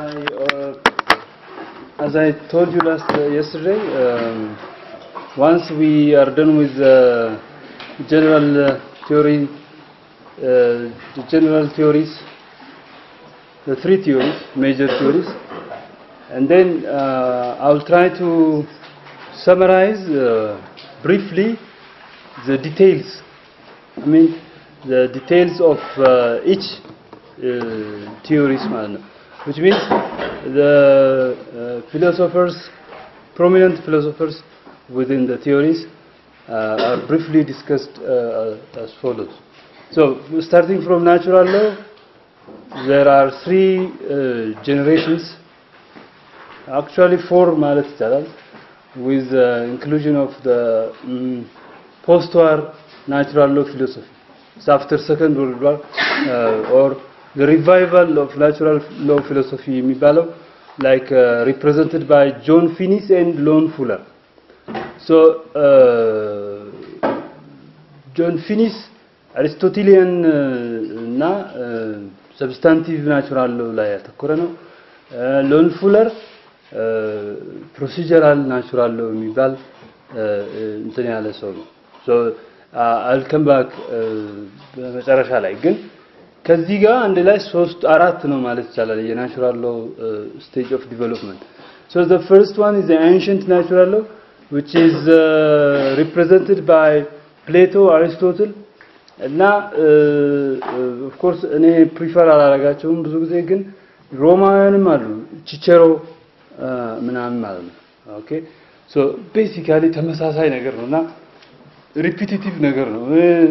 I, uh, as I told you last uh, yesterday, um, once we are done with the general uh, theory, uh, the general theories, the three theories, major theories, and then uh, I'll try to summarize uh, briefly the details. I mean, the details of uh, each uh, theories, ማለት ነው. which means the uh, philosophers, prominent philosophers within the theories uh, are briefly discussed uh, as follows. So, starting from natural law, there are three uh, generations, actually four ማለት ይቻላል, with the inclusion of the mm, post-war natural law philosophy. It's after Second World War uh, or the revival of natural law philosophy የሚባለው like uh, represented by John Finnis and Lon Fuller. So uh, John Finnis አሪስቶቴሊያን እና ሰብስታንቲቭ ናቹራል ሎው ላይ ያተኮረ ነው። ሎን ፉለር ፕሮሲጀራል ናቹራል ሎው የሚባል እንትን ያለ ሰው ነው። ሶ አልከም ባክ በመጨረሻ ላይ ግን ከዚህ ጋር አንድ ላይ ሶስት አራት ነው ማለት ይቻላል የናቹራል ሎው ስቴጅ ኦፍ ዲቨሎፕመንት ሶ ዘ ፈርስት ዋን ኢዝ ኤንሸንት ናቹራል ሎው which is uh, represented by Plato, Aristotle እና ኦፍ ኮርስ እኔ ፕሪፈር አላረጋቸውም ብዙ ጊዜ ግን ሮማውያንም አሉ ቺቸሮ ምናምን ማለት ነው ኦኬ ሶ ቤሲካሊ ተመሳሳይ ነገር ነው እና ሪፒቲቲቭ ነገር ነው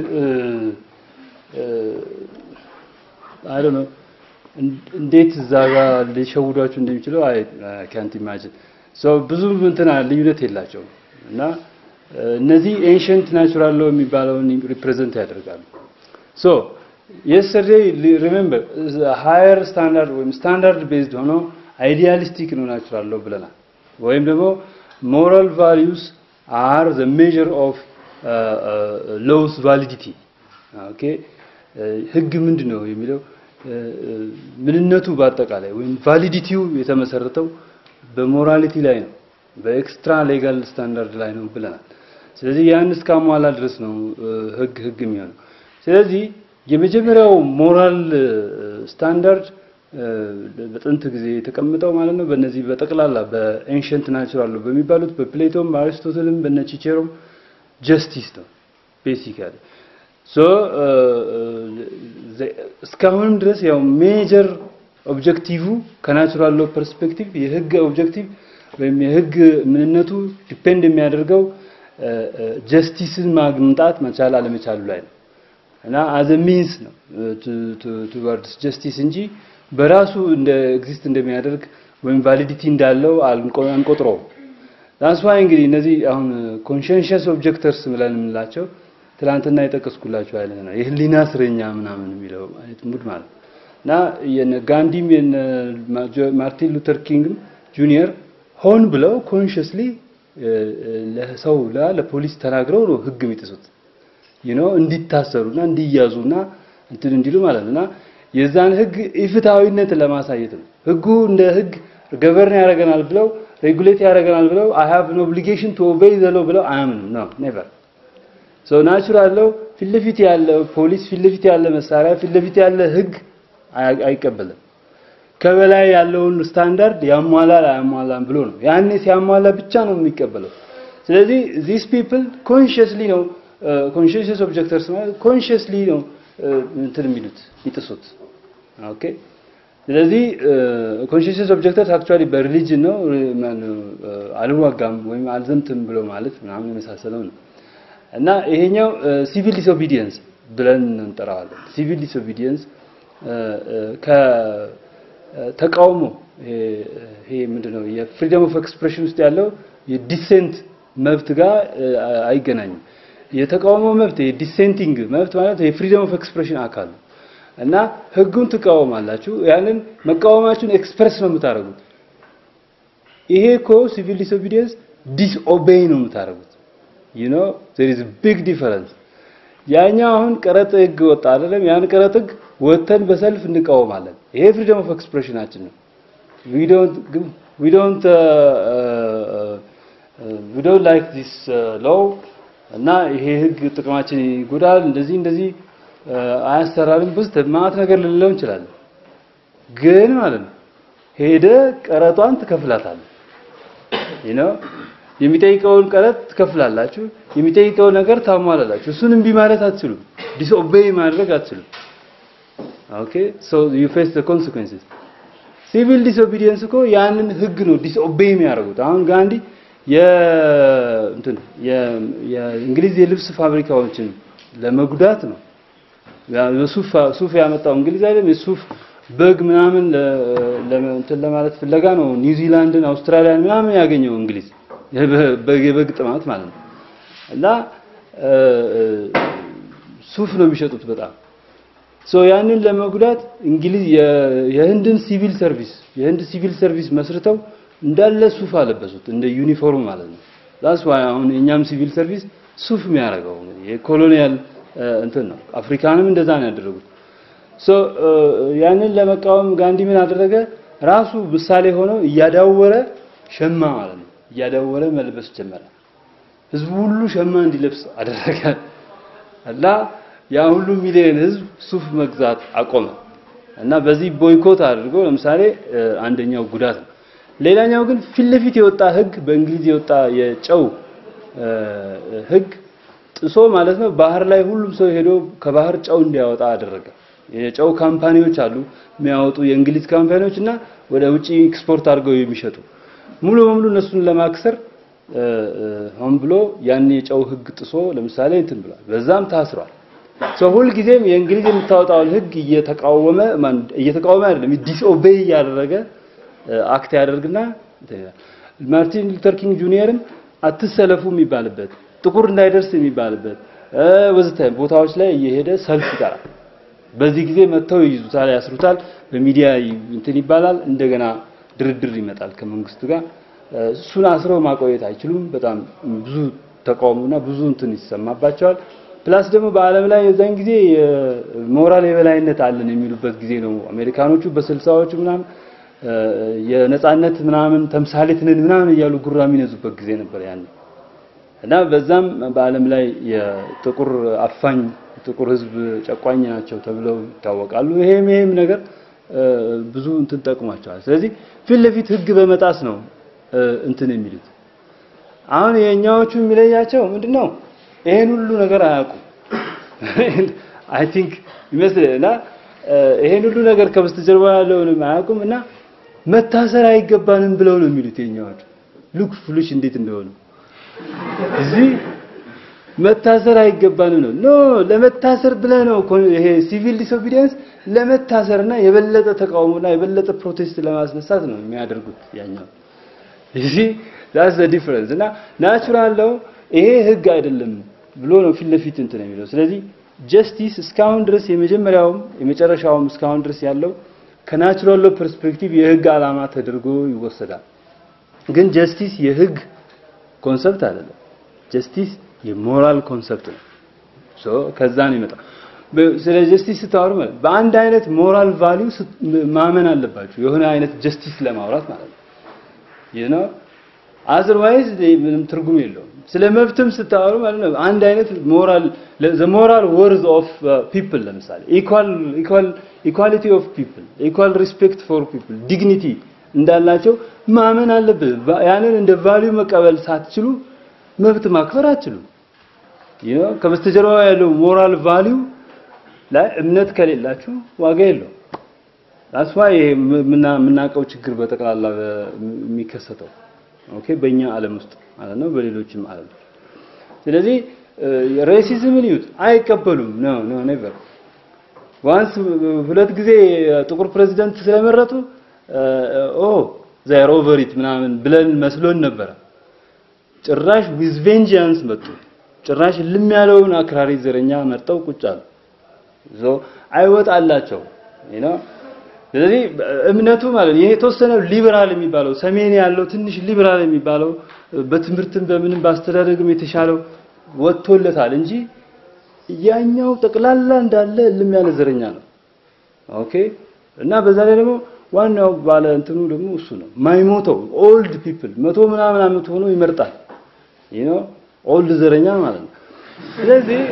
አይ ነው እንዴት እዛ ጋር ሊሸውዷችሁ እንደሚችለው አይ ካንት ኢማጂን ሶ ብዙ እንትና ልዩነት የላቸውም እና እነዚህ ኤንሸንት ናቹራል ሎ የሚባለውን ሪፕሬዘንት ያደርጋሉ ሶ የስተርዴይ ሪሜምበር ሃየር ስታንዳርድ ወይም ስታንዳርድ ቤዝድ ሆኖ አይዲያሊስቲክ ነው ናቹራል ሎ ብለናል ወይም ደግሞ ሞራል ቫሊዩስ አር ዘ ሜዥር ኦፍ ሎውስ ቫሊዲቲ ኦኬ ህግ ምንድን ነው የሚለው ምንነቱ በአጠቃላይ ወይም ቫሊዲቲው የተመሰረተው በሞራሊቲ ላይ ነው በኤክስትራ ሌጋል ስታንዳርድ ላይ ነው ብለናል ስለዚህ ያን እስካሟላ ድረስ ነው ህግ ህግ የሚሆነው ስለዚህ የመጀመሪያው ሞራል ስታንዳርድ በጥንት ጊዜ የተቀምጠው ማለት ነው በእነዚህ በጠቅላላ በኤንሸንት ናቹራል በሚባሉት በፕሌቶም በአሪስቶትልም በነ ቺቼሮም ጀስቲስ ነው ቤሲካሊ ሶ እስካሁንም ድረስ ያው ሜጀር ኦብጀክቲቭ ከናቹራል ሎ ፐርስፔክቲቭ የህግ ኦብጀክቲቭ ወይም የህግ ምንነቱ ዲፔንድ የሚያደርገው ጀስቲስን ማግምጣት መቻል አለመቻሉ ላይ ነው እና አዘ ሚንስ ነው ቱወርድስ ጀስቲስ እንጂ በራሱ እንደ ኤግዚስት እንደሚያደርግ ወይም ቫሊዲቲ እንዳለው አንቆጥረውም። ዳንስ ዋይ እንግዲህ እነዚህ አሁን ኮንሸንሸስ ኦብጀክተርስ ብለን የምንላቸው ትላንትና የጠቀስኩላቸው አይነት ነው። የህሊና እስረኛ ምናምን የሚለው አይነት ሙድ ማለት እና የነ ጋንዲም የነ ማርቲን ሉተር ኪንግም ጁኒየር ሆን ብለው ኮንሽስሊ ለሰው ለፖሊስ ተናግረው ነው ህግ የሚጥሱት you know እንዲታሰሩና እንዲያዙና እንትን እንዲሉ ማለት ነውና የዛን ህግ ኢፍትሃዊነት ለማሳየት ነው። ህጉ እንደ ህግ ገቨርን ያደርገናል ብለው ሬጉሌት ያደርገናል ብለው አይ ሃቭ ኖ ኦብሊጌሽን ቱ ኦቤይ ዘ ሎው ብለው አያምንም ነው ኔቨር ሶ ናቹራል ሎው ፊት ለፊት ያለ ፖሊስ ፊት ለፊት ያለ መሳሪያ ፊት ለፊት ያለ ህግ አይቀበልም። ከበላይ ያለውን ስታንዳርድ ያሟላል አያሟላም ብሎ ነው። ያኔ ሲያሟላ ብቻ ነው የሚቀበለው። ስለዚህ ዚስ ፒፕል ኮንሽስሊ ነው ኮንሽስ ኦብጀክተርስ ማለት ኮንሽስሊ ነው እንትን የሚሉት ይጥሱት። ኦኬ ስለዚህ ኮንሽስ ኦብጀክተርስ አክቹአሊ በሪሊጅን ነው አልዋጋም ወይም አልዘምትም ብሎ ማለት ምናምን የመሳሰለው ነው እና ይሄኛው ሲቪል ዲስኦቢዲየንስ ብለን እንጠራዋለን። ሲቪል ዲስኦቢዲየንስ ከተቃውሞ ይሄ ምንድነው የፍሪደም ኦፍ ኤክስፕሬሽን ውስጥ ያለው የዲሴንት መብት ጋር አይገናኝም። የተቃውሞ መብት የዲሴንቲንግ መብት ማለት የፍሪደም ኦፍ ኤክስፕሬሽን አካል ነው እና ህጉን ትቃወማላችሁ። ያንን መቃወማችሁን ኤክስፕረስ ነው የምታደርጉት። ይሄ እኮ ሲቪል ዲስኦቢዲየንስ ዲስኦቤይ ነው የምታደርጉት። you know there is a big difference ያኛው አሁን ቀረጥ ህግ ወጣ አይደለም ያን ቀረጥ ህግ ወተን በሰልፍ እንቃወማለን ይሄ ፍሪደም ኦፍ ኤክስፕሬሽናችን ነው we don't we don't uh, uh, uh, we don't like this uh, law እና ይሄ ህግ ጥቅማችን ይጎዳል፣ እንደዚህ እንደዚህ አያሰራልም ብስ ማለት ነገር ልንለው እንችላለን። ግን ማለት ነው ሄደ ቀረጧን ትከፍላታለህ። you know የሚጠይቀውን ቀረጥ ትከፍላላችሁ፣ የሚጠይቀውን ነገር ታሟላላችሁ። እሱን እምቢ ማለት አትችሉም፣ ዲስኦቤይ ማድረግ አትችሉም። ኦኬ ሶ ዩ ፌስ ዘ ኮንሲኩዌንስስ ሲቪል ዲስኦቢዲየንስ እኮ ያንን ህግ ነው ዲስኦቤይ የሚያደርጉት። አሁን ጋንዲ የእንትን የእንግሊዝ የልብስ ፋብሪካዎችን ለመጉዳት ነው ሱፍ ሱፍ ያመጣው እንግሊዝ አይደለም። የሱፍ በግ ምናምን እንትን ለማለት ፍለጋ ነው ኒውዚላንድን፣ አውስትራሊያን ምናምን ያገኘው እንግሊዝ የበግ የበግ ጥማት ማለት ነው። እና ሱፍ ነው የሚሸጡት በጣም ሶ ያንን ለመጉዳት እንግሊዝ የህንድን ሲቪል ሰርቪስ የህንድ ሲቪል ሰርቪስ መስርተው እንዳለ ሱፍ አለበሱት እንደ ዩኒፎርም ማለት ነው። ዳስ ዋይ አሁን የኛም ሲቪል ሰርቪስ ሱፍ የሚያደርገው የኮሎኒያል እንትን ነው። አፍሪካንም እንደዛ ነው ያደረጉት። ሶ ያንን ለመቃወም ጋንዲ ምን አደረገ? ራሱ ምሳሌ ሆኖ እያዳወረ ሸማ ማለት ነው እያዳወረ መልበስ ጀመረ። ህዝቡ ሁሉ ሸማ እንዲለብስ አደረገ እና ያ ሁሉ ሚሊዮን ህዝብ ሱፍ መግዛት አቆመ እና በዚህ ቦይኮት አድርጎ ለምሳሌ አንደኛው ጉዳት ነው። ሌላኛው ግን ፊት ለፊት የወጣ ህግ በእንግሊዝ የወጣ የጨው ህግ ጥሶ ማለት ነው ባህር ላይ ሁሉም ሰው ሄዶ ከባህር ጨው እንዲያወጣ አደረገ። የጨው ካምፓኒዎች አሉ የሚያወጡ የእንግሊዝ ካምፓኒዎች እና ወደ ውጪ ኤክስፖርት አድርገው የሚሸጡ ሙሉ በሙሉ እነሱን ለማክሰር ሆን ብሎ ያን የጨው ህግ ጥሶ ለምሳሌ እንትን ብሏል። በዛም ታስሯል። ሰው ሁልጊዜም የእንግሊዝ የምታወጣውን ህግ እየተቃወመ እየተቃወመ አይደለም ዲስኦቤይ እያደረገ አክት ያደርግና ማርቲን ሉተር ኪንግ ጁኒየርም አትሰለፉ የሚባልበት ጥቁር እንዳይደርስ የሚባልበት ወዘተ ቦታዎች ላይ እየሄደ ሰልፍ ይጠራል። በዚህ ጊዜ መጥተው ይይዙታል፣ ያስሩታል፣ በሚዲያ እንትን ይባላል። እንደገና ድርድር ይመጣል ከመንግስቱ ጋር። እሱን አስረው ማቆየት አይችሉም። በጣም ብዙ ተቃውሞና ብዙ እንትን ይሰማባቸዋል። ፕላስ ደግሞ በዓለም ላይ የዛን ጊዜ ሞራል የበላይነት አለን የሚሉበት ጊዜ ነው። አሜሪካኖቹ በስልሳዎቹ ምናምን የነጻነት ምናምን ተምሳሌት ነን ምናምን እያሉ ጉራ የሚነዙበት ጊዜ ነበር ያን እና በዛም በዓለም ላይ የጥቁር አፋኝ ጥቁር ህዝብ ጨቋኝ ናቸው ተብለው ይታወቃሉ። ይሄም ይሄም ነገር ብዙ እንትን ጠቅሟቸዋል። ስለዚህ ፊት ለፊት ህግ በመጣስ ነው እንትን የሚሉት። አሁን የኛዎቹ የሚለያቸው ምንድነው? ይሄን ሁሉ ነገር አያውቁም። አይ ቲንክ ይመስልና ይሄን ሁሉ ነገር ከበስተጀርባ ያለውንም አያውቁም እና መታሰር አይገባንም ብለው ነው የሚሉት የኛዎቹ። ሉክ ፍሉሽ እንዴት እንደሆኑ እዚህ መታሰር አይገባንም ነው። ኖ ለመታሰር ብለህ ነው ይሄ ሲቪል ዲስኦቢዲየንስ ለመታሰርና የበለጠ ተቃውሞና የበለጠ ፕሮቴስት ለማስነሳት ነው የሚያደርጉት ያኛው። እዚህ ዳስ ዘ ዲፈረንስ እና ናቹራል ነው ይሄ ህግ አይደለም ብሎ ነው ፊት ለፊት እንትን የሚለው። ስለዚህ ጀስቲስ እስካሁን ድረስ የመጀመሪያውም የመጨረሻውም እስካሁን ድረስ ያለው ከናቹራል ሎ ፐርስፔክቲቭ የህግ ዓላማ ተደርጎ ይወሰዳል። ግን ጀስቲስ የህግ ኮንሰፕት አይደለም። ጀስቲስ የሞራል ኮንሰፕት ነው። ሶ ከዛ ነው የሚመጣው። ስለ ጀስቲስ ስታወሩ ማለት በአንድ አይነት ሞራል ቫልዩ ማመን አለባችሁ የሆነ አይነት ጀስቲስ ለማውራት ማለት ነው። you know otherwise ምንም ትርጉም የለውም። ስለ መብትም ስታወሩ ማለት ነው አንድ አይነት ሞራል the moral worth of uh, people ለምሳሌ equal equal equality of people equal respect for people dignity እንዳላቸው ማመን አለብን። ያንን እንደ ቫልዩ መቀበል ሳትችሉ መብት ማክበር አትችሉም። you know ከበስተጀርባ ያለው ሞራል ቫልዩ ላይ እምነት ከሌላችሁ ዋጋ የለውም። that's why ይሄ የምናውቀው ችግር በጠቅላላ የሚከሰተው ኦኬ በእኛ ዓለም ውስጥ ማለት ነው፣ በሌሎችም ዓለም ስለዚህ ሬሲዝምን ይዩት አይቀበሉም። ኖ ኖ ኔቨር ዋንስ ሁለት ጊዜ ጥቁር ፕሬዚደንት ስለመረጡ ኦ ዛይር ኦቨር ኢት ምናምን ብለን መስሎን ነበረ። ጭራሽ ዊዝ ቬንጂያንስ መጡ። ጭራሽ ልም ያለውን አክራሪ ዘረኛ መርጠው ቁጭ አሉ። ዞ አይወጣላቸው you know ስለዚህ እምነቱ ማለት ይሄ የተወሰነ ሊበራል የሚባለው ሰሜን ያለው ትንሽ ሊበራል የሚባለው በትምህርትም በምንም በአስተዳደግም የተሻለው ወጥቶለታል እንጂ ያኛው ጠቅላላ እንዳለ እልም ያለ ዘረኛ ነው። ኦኬ እና በዛ ላይ ደግሞ ዋናው ባለ እንትኑ ደግሞ እሱ ነው ማይሞተው ኦልድ ፒፕል መቶ ምናምን ዓመት ሆኖ ይመርጣል you know ኦልድ ዘረኛ ማለት ነው ስለዚህ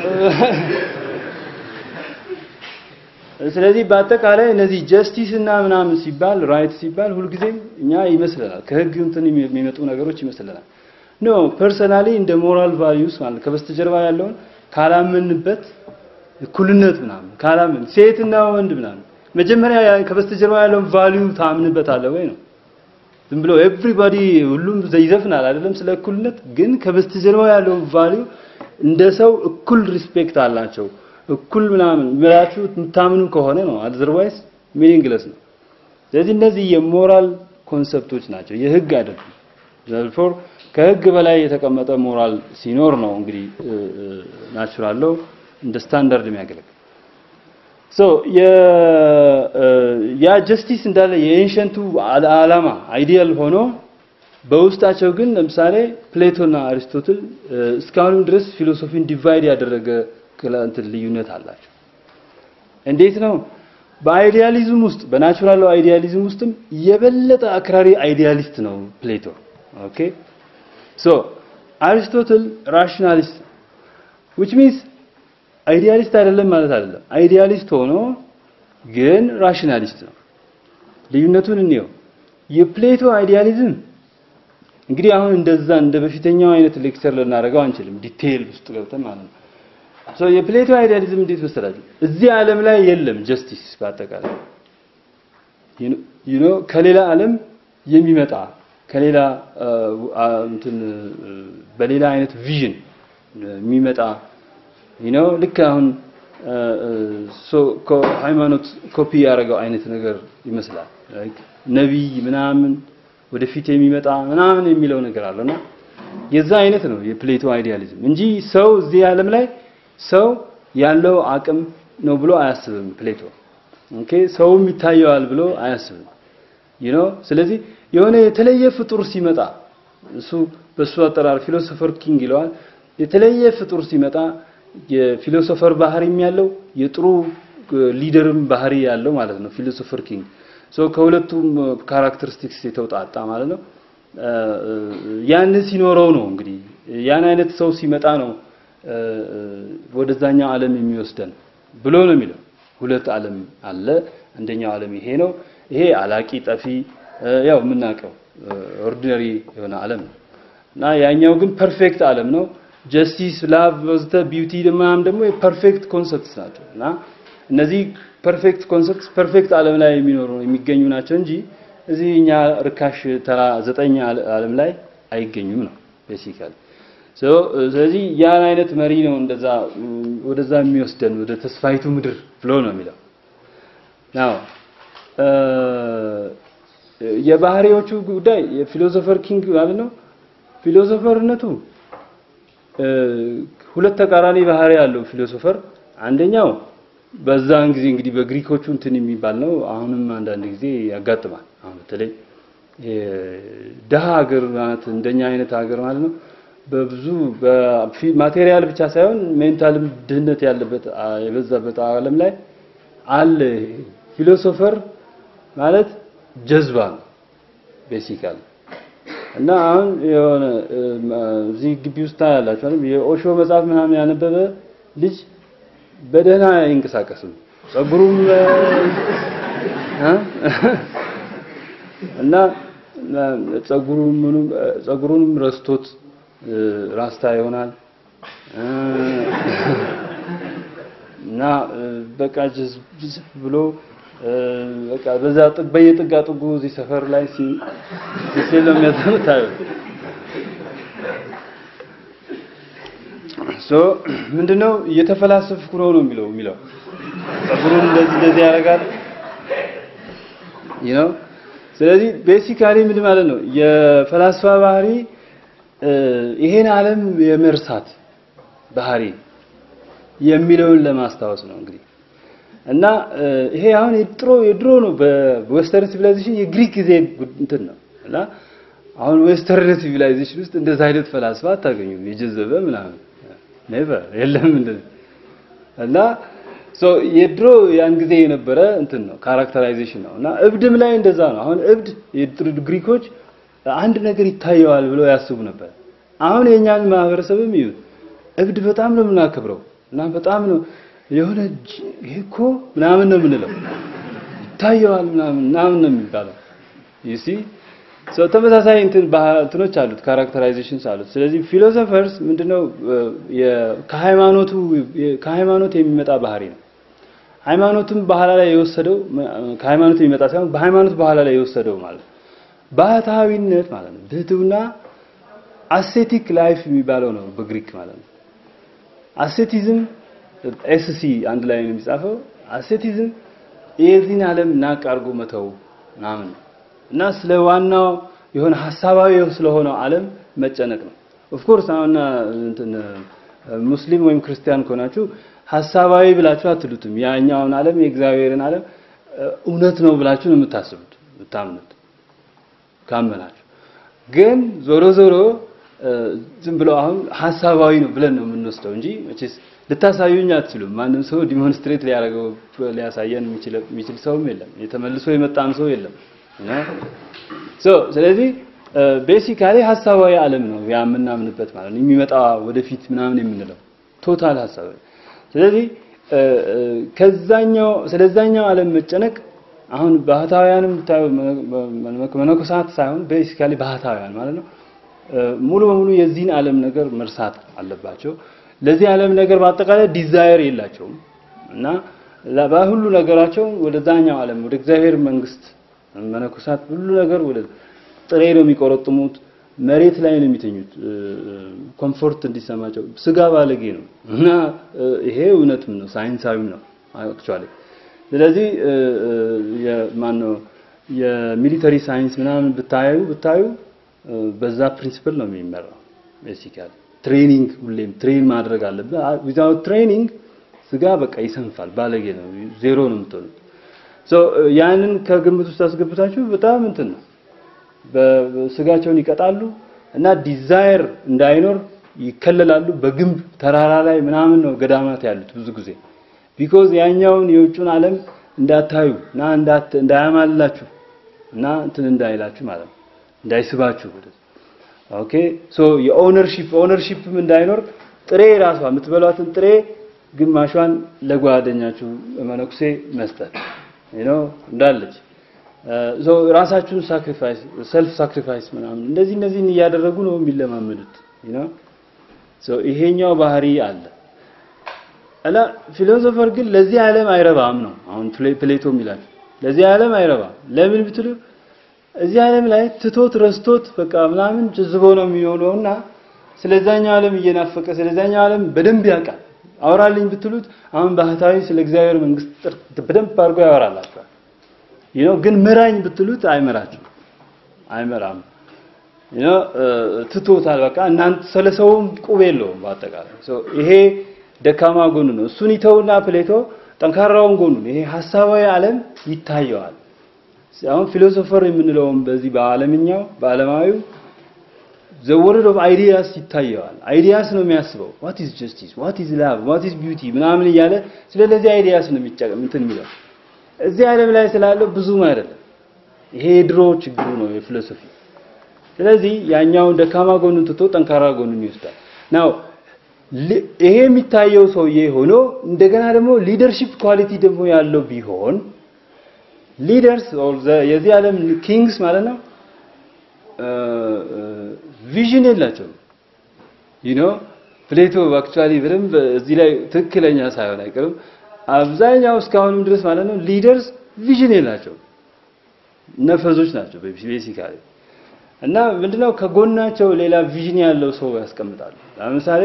ስለዚህ በአጠቃላይ እነዚህ ጀስቲስ እና ምናምን ሲባል ራይት ሲባል ሁልጊዜም እኛ ይመስለናል ከህግ እንትን የሚመጡ ነገሮች ይመስለናል ኖ ፐርሰናሊ እንደ ሞራል ቫልዩስ ማለት ከበስተጀርባ ያለውን ካላመንበት እኩልነት ምናምን ካላምን ሴትና ወንድ ምናምን መጀመሪያ ከበስተጀርባ ያለውን ቫልዩ ታምንበታለህ ወይ ነው ዝም ብሎ ኤቭሪባዲ ሁሉም ይዘፍናል አይደለም ስለ እኩልነት ግን ከበስተጀርባ ያለውን ቫልዩ እንደ ሰው እኩል ሪስፔክት አላቸው እኩል ምናምን ብላችሁ የምታምኑ ከሆነ ነው አዘርዋይስ ሚኒንግለስ ነው ስለዚህ እነዚህ የሞራል ኮንሰፕቶች ናቸው የህግ አይደሉም ዘርፎር ከህግ በላይ የተቀመጠ ሞራል ሲኖር ነው እንግዲህ ናቹራል ሎው እንደ ስታንዳርድ የሚያገለግል ሶ ያ ጀስቲስ እንዳለ የኤንሸንቱ ዓላማ አይዲያል ሆኖ በውስጣቸው ግን ለምሳሌ ፕሌቶና አሪስቶትል እስካሁንም ድረስ ፊሎሶፊን ዲቫይድ ያደረገ እንትን ልዩነት አላቸው እንዴት ነው በአይዲያሊዝም ውስጥ በናቹራል አይዲያሊዝም ውስጥም የበለጠ አክራሪ አይዲያሊስት ነው ፕሌቶ ኦኬ ሶ አሪስቶትል ራሽናሊስት which means አይዲያሊስት አይደለም ማለት አይደለም አይዲያሊስት ሆኖ ግን ራሽናሊስት ነው ልዩነቱን እንየው የፕሌቶ አይዲያሊዝም እንግዲህ አሁን እንደዛ እንደ በፊተኛው አይነት ሌክቸር ልናደርገው አንችልም ዲቴይል ውስጥ ገብተን ማለት ነው ሶ የፕሌቶ አይዲያሊዝም እንዴት መሰላችሁ እዚህ ዓለም ላይ የለም ጀስቲስ በአጠቃላይ ዩ ኖ ከሌላ ዓለም የሚመጣ ከሌላ እንትን በሌላ አይነት ቪዥን የሚመጣ ዩ ኖ ልክ አሁን ሶ ሃይማኖት ኮፒ ያደረገው አይነት ነገር ይመስላል ነቢይ ምናምን ወደፊት የሚመጣ ምናምን የሚለው ነገር አለና የዛ አይነት ነው የፕሌቶ አይዲያሊዝም እንጂ ሰው እዚህ ዓለም ላይ ሰው ያለው አቅም ነው ብሎ አያስብም ፕሌቶ ኦኬ ሰውም ይታየዋል ብሎ አያስብም you know ስለዚህ የሆነ የተለየ ፍጡር ሲመጣ እሱ በሱ አጠራር ፊሎሶፈር ኪንግ ይለዋል የተለየ ፍጡር ሲመጣ የፊሎሶፈር ባህሪም ያለው የጥሩ ሊደርም ባህሪ ያለው ማለት ነው ፊሎሶፈር ኪንግ ሶ ከሁለቱም ካራክተሪስቲክስ የተውጣጣ ማለት ነው ያን ሲኖረው ነው እንግዲህ ያን አይነት ሰው ሲመጣ ነው ወደዛኛው ዓለም የሚወስደን ብሎ ነው የሚለው ሁለት ዓለም አለ አንደኛው ዓለም ይሄ ነው ይሄ አላቂ ጠፊ ያው የምናውቀው ኦርዲነሪ የሆነ ዓለም ነው እና ያኛው ግን ፐርፌክት ዓለም ነው ጀስቲስ ላቭ ወዘተ ቢዩቲ ምናምን ደግሞ የፐርፌክት ኮንሰፕትስ ናቸው እና እነዚህ ፐርፌክት ኮንሰፕትስ ፐርፌክት ዓለም ላይ የሚኖሩ የሚገኙ ናቸው እንጂ እዚህ እኛ ርካሽ ተራ ዘጠኝ ዓለም ላይ አይገኙም ነው ቤሲካሊ ስለዚህ ያን አይነት መሪ ነው እንደዛ ወደዛ የሚወስደን ወደ ተስፋይቱ ምድር ብሎ ነው የሚለው ናው የባህሪዎቹ ጉዳይ የፊሎሶፈር ኪንግ ማለት ነው ፊሎሶፈርነቱ ሁለት ተቃራኒ ባህሪ ያለው ፊሎሶፈር አንደኛው በዛን ጊዜ እንግዲህ በግሪኮቹ እንትን የሚባል ነው አሁንም አንዳንድ ጊዜ ያጋጥማል አሁን በተለይ ደሃ ሀገር ማለት እንደኛ አይነት ሀገር ማለት ነው በብዙ በማቴሪያል ብቻ ሳይሆን ሜንታልም ድህነት ያለበት የበዛበት ዓለም ላይ አለ ፊሎሶፈር ማለት ጀዝባ ነው ቤሲካሊ እና አሁን የሆነ እዚህ ግቢ ውስጥ ታያላችሁ አይደል የኦሾ መጽሐፍ ምናምን ያነበበ ልጅ በደህና አይንቀሳቀስም ጸጉሩም እና ጸጉሩም ጸጉሩንም ረስቶት ራስታ ይሆናል እና በቃ ብሎ በቃ በዛ ጥግ በየጥጋ ጥጉ እዚህ ሰፈር ላይ ሲ ሲል የሚያዘምታዩ ሶ ምንድነው እየተፈላሰፍኩ ነው ነው የሚለው የሚለው ጸጉሩን እንደዚህ እንደዚህ ያደርጋል you know ስለዚህ ቤሲካሊ ምን ማለት ነው የፈላስፋ ባህሪ ይሄን ዓለም የመርሳት ባህሪ የሚለውን ለማስታወስ ነው እንግዲህ እና ይሄ አሁን የድሮ የድሮ ነው በዌስተርን ሲቪላይዜሽን የግሪክ ጊዜ እንትን ነው እና አሁን ዌስተርን ሲቪላይዜሽን ውስጥ እንደዛ አይነት ፈላስፋ አታገኙም የጀዘበ ምናምን ኔቨር የለም እንደዚህ እና ሶ የድሮ ያን ጊዜ የነበረ እንትን ነው ካራክተራይዜሽን ነው እና እብድም ላይ እንደዛ ነው። አሁን እብድ የድሮ ግሪኮች አንድ ነገር ይታየዋል ብለው ያስቡ ነበር። አሁን የኛን ማህበረሰብም ይዩት እብድ በጣም ነው የምናከብረው እና በጣም ነው የሆነ ይሄ እኮ ምናምን ነው የምንለው ይታየዋል ምናምን ምናምን ነው የሚባለው you see so ተመሳሳይ እንትን እንትኖች አሉት ካራክተራይዜሽንስ አሉት። ስለዚህ ፊሎሶፈርስ ምንድነው ከሃይማኖቱ ከሃይማኖት የሚመጣ ባህሪ ነው። ሃይማኖትም በኋላ ላይ የወሰደው ከሃይማኖት የሚመጣ ሳይሆን በሃይማኖት በኋላ ላይ የወሰደው ማለት ባህታዊነት ማለት ነው። ብህትውና አሴቲክ ላይፍ የሚባለው ነው በግሪክ ማለት ነው። አሴቲዝም ኤስሲ አንድ ላይ ነው የሚጻፈው። አሴቲዝም የዚህን ዓለም ናቅ አድርጎ መተው ምናምን ነው እና ስለ ዋናው የሆነ ሐሳባዊ ስለሆነው ዓለም መጨነቅ ነው። ኦፍ ኮርስ አሁን እንትን ሙስሊም ወይም ክርስቲያን ከሆናችሁ ሐሳባዊ ብላችሁ አትሉትም። ያኛውን ዓለም የእግዚአብሔርን ዓለም እውነት ነው ብላችሁ ነው የምታስቡት የምታምኑት ካመናችሁ። ግን ዞሮ ዞሮ ዝም ብሎ አሁን ሐሳባዊ ነው ብለን ነው የምንወስደው እንጂ መቼስ ልታሳዩኝ አትችሉም። ማንም ሰው ዲሞንስትሬት ሊያደርገው ሊያሳየን የሚችል ሰውም የለም። የተመልሶ የመጣም ሰው የለም። ሶ ስለዚህ ቤሲካሊ ሐሳባዊ ዓለም ነው ያ የምናምንበት ማለት ነው። የሚመጣ ወደፊት ምናምን የምንለው ቶታል ሐሳባዊ። ስለዚህ ከዛኛው ስለዛኛው ዓለም መጨነቅ አሁን ባህታውያንም መነኮሳት ሳይሆን ቤሲካሊ ባህታውያን ማለት ነው ሙሉ በሙሉ የዚህን ዓለም ነገር መርሳት አለባቸው። ለዚህ ዓለም ነገር በአጠቃላይ ዲዛየር የላቸውም እና በሁሉ ነገራቸው ወደዛኛው ዓለም ወደ እግዚአብሔር መንግስት መነኮሳት ሁሉ ነገር ወደ ጥሬ ነው የሚቆረጥሙት፣ መሬት ላይ ነው የሚተኙት፣ ኮምፎርት እንዲሰማቸው። ስጋ ባለጌ ነው እና ይሄ እውነትም ነው ሳይንሳዊም ነው አክቹአሊ። ስለዚህ የማነው የሚሊተሪ ሳይንስ ምናምን ብታዩ ብታዩ በዛ ፕሪንሲፕል ነው የሚመራው ቤሲካሊ ትሬኒንግ ሁሌም ትሬን ማድረግ አለብህ። ዊዛውት ትሬኒንግ ስጋ በቃ ይሰንፋል፣ ባለጌ ነው፣ ዜሮ ነው የምትሆኑት። ሶ ያንን ከግምት ውስጥ አስገብታችሁ በጣም እንትን ነው በስጋቸውን ይቀጣሉ እና ዲዛየር እንዳይኖር ይከለላሉ። በግንብ ተራራ ላይ ምናምን ነው ገዳማት ያሉት ብዙ ጊዜ ቢኮዝ ያኛውን የውጩን ዓለም እንዳታዩ እና እንዳያማልላችሁ እና እንትን እንዳይላችሁ ማለት ነው እንዳይስባችሁ ኦኬ ሶ የኦነርሺፕ ኦነርሺፕም እንዳይኖር ጥሬ ራሷ የምትበሏትን ጥሬ ግማሿን ለጓደኛችሁ መነኩሴ መስጠት ዩ እንዳለች ሶ ራሳችሁን ሳክሪፋይስ ሰልፍ ሳክሪፋይስ ምናምን እንደዚህ እነዚህን እያደረጉ ነው የሚለማመዱት ዩ ኖ ሶ ይሄኛው ባህሪ አለ እና ፊሎሶፈር ግን ለዚህ ዓለም አይረባም ነው አሁን ፕሌቶ የሚላል ለዚህ ዓለም አይረባም ለምን ብትሉ እዚህ ዓለም ላይ ትቶት ረስቶት በቃ ምናምን ጅዝቦ ነው የሚሆነውና ስለዛኛው ዓለም እየናፈቀ ስለዛኛው ዓለም በደንብ ያውቃል። አውራልኝ ብትሉት አሁን ባህታዊ ስለ እግዚአብሔር መንግስት በደንብ አድርጎ ያወራላችኋል። ይኖ ግን ምራኝ ብትሉት አይመራችሁ አይመራም። ይኖ ትቶታል። በቃ እናንተ ስለሰውም ቁብ የለውም በአጠቃላይ ይሄ ደካማ ጎኑ ነው። እሱን ይተውና ፕሌቶ ጠንካራውን ጎኑ ይሄ ሐሳባዊ ዓለም ይታየዋል። አሁን ፊሎሶፈር የምንለውም በዚህ በዓለምኛው በዓለማዊው the world of ideas ይታየዋል። አይዲያስ ነው የሚያስበው what is justice what is love what is beauty ምናምን እያለ ስለዚህ አይዲያስ ነው የሚጨቀም እንትን የሚለው እዚህ ዓለም ላይ ስላለው ብዙም አይደለም። ይሄ የድሮ ችግሩ ነው የፊሎሶፊ። ስለዚህ ያኛውን ደካማ ጎኑን ትቶ ጠንካራ ጎኑን ይወስዳል። ናው ይሄ የሚታየው ሰውዬ ሆኖ እንደገና ደግሞ ሊደርሺፕ ኳሊቲ ደግሞ ያለው ቢሆን ሊደርስ የዚህ ዓለም ኪንግስ ማለት ነው ቪዥን የላቸውም። ዩ ኖ ፕሌቶ አክቹአሊ በደንብ እዚህ ላይ ትክክለኛ ሳይሆን አይቀርም። አብዛኛው እስካሁንም ድረስ ማለት ነው ሊደርስ ቪዥን የላቸውም፣ ነፈዞች ናቸው ቤሲካሊ። እና ምንድነው ከጎናቸው ሌላ ቪዥን ያለው ሰው ያስቀምጣሉ። ለምሳሌ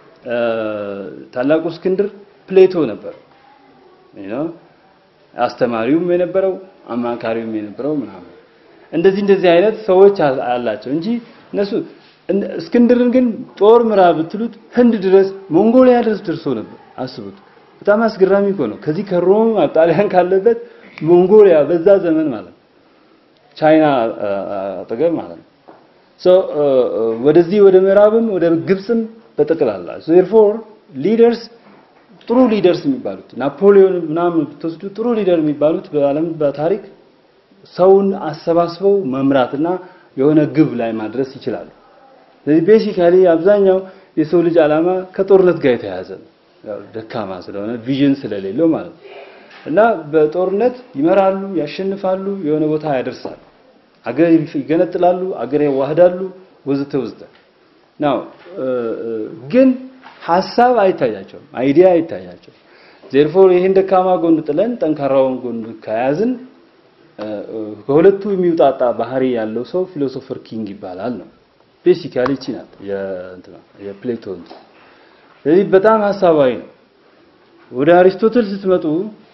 ታላቁ እስክንድር ፕሌቶ ነበር ዩ ኖ አስተማሪውም የነበረው አማካሪውም የነበረው ምናምን እንደዚህ እንደዚህ አይነት ሰዎች አላቸው እንጂ እነሱ እስክንድርን ግን ጦር ምራ ብትሉት ህንድ ድረስ ሞንጎሊያ ድረስ ደርሶ ነበር። አስቡት። በጣም አስገራሚ እኮ ነው። ከዚህ ከሮም ጣሊያን ካለበት ሞንጎሊያ በዛ ዘመን ማለት ነው፣ ቻይና አጠገብ ማለት ነው። ሶ ወደዚህ ወደ ምዕራብም ወደ ግብፅም በጠቅላላ ዜርፎር ሊደርስ ጥሩ ሊደርስ የሚባሉት ናፖሊዮን ምናምን ብትወስዱ ጥሩ ሊደር የሚባሉት በዓለም በታሪክ ሰውን አሰባስበው መምራትና የሆነ ግብ ላይ ማድረስ ይችላሉ። ስለዚህ ቤሲካሊ አብዛኛው የሰው ልጅ ዓላማ ከጦርነት ጋር የተያያዘ ነው። ያው ደካማ ስለሆነ ቪዥን ስለሌለው ማለት ነው። እና በጦርነት ይመራሉ፣ ያሸንፋሉ፣ የሆነ ቦታ ያደርሳሉ፣ አገር ይገነጥላሉ፣ አገር ያዋህዳሉ፣ ወዘተ ወዘተ ናው ግን ሀሳብ አይታያቸውም፣ አይዲያ አይታያቸውም። ዜርፎር ይሄን ደካማ ጎን ጥለን ጠንካራውን ጎን ከያዝን ከሁለቱ የሚውጣጣ ባህሪ ያለው ሰው ፊሎሶፈር ኪንግ ይባላል ነው። ቤሲካሊ እቺ ናት የእንትና የፕሌቶ ስለዚህ በጣም ሀሳባዊ ነው። ወደ አሪስቶትል ስትመጡ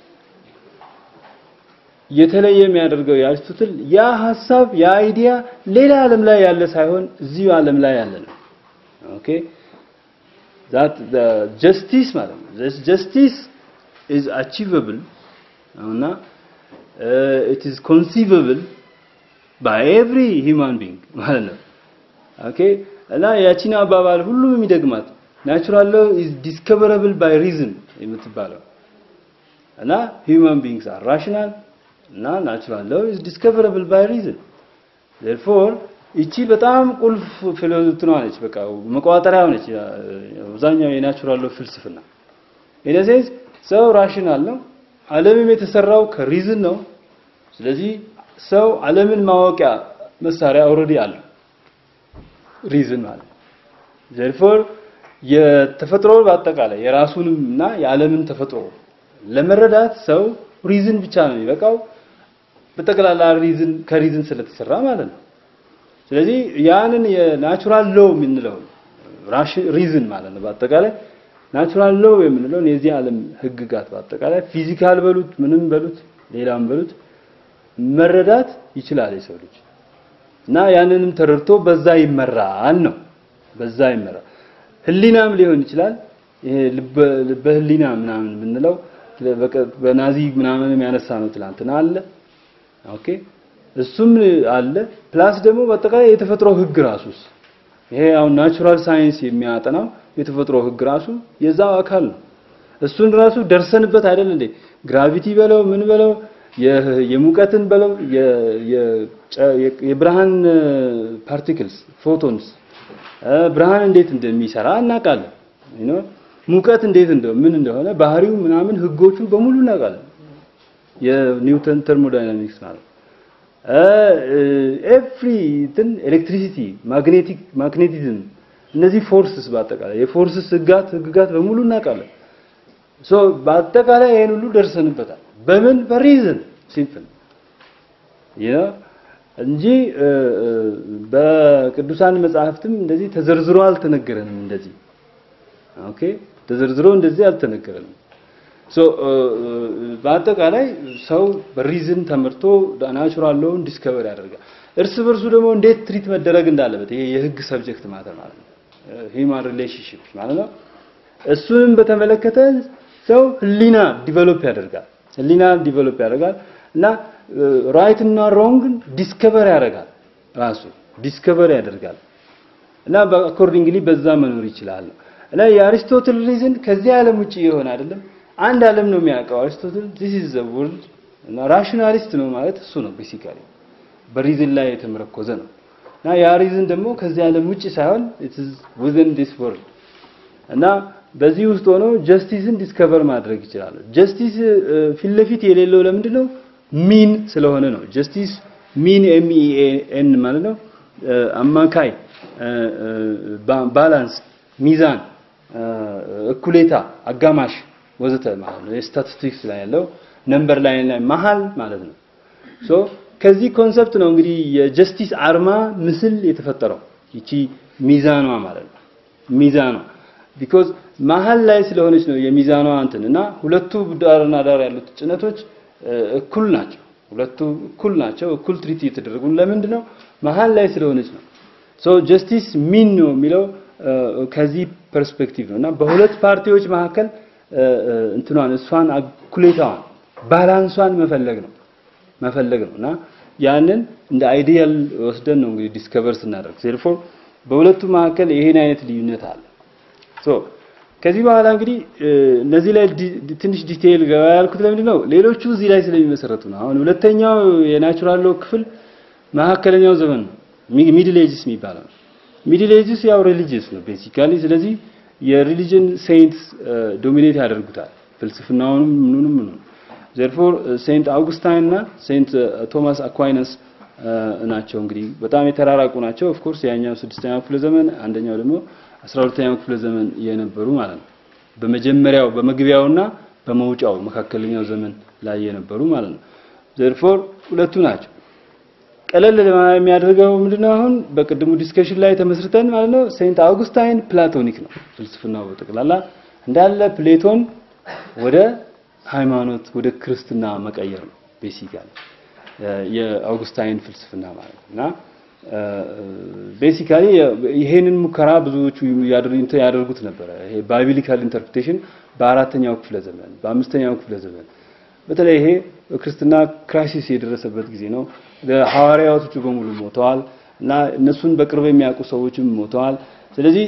የተለየ የሚያደርገው የአሪስቶትል ያ ሀሳብ ያ አይዲያ ሌላ ዓለም ላይ ያለ ሳይሆን እዚሁ ዓለም ላይ ያለ ነው። ኦኬ that the justice ማለት ነው this justice is achievable እና it is conceivable by every human being ማለት ነው ኦኬ እና ያቺን አባባል ሁሉም የሚደግማት ናቹራል ሎው is discoverable by reason የምትባለው እና human beings are rational እና ናቹራል ሎው is discoverable by reason therefore ይቺ በጣም ቁልፍ ፊሎሶፊ ነች። በቃ መቋጠሪያ ነች። አብዛኛው የናቹራል ሎው ፍልስፍና ኢን ሴንስ ሰው ራሽናል ነው። ዓለምም የተሰራው ከሪዝን ነው። ስለዚህ ሰው ዓለምን ማወቂያ መሳሪያ ኦልሬዲ አለው ሪዝን ማለት ዘርፎር የተፈጥሮ በአጠቃላይ የራሱንም እና የዓለምን ተፈጥሮ ለመረዳት ሰው ሪዝን ብቻ ነው የሚበቃው። በጠቅላላ ሪዝን ከሪዝን ስለተሰራ ማለት ነው። ስለዚህ ያንን የናቹራል ሎው የምንለው ሪዝን ማለት ነው። በአጠቃላይ ናቹራል ሎው የምንለው የዚህ ዓለም ህግጋት በአጠቃላይ ፊዚካል በሉት ምንም በሉት ሌላም በሉት መረዳት ይችላል የሰው ልጅ እና ያንንም ተረድቶ በዛ ይመራል ነው። በዛ ይመራል። ህሊናም ሊሆን ይችላል። ይሄ ልበ ህሊና ምናምን የምንለው በናዚ ምናምንም ያነሳ ነው ትላንትና አለ። ኦኬ እሱም አለ። ፕላስ ደግሞ በአጠቃላይ የተፈጥሮ ህግ ራሱስ ይሄ አሁን ናቹራል ሳይንስ የሚያጠናው የተፈጥሮ ህግ ራሱ የዛው አካል ነው። እሱን ራሱ ደርሰንበት አይደል እንዴ? ግራቪቲ በለው ምን በለው የሙቀትን በለው የብርሃን ፓርቲክልስ ፎቶንስ ብርሃን እንዴት እንደሚሰራ እናውቃለን። ዩ ሙቀት እንዴት እንደው ምን እንደሆነ ባህሪው ምናምን ህጎቹን በሙሉ እናውቃለን። የኒውተን ተርሞዳይናሚክስ ማለት ኤቭሪ እንትን ኤሌክትሪሲቲ ማግኔቲክ ማግኔቲዝም እነዚህ ፎርስስ በአጠቃላይ የፎርስስ ህጋት ህግጋት በሙሉ እናውቃለን። ሶ በአጠቃላይ ይሄን ሁሉ ደርሰንበታል። በምን በሪዝን ሲምፕል ያ እንጂ በቅዱሳን መጽሐፍትም እንደዚህ ተዘርዝሮ አልተነገረንም። እንደዚህ ኦኬ ተዘርዝሮ እንደዚህ አልተነገረንም። ሶ በአጠቃላይ ሰው በሪዝን ተመርቶ ናቹራል ሎውን ዲስከቨር ያደርጋል። እርስ በርሱ ደግሞ እንዴት ትሪት መደረግ እንዳለበት ይሄ የህግ ሰብጀክት ማተር ማለት ነው። ሂውማን ሪሌሽንሺፕ ማለት ነው። እሱንም በተመለከተ ሰው ህሊና ዲቨሎፕ ያደርጋል። ህሊና ዲቨሎፕ ያደርጋል እና ራይት እና ሮንግን ዲስከቨር ያደርጋል። ራሱ ዲስከቨር ያደርጋል እና በአኮርዲንግሊ በዛ መኖር ይችላል። እና የአሪስቶትል ሪዝን ከዚህ ዓለም ውጪ የሆነ አይደለም። አንድ ዓለም ነው የሚያውቀው አሪስቶትል this is the world እና ራሽናሊስት ነው ማለት እሱ ነው ቤሲካሊ በሪዝን ላይ የተመረኮዘ ነው እና ያ ሪዝን ደግሞ ከዚህ ዓለም ውጪ ሳይሆን it is within this world እና በዚህ ውስጥ ሆኖ ጀስቲስን ዲስከቨር ማድረግ ይችላል። ጀስቲስ ፊት ለፊት የሌለው ለምንድን ነው? ሚን ስለሆነ ነው። ጀስቲስ ሚን ኤም ኢ ኤን ማለት ነው አማካይ፣ ባላንስ፣ ሚዛን፣ እኩሌታ፣ አጋማሽ ወዘተ ማለት ነው። የስታቲስቲክስ ላይ ያለው ነምበር ላይ ላይ መሀል ማለት ነው። ሶ ከዚህ ኮንሰፕት ነው እንግዲህ የጀስቲስ አርማ ምስል የተፈጠረው ይቺ ሚዛኗ ማለት ነው። ሚዛኗ ቢኮዝ መሀል ላይ ስለሆነች ነው የሚዛኗ እንትን እና ሁለቱ ዳርና ዳር ያሉት ጭነቶች እኩል ናቸው። ሁለቱ እኩል ናቸው። እኩል ትሪት እየተደረጉ ለምንድን ነው? መሀል ላይ ስለሆነች ነው። ሶ ጀስቲስ ሚን ነው የሚለው ከዚህ ፐርስፔክቲቭ ነው እና በሁለት ፓርቲዎች መካከል እንትኗን እሷን እኩሌታዋን ባላንሷን መፈለግ ነው መፈለግ ነው እና ያንን እንደ አይዲያል ወስደን ነው እንግዲህ ዲስከቨር ስናደርግ ዜርፎር በሁለቱ መካከል ይሄን አይነት ልዩነት አለ። ሶ ከዚህ በኋላ እንግዲህ እነዚህ ላይ ትንሽ ዲቴይል ገባ ያልኩት ለምንድን ነው? ሌሎቹ እዚህ ላይ ስለሚመሰረቱ ነው። አሁን ሁለተኛው የናቹራል ሎው ክፍል መካከለኛው ዘመን ነው፣ ሚድል ኤጅስ የሚባለው ነው። ሚድል ኤጅስ ያው ሪሊጂየስ ነው ቤሲካሊ። ስለዚህ የሪሊጅን ሴንትስ ዶሚኔት ያደርጉታል ፍልስፍናውንም ምኑንም ምኑንም። ዘርፎር ሴንት አውጉስታይን እና ሴንት ቶማስ አኳይነስ ናቸው እንግዲህ በጣም የተራራቁ ናቸው። ኦፍ ኮርስ ያኛው ስድስተኛው ክፍለ ዘመን አንደኛው ደግሞ አስራ ሁለተኛው ክፍለ ዘመን የነበሩ ማለት ነው። በመጀመሪያው በመግቢያውና በመውጫው መካከለኛው ዘመን ላይ የነበሩ ማለት ነው። ዘርፎር ሁለቱ ናቸው። ቀለል የሚያደርገው ምንድነው? አሁን በቅድሙ ዲስከሽን ላይ ተመስርተን ማለት ነው ሴንት አውጉስታይን ፕላቶኒክ ነው ፍልስፍናው በጠቅላላ እንዳለ ፕሌቶን ወደ ሃይማኖት ወደ ክርስትና መቀየር ነው ቤሲካሊ የአውጉስታይን ፍልስፍና ማለት ነው እና ቤሲካሊ ይሄንን ሙከራ ብዙዎቹ ያደርጉት ነበረ። ይሄ ባይብሊካል ኢንተርፕሬቴሽን በአራተኛው ክፍለ ዘመን በአምስተኛው ክፍለ ዘመን በተለይ ይሄ ክርስትና ክራይሲስ የደረሰበት ጊዜ ነው። ሐዋርያቶቹ በሙሉ ሞተዋል እና እነሱን በቅርብ የሚያውቁ ሰዎችም ሞተዋል። ስለዚህ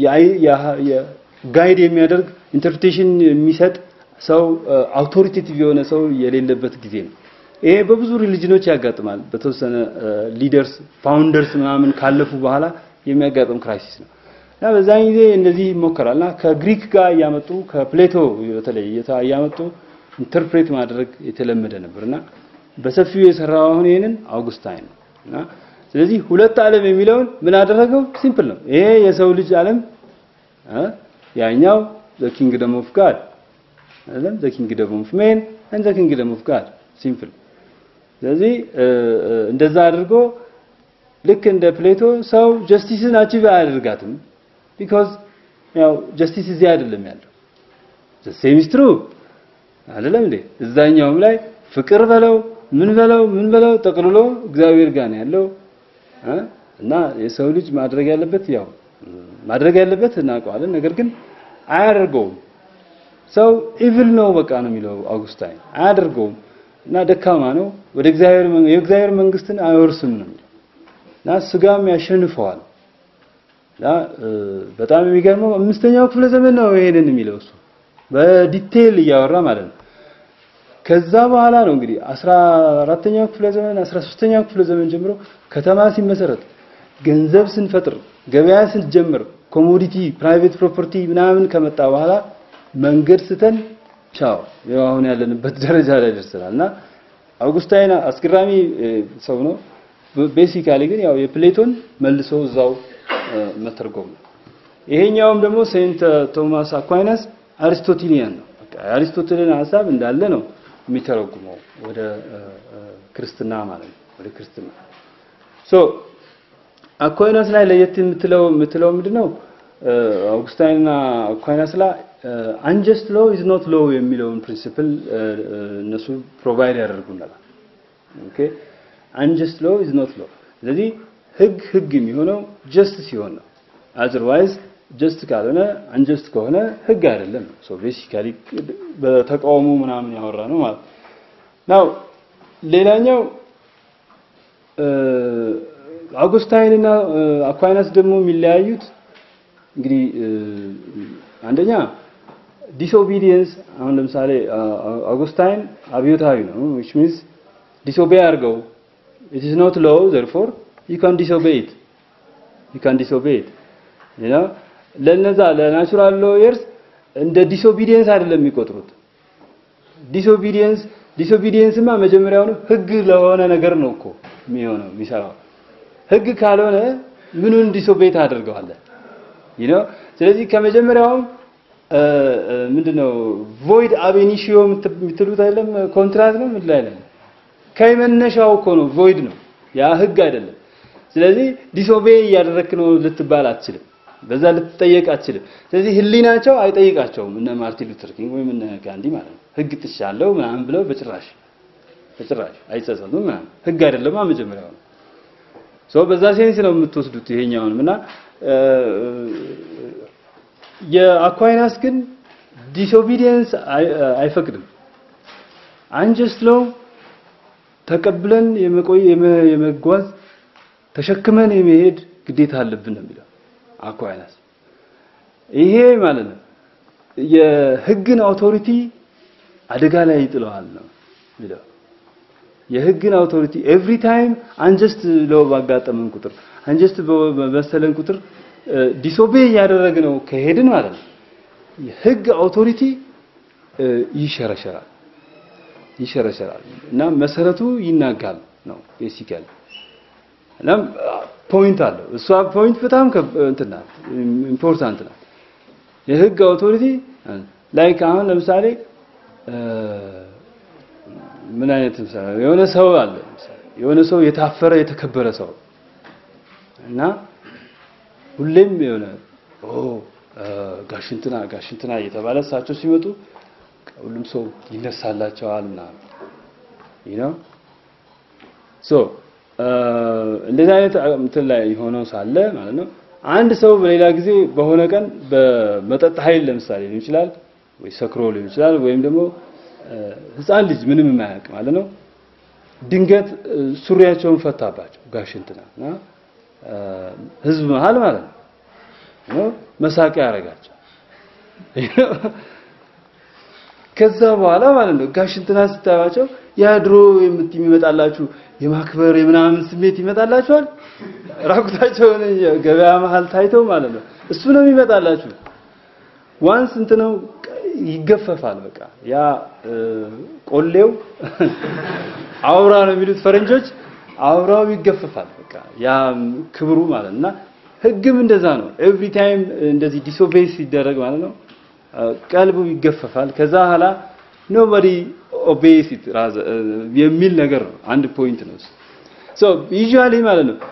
ጋይድ የሚያደርግ ኢንተርፕሬቴሽን የሚሰጥ ሰው አውቶሪቴቲቭ የሆነ ሰው የሌለበት ጊዜ ነው። ይሄ በብዙ ሪሊጅኖች ያጋጥማል። በተወሰነ ሊደርስ ፋውንደርስ ምናምን ካለፉ በኋላ የሚያጋጥም ክራይሲስ ነው እና በዛን ጊዜ እንደዚህ ይሞከራል እና ከግሪክ ጋር እያመጡ ከፕሌቶ በተለይ እያመጡ ኢንተርፕሬት ማድረግ የተለመደ ነበርና በሰፊው የሰራው አሁን ይሄንን አውጉስታይን ነው እና ስለዚህ ሁለት ዓለም የሚለውን ምን አደረገው? ሲምፕል ነው። ይሄ የሰው ልጅ ዓለም ያኛው ዘ ኪንግደም ኦፍ ጋድ አይደለም ዘ ኪንግደም ኦፍ ሜን and the kingdom of God ሲምፕል ስለዚህ እንደዛ አድርጎ ልክ እንደ ፕሌቶ ሰው ጀስቲስን አቺቭ አያደርጋትም ቢኮዝ ያው ጀስቲስ እዚህ አይደለም ያለው the same is true አይደለም እንዴ እዛኛውም ላይ ፍቅር በለው ምን በለው ምን በለው ጠቅልሎ እግዚአብሔር ጋር ነው ያለው እና የሰው ልጅ ማድረግ ያለበት ያው ማድረግ ያለበት እናውቀዋለን ነገር ግን አያደርገውም ሰው ኢቪል ነው በቃ ነው የሚለው አውጉስታይን አያደርገውም እና ደካማ ነው ወደ እግዚአብሔር የእግዚአብሔር መንግስትን አይወርስም ነው እና ስጋም ያሸንፈዋል እና በጣም የሚገርመው አምስተኛው ክፍለ ዘመን ነው ይሄንን የሚለው እሱ በዲቴይል እያወራ ማለት ነው ከዛ በኋላ ነው እንግዲህ 14ኛው ክፍለ ዘመን 13ኛው ክፍለ ዘመን ጀምሮ ከተማ ሲመሰረት ገንዘብ ስንፈጥር ገበያ ስንጀምር ኮሞዲቲ ፕራይቬት ፕሮፐርቲ ምናምን ከመጣ በኋላ መንገድ ስተን ቻው ያው አሁን ያለንበት ደረጃ ላይ ደርሰናል እና አውጉስታይን አስገራሚ ሰው ነው ቤሲካሊ ግን ያው የፕሌቶን መልሶ እዛው መተርጎም ነው ይሄኛውም ደግሞ ሴንት ቶማስ አኳይናስ አሪስቶቴሊያን ነው በቃ የአሪስቶቴልን ሐሳብ እንዳለ ነው የሚተረጉመው ወደ ክርስትና ማለት ነው ወደ ክርስትና ሶ አኳይናስ ላይ ለየት የምትለው የምትለው ምንድነው አውጉስታይንና አኳይናስ ላይ አንጀስት ሎ ኢዝ ኖት ሎ የሚለውን ፕሪንሲፕል እነሱ ፕሮቫይድ ያደርጉናል ኦኬ አንጀስት ሎ ኢዝ ኖት ሎ ስለዚህ ህግ ህግ የሚሆነው ጀስት ሲሆን ነው አዘርዋይዝ ጀስት ካልሆነ አንጀስት ከሆነ ህግ አይደለም ሶ ቤሲካሊ በተቃውሞ ምናምን ያወራ ነው ማለት ናው ሌላኛው አውጉስታይን እና አኳይናስ ደግሞ የሚለያዩት እንግዲህ አንደኛ ዲስኦቢዲየንስ አሁን ለምሳሌ አውጉስታይን አብዮታዊ ነው which means disobey አድርገው it is not law therefore you can disobey it you can disobey it you know ለነዛ ለናቹራል ሎየርስ እንደ ዲስኦቢዲየንስ አይደለም የሚቆጥሩት ዲስኦቢዲየንስ ዲስኦቢዲየንስማ መጀመሪያውኑ ህግ ለሆነ ነገር ነው እኮ የሚሆነው የሚሰራው ህግ ካልሆነ ምኑን ዲስኦቤይ ታደርገዋለህ you know ስለዚህ ከመጀመሪያውም ምንድነው ቮይድ አቤኒሺዮ የምትሉት አይደለም ኮንትራት ነው ምን ላይ ነው ከመነሻው እኮ ነው ቮይድ ነው ያ ህግ አይደለም ስለዚህ ዲስኦቤይ እያደረክ ነው ልትባል አትችልም በዛ ልትጠየቅ አትችልም ስለዚህ ህሊናቸው አይጠይቃቸውም እነ ማርቲን ሉተር ኪንግ ወይም እነ ጋንዲ ማለት ነው ህግ ጥሻለሁ ምናምን ብለው በጭራሽ በጭራሽ አይጸጸቱም ምናምን ህግ አይደለማ መጀመሪያው ነው ሶ በዛ ሴንስ ነው የምትወስዱት ይሄኛውንም እና የአኳይናስ ግን ዲስኦቢዲየንስ አይፈቅድም አንጀስት ለው ተቀብለን የመቆይ የመጓዝ ተሸክመን የመሄድ ግዴታ አለብን ነው የሚለው አኳይናስ ይሄ ማለት ነው የህግን አውቶሪቲ አደጋ ላይ ይጥለዋል ነው የሚለው። የህግን አውቶሪቲ ኤቭሪ ታይም አንጀስት ለው ባጋጠመን ቁጥር አንጀስት በመሰለን ቁጥር ዲሶቤ እያደረግነው ከሄድን ማለት ነው የህግ አውቶሪቲ ይሸረሸራል ይሸረሸራል እና መሰረቱ ይናጋል ነው ቤሲካሊ እና ፖይንት አለው። እሷ ፖይንት በጣም እንትን ናት ኢምፖርታንት ናት። የህግ አውቶሪቲ ላይክ አሁን ለምሳሌ ምን አይነት ምሳሌ የሆነ ሰው አለ የሆነ ሰው የታፈረ የተከበረ ሰው እና ሁሌም የሆነ ኦ ጋሽንትና ጋሽንትና እየተባለ እሳቸው ሲመጡ ሁሉም ሰው ይነሳላቸዋል ምናምን you know ሶ እንደዚህ አይነት እንትን ላይ ሆነው ሳለ ማለት ነው አንድ ሰው በሌላ ጊዜ በሆነ ቀን በመጠጥ ኃይል ለምሳሌ ሊሆን ይችላል ወይ ሰክሮ ሊሆን ይችላል ወይም ደግሞ ህፃን ልጅ ምንም የማያውቅ ማለት ነው ድንገት ሱሪያቸውን ፈታባቸው ጋሽንትና እና ህዝብ መሀል ማለት ነው መሳቂያ ያደርጋቸው ከዛ በኋላ ማለት ነው ጋሽንትና ስታያቸው ያ ድሮ የሚመጣላችሁ የማክበር የምናምን ስሜት ይመጣላችኋል። ራቁታቸውን ገበያ መሀል ታይተው ማለት ነው። እሱ ነው የሚመጣላችሁ። ዋንስ እንትነው ይገፈፋል። በቃ ያ ቆሌው አውራ ነው የሚሉት ፈረንጆች፣ አውራው ይገፈፋል። በቃ ያ ክብሩ ማለት እና ህግም እንደዛ ነው። ኤቭሪ ታይም እንደዚህ ዲሶቤይ ሲደረግ ማለት ነው ቀልቡ ይገፈፋል። ከዛ በኋላ ኖባዲ ኦቤይስ ኢት የሚል ነገር ነው። አንድ ፖይንት ነው። ሶ ዩዥዋሊ ማለት ነው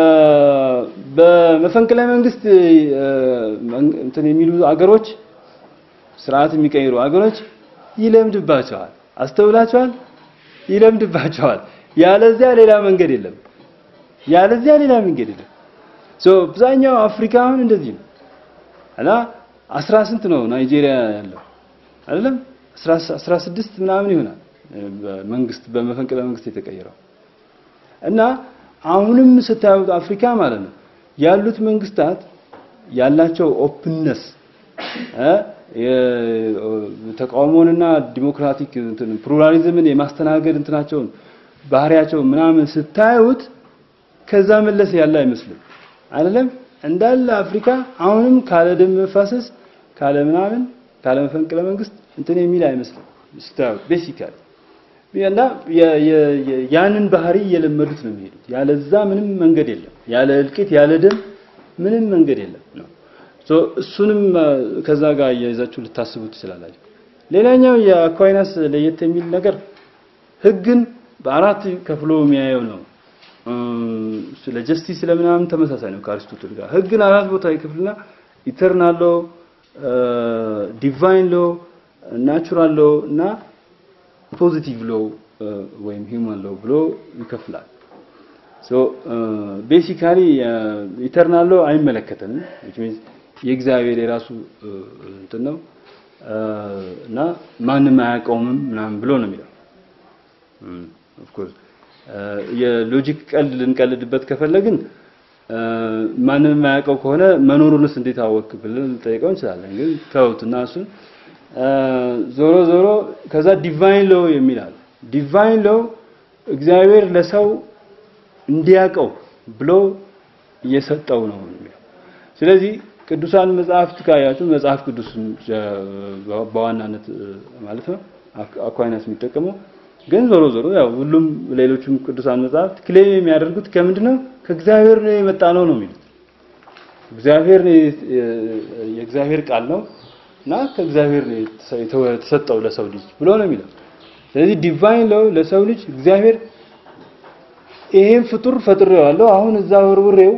በመፈንቅለ መንግስት እንትን የሚሉ አገሮች ስርዓት የሚቀይሩ አገሮች ይለምድባቸዋል። አስተውላቸዋል? ይለምድባቸዋል። ያለዚያ ሌላ መንገድ የለም። ያለዚያ ሌላ መንገድ የለም። ሶ አብዛኛው አፍሪካ አሁን እንደዚህ ነው እና አስራ ስንት ነው ናይጄሪያ ያለው አይደለም? አስራ ስድስት ምናምን ይሆናል መንግስት በመፈንቅለ መንግስት የተቀየረው እና አሁንም ስታዩት አፍሪካ ማለት ነው ያሉት መንግስታት ያላቸው ኦፕንነስ ተቃውሞንና ዲሞክራቲክ እንትን ፕሉራሊዝምን የማስተናገድ እንትናቸውን ባህሪያቸው ምናምን ስታዩት ከዛ መለስ ያለ አይመስልም አይደለም እንዳለ አፍሪካ አሁንም ካለ ደም መፋሰስ ካለ ምናምን ካለ መፈንቅለ መንግስት እንትን የሚል አይመስልም ስታዩት ቤሲካሊ እና ያንን ባህሪ እየለመዱት ነው የሚሄዱት። ያለዛ ምንም መንገድ የለም። ያለ እልቂት ያለ ደም ምንም መንገድ የለም ነው። ሶ እሱንም ከዛ ጋር እያይዛችሁ ልታስቡ ትችላላችሁ። ሌላኛው የአኳይናስ ለየት የሚል ነገር ህግን በአራት ከፍሎ የሚያየው ነው። ስለ ጀስቲስ ስለምናምን ተመሳሳይ ነው ከአሪስቶትል ጋር። ህግን አራት ቦታ ይከፍልና ኢተርናል ሎ፣ ዲቫይን ሎ፣ ናቹራል ሎ እና ፖዚቲቭ ሎ ወይም ሂውማን ሎ ብሎ ይከፍላል። ሶ ቤሲካሊ ኢተርናል ሎ አይመለከተንም which means የእግዚአብሔር የራሱ እንትን ነው እና ማንም አያውቀውም ምናምን ብሎ ነው የሚለው ኦፍ ኮርስ የሎጂክ ቀልድ ልንቀልድበት ከፈለግን ማንም የማያውቀው ከሆነ መኖሩንስ እንዴት አወቅ ብለን ልንጠይቀው እንችላለን። ግን ተውትና እሱን ዞሮ ዞሮ ከዛ ዲቫይን ሎ የሚላል ዲቫይን ሎ እግዚአብሔር ለሰው እንዲያውቀው ብሎ እየሰጠው ነው የሚለው። ስለዚህ ቅዱሳን መጽሐፍት ካያችሁ መጽሐፍ ቅዱስ በዋናነት ማለት ነው አኳይናስ የሚጠቀመው ግን ዞሮ ዞሮ ያው ሁሉም ሌሎቹም ቅዱሳን መጽሐፍት ክሌም የሚያደርጉት ከምንድን ነው ከእግዚአብሔር ነው የመጣ ነው ነው የሚሉት። እግዚአብሔር የእግዚአብሔር ቃል ነው እና ከእግዚአብሔር ነው የተሰጠው ለሰው ልጅ ብሎ ነው የሚለው። ስለዚህ ዲቫይን ለው ለሰው ልጅ እግዚአብሔር ይሄን ፍጡር ፈጥሬዋለሁ አሁን እዛ ወርውሬው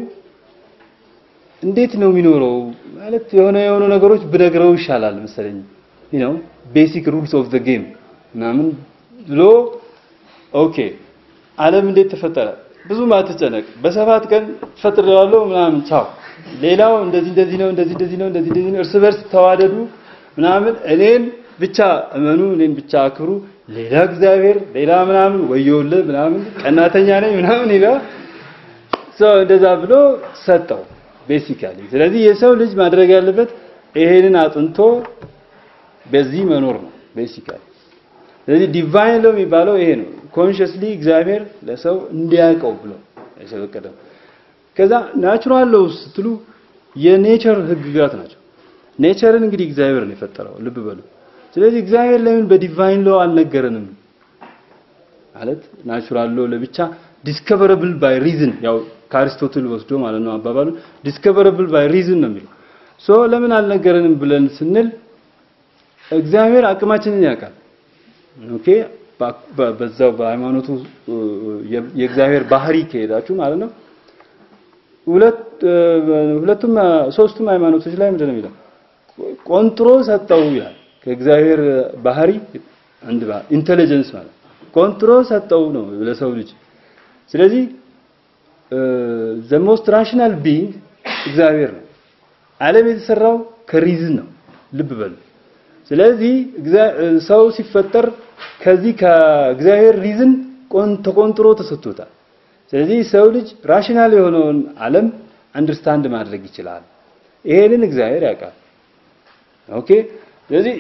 እንዴት ነው የሚኖረው ማለት የሆነ የሆኑ ነገሮች ብነግረው ይሻላል መሰለኝ you know basic rules of the game ምናምን ብሎ ኦኬ ዓለም እንዴት ተፈጠረ ብዙም አትጨነቅ በሰባት ቀን ፈጥሬዋለሁ ምናምን ቻው ሌላው እንደዚህ እንደዚህ ነው እንደዚህ እንደዚህ ነው እንደዚህ እንደዚህ ነው እርስ በርስ ተዋደዱ ምናምን እኔን ብቻ እመኑ እኔን ብቻ አክብሩ ሌላ እግዚአብሔር ሌላ ምናምን ወየውልህ ምናምን ቀናተኛ ነኝ ምናምን ይላል ሰው እንደዛ ብሎ ሰጠው ቤሲካሊ ስለዚህ የሰው ልጅ ማድረግ ያለበት ይሄንን አጥንቶ በዚህ መኖር ነው ቤሲካሊ። ስለዚህ ዲቫይን ሎው የሚባለው ይሄ ነው። ኮንሽስሊ እግዚአብሔር ለሰው እንዲያውቀው ብሎ የፈቀደው። ከዛ ናቹራል ሎው ስትሉ የኔቸር ህግጋት ናቸው። ኔቸርን እንግዲህ እግዚአብሔር ነው የፈጠረው፣ ልብ በሉ። ስለዚህ እግዚአብሔር ለምን በዲቫይን ሎው አልነገረንም? ማለት ናቹራል ሎው ለብቻ ዲስከቨረብል ባይ ሪዝን ያው ከአሪስቶትል ወስዶ ማለት ነው አባባሉ ዲስከቨረብል ባይ ሪዝን ነው የሚለው ሶ ለምን አልነገረንም ብለን ስንል እግዚአብሔር አቅማችንን ያውቃል ኦኬ በዛው በሃይማኖቱ የእግዚአብሔር ባህሪ ከሄዳችሁ ማለት ነው ሁለት ሁለቱም ሶስቱም ሃይማኖቶች ላይ ምንድን ነው የሚለው ቆንጥሮ ሰጠው ይላል ከእግዚአብሔር ባህሪ አንድ ኢንተለጀንስ ማለት ቆንጥሮ ሰጠው ነው ለሰው ልጅ ስለዚህ ዘ ሞስት ራሽናል ቢንግ እግዚአብሔር ነው። ዓለም የተሰራው ከሪዝን ነው። ልብ በሉ። ስለዚህ ሰው ሲፈጠር ከዚህ ከእግዚአብሔር ሪዝን ተቆንጥሮ ተሰጥቶታል። ስለዚህ ሰው ልጅ ራሽናል የሆነውን ዓለም አንደርስታንድ ማድረግ ይችላል። ይሄንን እግዚአብሔር ያውቃል። ኦኬ። ስለዚህ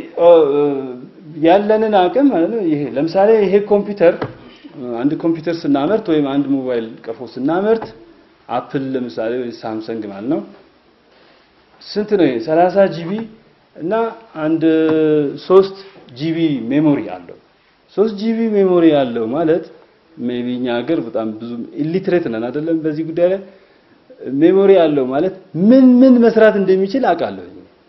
ያለንን አቅም ማለት ነው ይሄ ለምሳሌ ይሄ ኮምፒውተር አንድ ኮምፒውተር ስናመርት ወይም አንድ ሞባይል ቀፎ ስናመርት አፕል ለምሳሌ ወይ ሳምሰንግ ማለት ነው ስንት ነው? 30 ጂቢ እና አንድ 3 ጂቢ ሜሞሪ አለው። 3 ጂቢ ሜሞሪ አለው ማለት ሜቢ እኛ ሀገር በጣም ብዙ ኢሊትሬት ነን አይደለም? በዚህ ጉዳይ ላይ ሜሞሪ አለው ማለት ምን ምን መስራት እንደሚችል አውቃለሁ።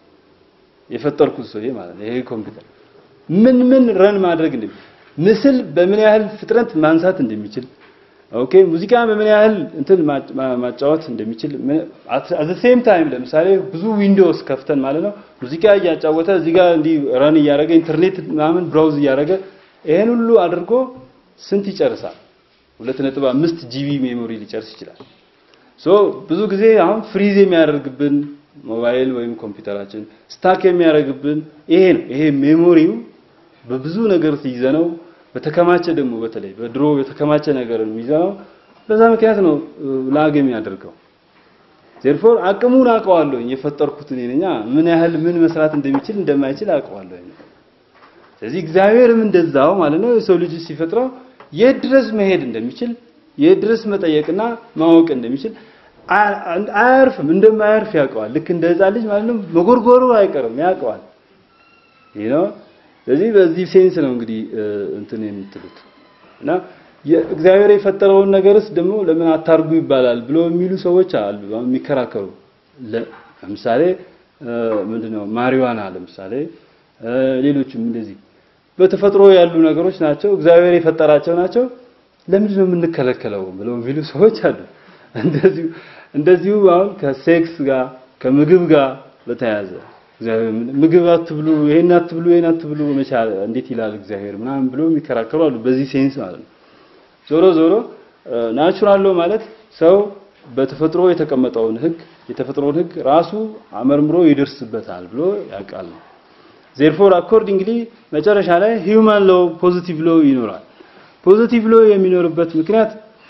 የፈጠርኩት ሰውዬ ማለት ነው። ይሄ ኮምፒውተር ምን ምን ረን ማድረግ እንደሚችል ምስል በምን ያህል ፍጥነት ማንሳት እንደሚችል ኦኬ ሙዚቃ በምን ያህል እንትን ማጫወት እንደሚችል አት ዘ ሴም ታይም ለምሳሌ ብዙ ዊንዶውስ ከፍተን ማለት ነው ሙዚቃ እያጫወተ እዚህ ጋር እንዲህ ረን እያደረገ ኢንተርኔት ምናምን ብራውዝ እያደረገ ይሄን ሁሉ አድርጎ ስንት ይጨርሳል? 2.5 ጂቢ ሜሞሪ ሊጨርስ ይችላል። ሶ ብዙ ጊዜ አሁን ፍሪዝ የሚያደርግብን ሞባይል ወይም ኮምፒውተራችን ስታክ የሚያደርግብን ይሄ ነው። ይሄ ሜሞሪው በብዙ ነገር ሲይዘነው በተከማቸ ደግሞ በተለይ በድሮ የተከማቸ ነገር የሚይዘነው በዛ ምክንያት ነው ላግ የሚያደርገው። ዜርፎር አቅሙን አውቀዋለሁ የፈጠርኩት እኔ ነኝ። ምን ያህል ምን መስራት እንደሚችል እንደማይችል አውቀዋለሁ። ስለዚህ እግዚአብሔርም እንደዛው ማለት ነው የሰው ልጅ ሲፈጥረው የት ድረስ መሄድ እንደሚችል የት ድረስ መጠየቅና ማወቅ እንደሚችል አያርፍም፣ እንደማያርፍ ያውቀዋል። ልክ እንደ ሕፃን ልጅ ማለት ነው መጎርጎሩ አይቀርም ያውቀዋል። ይህ ነው ስለዚህ በዚህ ሴንስ ነው እንግዲህ እንትን የምትሉት እና እግዚአብሔር የፈጠረውን ነገርስ ደግሞ ለምን አታርጉ ይባላል ብሎ የሚሉ ሰዎች አሉ፣ የሚከራከሩ። ለምሳሌ ምንድነው ማሪዋና ለምሳሌ ሌሎችም እንደዚህ በተፈጥሮ ያሉ ነገሮች ናቸው፣ እግዚአብሔር የፈጠራቸው ናቸው። ለምንድን ነው የምንከለከለው ብለው የሚሉ ሰዎች አሉ። እንደዚሁ እንደዚሁ አሁን ከሴክስ ጋር ከምግብ ጋር በተያያዘ ምግብ አትብሉ፣ ይሄን አትብሉ፣ ይሄን አትብሉ መቻል እንዴት ይላል እግዚአብሔር ምናምን ብሎ የሚከራከሩ አሉ። በዚህ ሴንስ ማለት ነው። ዞሮ ዞሮ ናቹራል ሎው ማለት ሰው በተፈጥሮ የተቀመጠውን ህግ የተፈጥሮን ህግ ራሱ አመርምሮ ይደርስበታል ብሎ ያውቃል። ዜርፎር አኮርዲንግሊ መጨረሻ ላይ ሂውማን ሎው ፖዚቲቭ ሎው ይኖራል። ፖዚቲቭ ሎው የሚኖርበት ምክንያት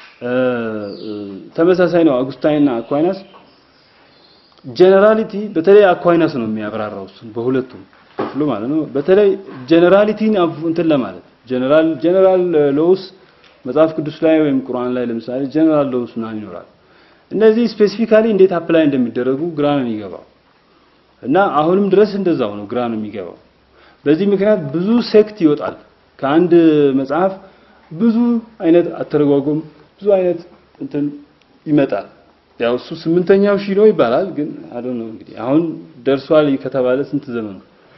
ተመሳሳይ ነው። አጉስታይንና አኳይናስ ጀነራሊቲ በተለይ አኳይናስ ነው የሚያብራራው እሱን በሁለቱም ክፍሉ ማለት ነው። በተለይ ጀነራሊቲን እንትን ለማለት ጀነራል ጀነራል ሎውስ መጽሐፍ ቅዱስ ላይ ወይም ቁርአን ላይ ለምሳሌ ጀነራል ሎውስ ምናምን ይኖራል። እነዚህ ስፔሲፊካሊ እንዴት አፕላይ እንደሚደረጉ ግራ ነው የሚገባው እና አሁንም ድረስ እንደዛው ነው ግራ ነው የሚገባው። በዚህ ምክንያት ብዙ ሴክት ይወጣል ከአንድ መጽሐፍ ብዙ አይነት አተረጓጎም ብዙ አይነት እንትን ይመጣል። ያው እሱ ስምንተኛው ሺህ ነው ይባላል። ግን አዶን ነው እንግዲህ አሁን ደርሷል ከተባለ ስንት ዘመኑ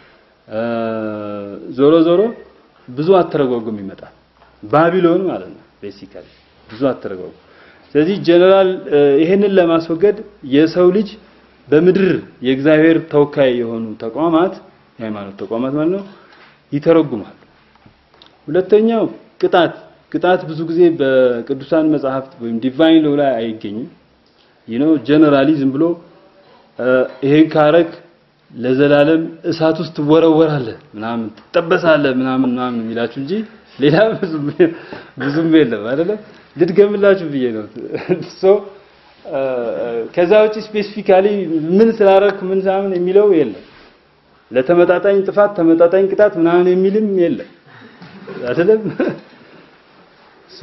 ዞሮ ዞሮ ብዙ አተረጓጎም ይመጣል። ባቢሎን ማለት ነው ቤሲካሊ ብዙ አተረጓጎም። ስለዚህ ጀነራል ይሄንን ለማስወገድ የሰው ልጅ በምድር የእግዚአብሔር ተወካይ የሆኑ ተቋማት የሃይማኖት ተቋማት ማለት ነው ይተረጉማሉ። ሁለተኛው ቅጣት ቅጣት ብዙ ጊዜ በቅዱሳን መጽሐፍት ወይም ዲቫይን ሎው ላይ አይገኝም። ይህ ነው ጀነራሊ ዝም ብሎ ይሄን ካረግ ለዘላለም እሳት ውስጥ ትወረወራለህ ምናምን ትጠበሳለህ ምናምን ምናምን የሚላችሁ እንጂ ሌላ ብዙም ብዙም የለም አይደለም። ልድገምላችሁ ብዬ ነው። ሶ ከዛ ውጪ ስፔሲፊካሊ ምን ስላደረክ ምን ሳምን የሚለው የለም። ለተመጣጣኝ ጥፋት ተመጣጣኝ ቅጣት ምናምን የሚልም የለም አይደለም። ሶ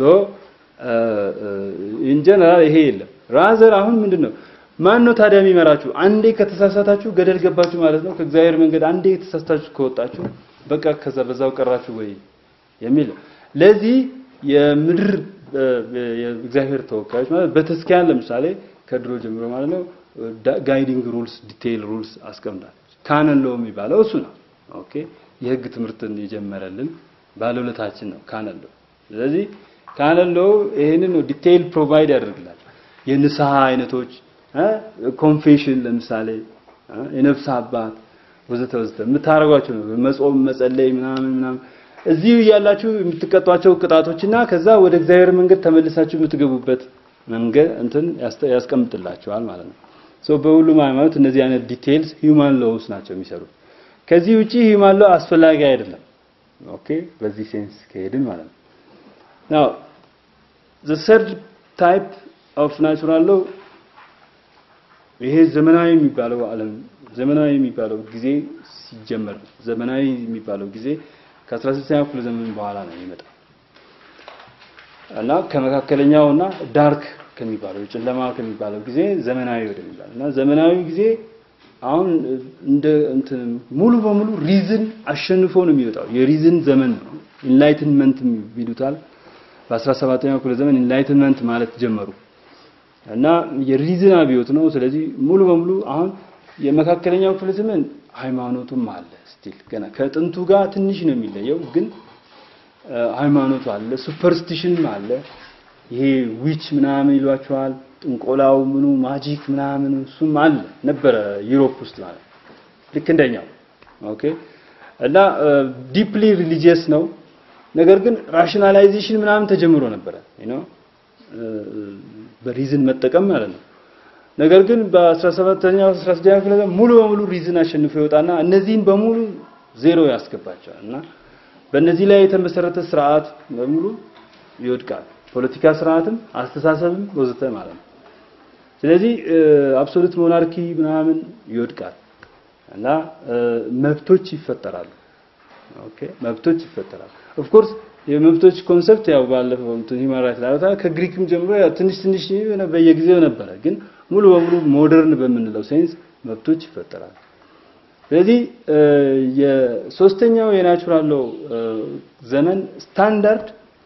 ኢን ጀነራል ይሄ የለም። ራዘር አሁን ምንድነው ማን ነው ታዲያ የሚመራችሁ? አንዴ ከተሳሳታችሁ ገደል ገባችሁ ማለት ነው። ከእግዚአብሔር መንገድ አንዴ የተሳሳታችሁ ከወጣችሁ በቃ ከዛ በዛው ቀራችሁ ወይ የሚል ለዚህ የምድር የእግዚአብሔር ተወካዮች ማለት በተስኪያን ለምሳሌ ከድሮ ጀምሮ ማለት ነው ጋይዲንግ ሩልስ ዲቴይል ሩልስ አስቀምጣለች። ካነን ሎ የሚባለው እሱ ነው። ኦኬ የህግ ትምህርትን የጀመረልን ባለውለታችን ነው ካነን ሎ። ስለዚህ ካነን ሎ ይሄንን ነው ዲቴይል ፕሮቫይድ ያደርግላል። የንስሐ አይነቶች ኮንፌሽን ለምሳሌ የነፍስ አባት ወዘተ ወዘተ የምታደርጓቸው ነው። መጾም፣ መጸለይ ምናምን ምናምን እዚሁ እያላችሁ የምትቀጧቸው ቅጣቶችና ከዛ ወደ እግዚአብሔር መንገድ ተመልሳችሁ የምትገቡበት መንገድ እንትን ያስቀምጥላችኋል ማለት ነው። ሶ በሁሉም ሃይማኖት እነዚህ አይነት ዲቴይልስ ሂውማን ሎውስ ናቸው የሚሰሩት። ከዚህ ውጪ ሂውማን ሎው አስፈላጊ አይደለም። ኦኬ በዚህ ሴንስ ከሄድን ማለት ነው። ናው the third type of natural law ይሄ ዘመናዊ የሚባለው ዓለም ዘመናዊ የሚባለው ጊዜ ሲጀመር ዘመናዊ የሚባለው ጊዜ ከ16ኛው ክፍለ ዘመን በኋላ ነው የሚመጣው እና ከመካከለኛውና ዳርክ ከሚባለው ጨለማ ከሚባለው ጊዜ ዘመናዊ ወደሚባለው እና ዘመናዊ ጊዜ አሁን እንደ እንትን ሙሉ በሙሉ ሪዝን አሸንፎ ነው የሚወጣው። የሪዝን ዘመን ነው። ኢንላይትንመንት ይሉታል። በ17ኛው ክፍለ ዘመን ኢንላይትንመንት ማለት ጀመሩ እና የሪዝን አብዮት ነው። ስለዚህ ሙሉ በሙሉ አሁን የመካከለኛው ክፍለ ዘመን ሃይማኖቱም አለ ስቲል ገና ከጥንቱ ጋር ትንሽ ነው የሚለየው፣ ግን ሃይማኖቱ አለ፣ ሱፐርስቲሽንም አለ። ይሄ ዊች ምናምን ይሏቸዋል፣ ጥንቆላው ምኑ ማጂክ ምናምን እሱም አለ ነበረ ዩሮፕ ውስጥ ማለት ልክ እንደኛው ኦኬ። እና ዲፕሊ ሪሊጂየስ ነው። ነገር ግን ራሽናላይዜሽን ምናምን ተጀምሮ ነበረ ዩ በሪዝን መጠቀም ማለት ነው። ነገር ግን በ17ኛው 16ኛው ክፍለ ዘመን ሙሉ በሙሉ ሪዝን አሸንፎ ይወጣና እነዚህን በሙሉ ዜሮ ያስገባቸዋል እና በእነዚህ ላይ የተመሰረተ ስርዓት በሙሉ ይወድቃል። ፖለቲካ ስርዓትም አስተሳሰብም ወዘተ ማለት ነው። ስለዚህ አብሶሉት ሞናርኪ ምናምን ይወድቃል እና መብቶች ይፈጠራሉ። ኦኬ መብቶች ይፈጠራሉ። ኦፍ ኮርስ የመብቶች ኮንሰፕት ያው ባለፈው እንትን ሂውማን ራይት ላይ ከግሪክም ጀምሮ ያው ትንሽ ትንሽ በየጊዜው ነበረ፣ ግን ሙሉ በሙሉ ሞደርን በምንለው ሴንስ መብቶች ይፈጠራሉ። ስለዚህ የሶስተኛው የናቹራል ሎው ዘመን ስታንዳርድ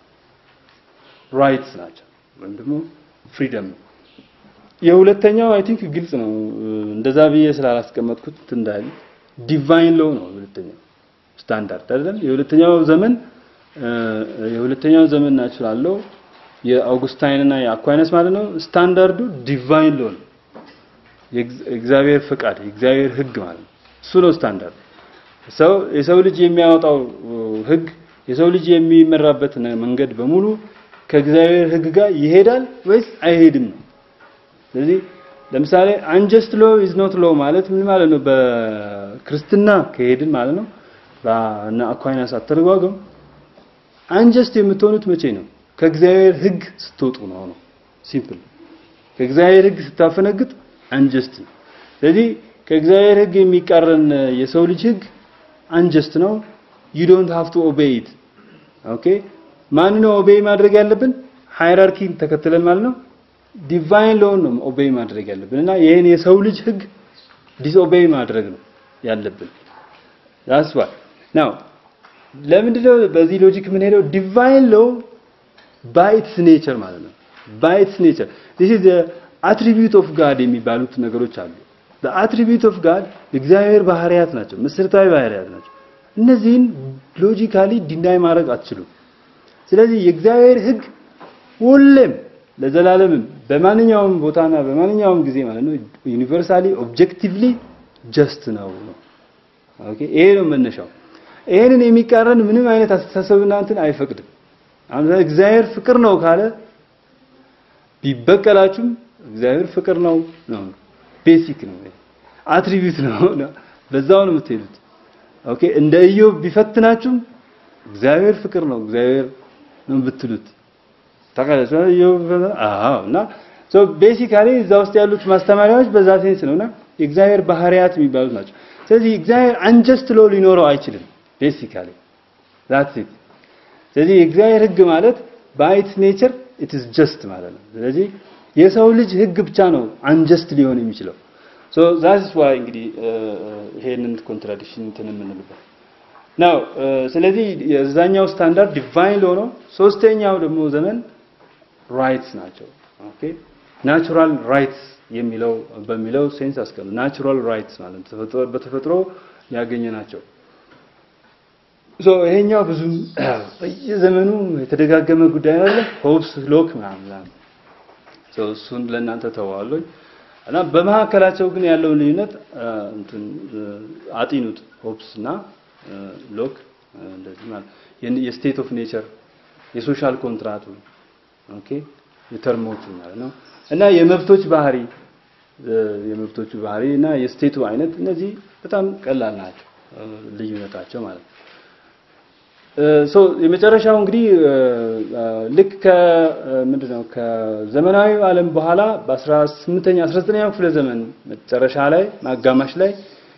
ራይትስ ናቸው ወይም ደግሞ ፍሪደም ነው። የሁለተኛው አይ ቲንክ ግልጽ ነው። እንደዛ ብዬ ስላላስቀመጥኩት እንዳል ዲቫይን ሎው ነው የሁለተኛው ስታንዳርድ አይደለም። የሁለተኛው ዘመን የሁለተኛው ዘመን ናቹራል ሎው የአውጉስታይን እና የአኳይነስ ማለት ነው። ስታንዳርዱ ዲቫይን ሎው ነው። የእግዚአብሔር ፍቃድ የእግዚአብሔር ሕግ ማለት ነው። እሱ ነው ስታንዳርድ። ሰው የሰው ልጅ የሚያወጣው ሕግ የሰው ልጅ የሚመራበት መንገድ በሙሉ ከእግዚአብሔር ሕግ ጋር ይሄዳል ወይስ አይሄድም ነው። ስለዚህ ለምሳሌ አንጀስት ሎ ኢዝ ኖት ሎ ማለት ምን ማለት ነው? በክርስትና ከሄድን ማለት ነው። በእነ አኳይናስ አተረጓጎም አንጀስት የምትሆኑት መቼ ነው? ከእግዚአብሔር ሕግ ስትወጡ ነው ነው ሲምፕል። ከእግዚአብሔር ሕግ ስታፈነግጥ አንጀስት ነው። ስለዚህ ከእግዚአብሔር ሕግ የሚቃረን የሰው ልጅ ሕግ አንጀስት ነው። ዩ ዶንት ሃቭ ቱ ኦቤይ ኢት ኦኬ። ማን ነው ኦቤይ ማድረግ ያለብን? ሃይራርኪን ተከትለን ማለት ነው። ዲቫይን ሎውን ነው ኦቤይ ማድረግ ያለብን እና ይሄን የሰው ልጅ ሕግ ዲስኦቤይ ማድረግ ነው ያለብን። ዳትስ ዋይ ናው ለምንድነው በዚህ ሎጂክ ምን ሄደው ዲቫይን ሎው ባይ ኢትስ ኔቸር ማለት ነው። ባይ ኢትስ ኔቸር ዲስ ኢዝ አትሪቢዩት ኦፍ ጋድ የሚባሉት ነገሮች አሉ። አትሪቢዩት ኦፍ ጋድ እግዚአብሔር ባህሪያት ናቸው፣ መሰረታዊ ባህሪያት ናቸው። እነዚህን ሎጂካሊ ዲናይ ማድረግ አትችሉም። ስለዚህ የእግዚአብሔር ሕግ ሁሌም ለዘላለምም በማንኛውም ቦታና በማንኛውም ጊዜ ማለት ነው ዩኒቨርሳሊ ኦብጀክቲቭሊ ጀስት ነው ነው። ኦኬ ይሄ ነው መነሻው። ይሄንን የሚቃረን ምንም አይነት አስተሳሰብና እንትን አይፈቅድም። አሁን እግዚአብሔር ፍቅር ነው ካለ ቢበቀላችሁም እግዚአብሔር ፍቅር ነው ነው ቤሲክ ነው አትሪቢዩት ነው በዛው ነው የምትሄዱት። ኦኬ እንደ ኢዮብ ቢፈትናችሁም እግዚአብሔር ፍቅር ነው እግዚአብሔር ነው ብትሉት ታውቃለች። ኢዮብ አዎ እና ሶ ቤሲካሊ እዛ ውስጥ ያሉት ማስተማሪያዎች በዛ ሴንስ ነውና የእግዚአብሔር ባህሪያት የሚባሉት ናቸው። ስለዚህ እግዚአብሔር አንጀስት ሎ ሊኖረው አይችልም። ቤሲካሊ ዛትስ ኢት። ስለዚህ የእግዚአብሔር ህግ ማለት በአይት ኔቸር ኢት ኢዝ ጀስት ማለት ነው። ስለዚህ የሰው ልጅ ህግ ብቻ ነው አንጀስት ሊሆን የሚችለው። ሶ ዛትስ ዋይ እንግዲህ ይሄንን ኮንትራዲክሽን እንትን የምንልበት ናው። ስለዚህ የዛኛው ስታንዳርድ ዲቫይን ሎ ነው። ሶስተኛው ደግሞ ዘመን ራይትስ ናቸው። ኦኬ ናቹራል ራይትስ የሚለው በሚለው ሴንስ አስቀምጥ። ናቹራል ራይትስ ማለት ተፈጥሮ በተፈጥሮ ያገኘ ናቸው። ሶ ይሄኛው ብዙ በየዘመኑ የተደጋገመ ጉዳይ አለ። ሆብስ ሎክ ምናምን ሶ እሱን ለእናንተ ተዋዋለሁ እና በመካከላቸው ግን ያለውን ልዩነት እንትን አጢኑት። ሆብስ እና ሎክ እንደዚህ ማለት የስቴት ኦፍ ኔቸር የሶሻል ኮንትራቱ ኦኬ የተርሞቹ ማለት ነው እና የመብቶች ባህሪ የመብቶቹ ባህሪ እና የስቴቱ አይነት እነዚህ በጣም ቀላል ናቸው ልዩነታቸው ማለት ነው። ሶ የመጨረሻው እንግዲህ ልክ ከምንድን ነው ከዘመናዊ ዓለም በኋላ በ18ኛ 19ኛው ክፍለ ዘመን መጨረሻ ላይ ማጋማሽ ላይ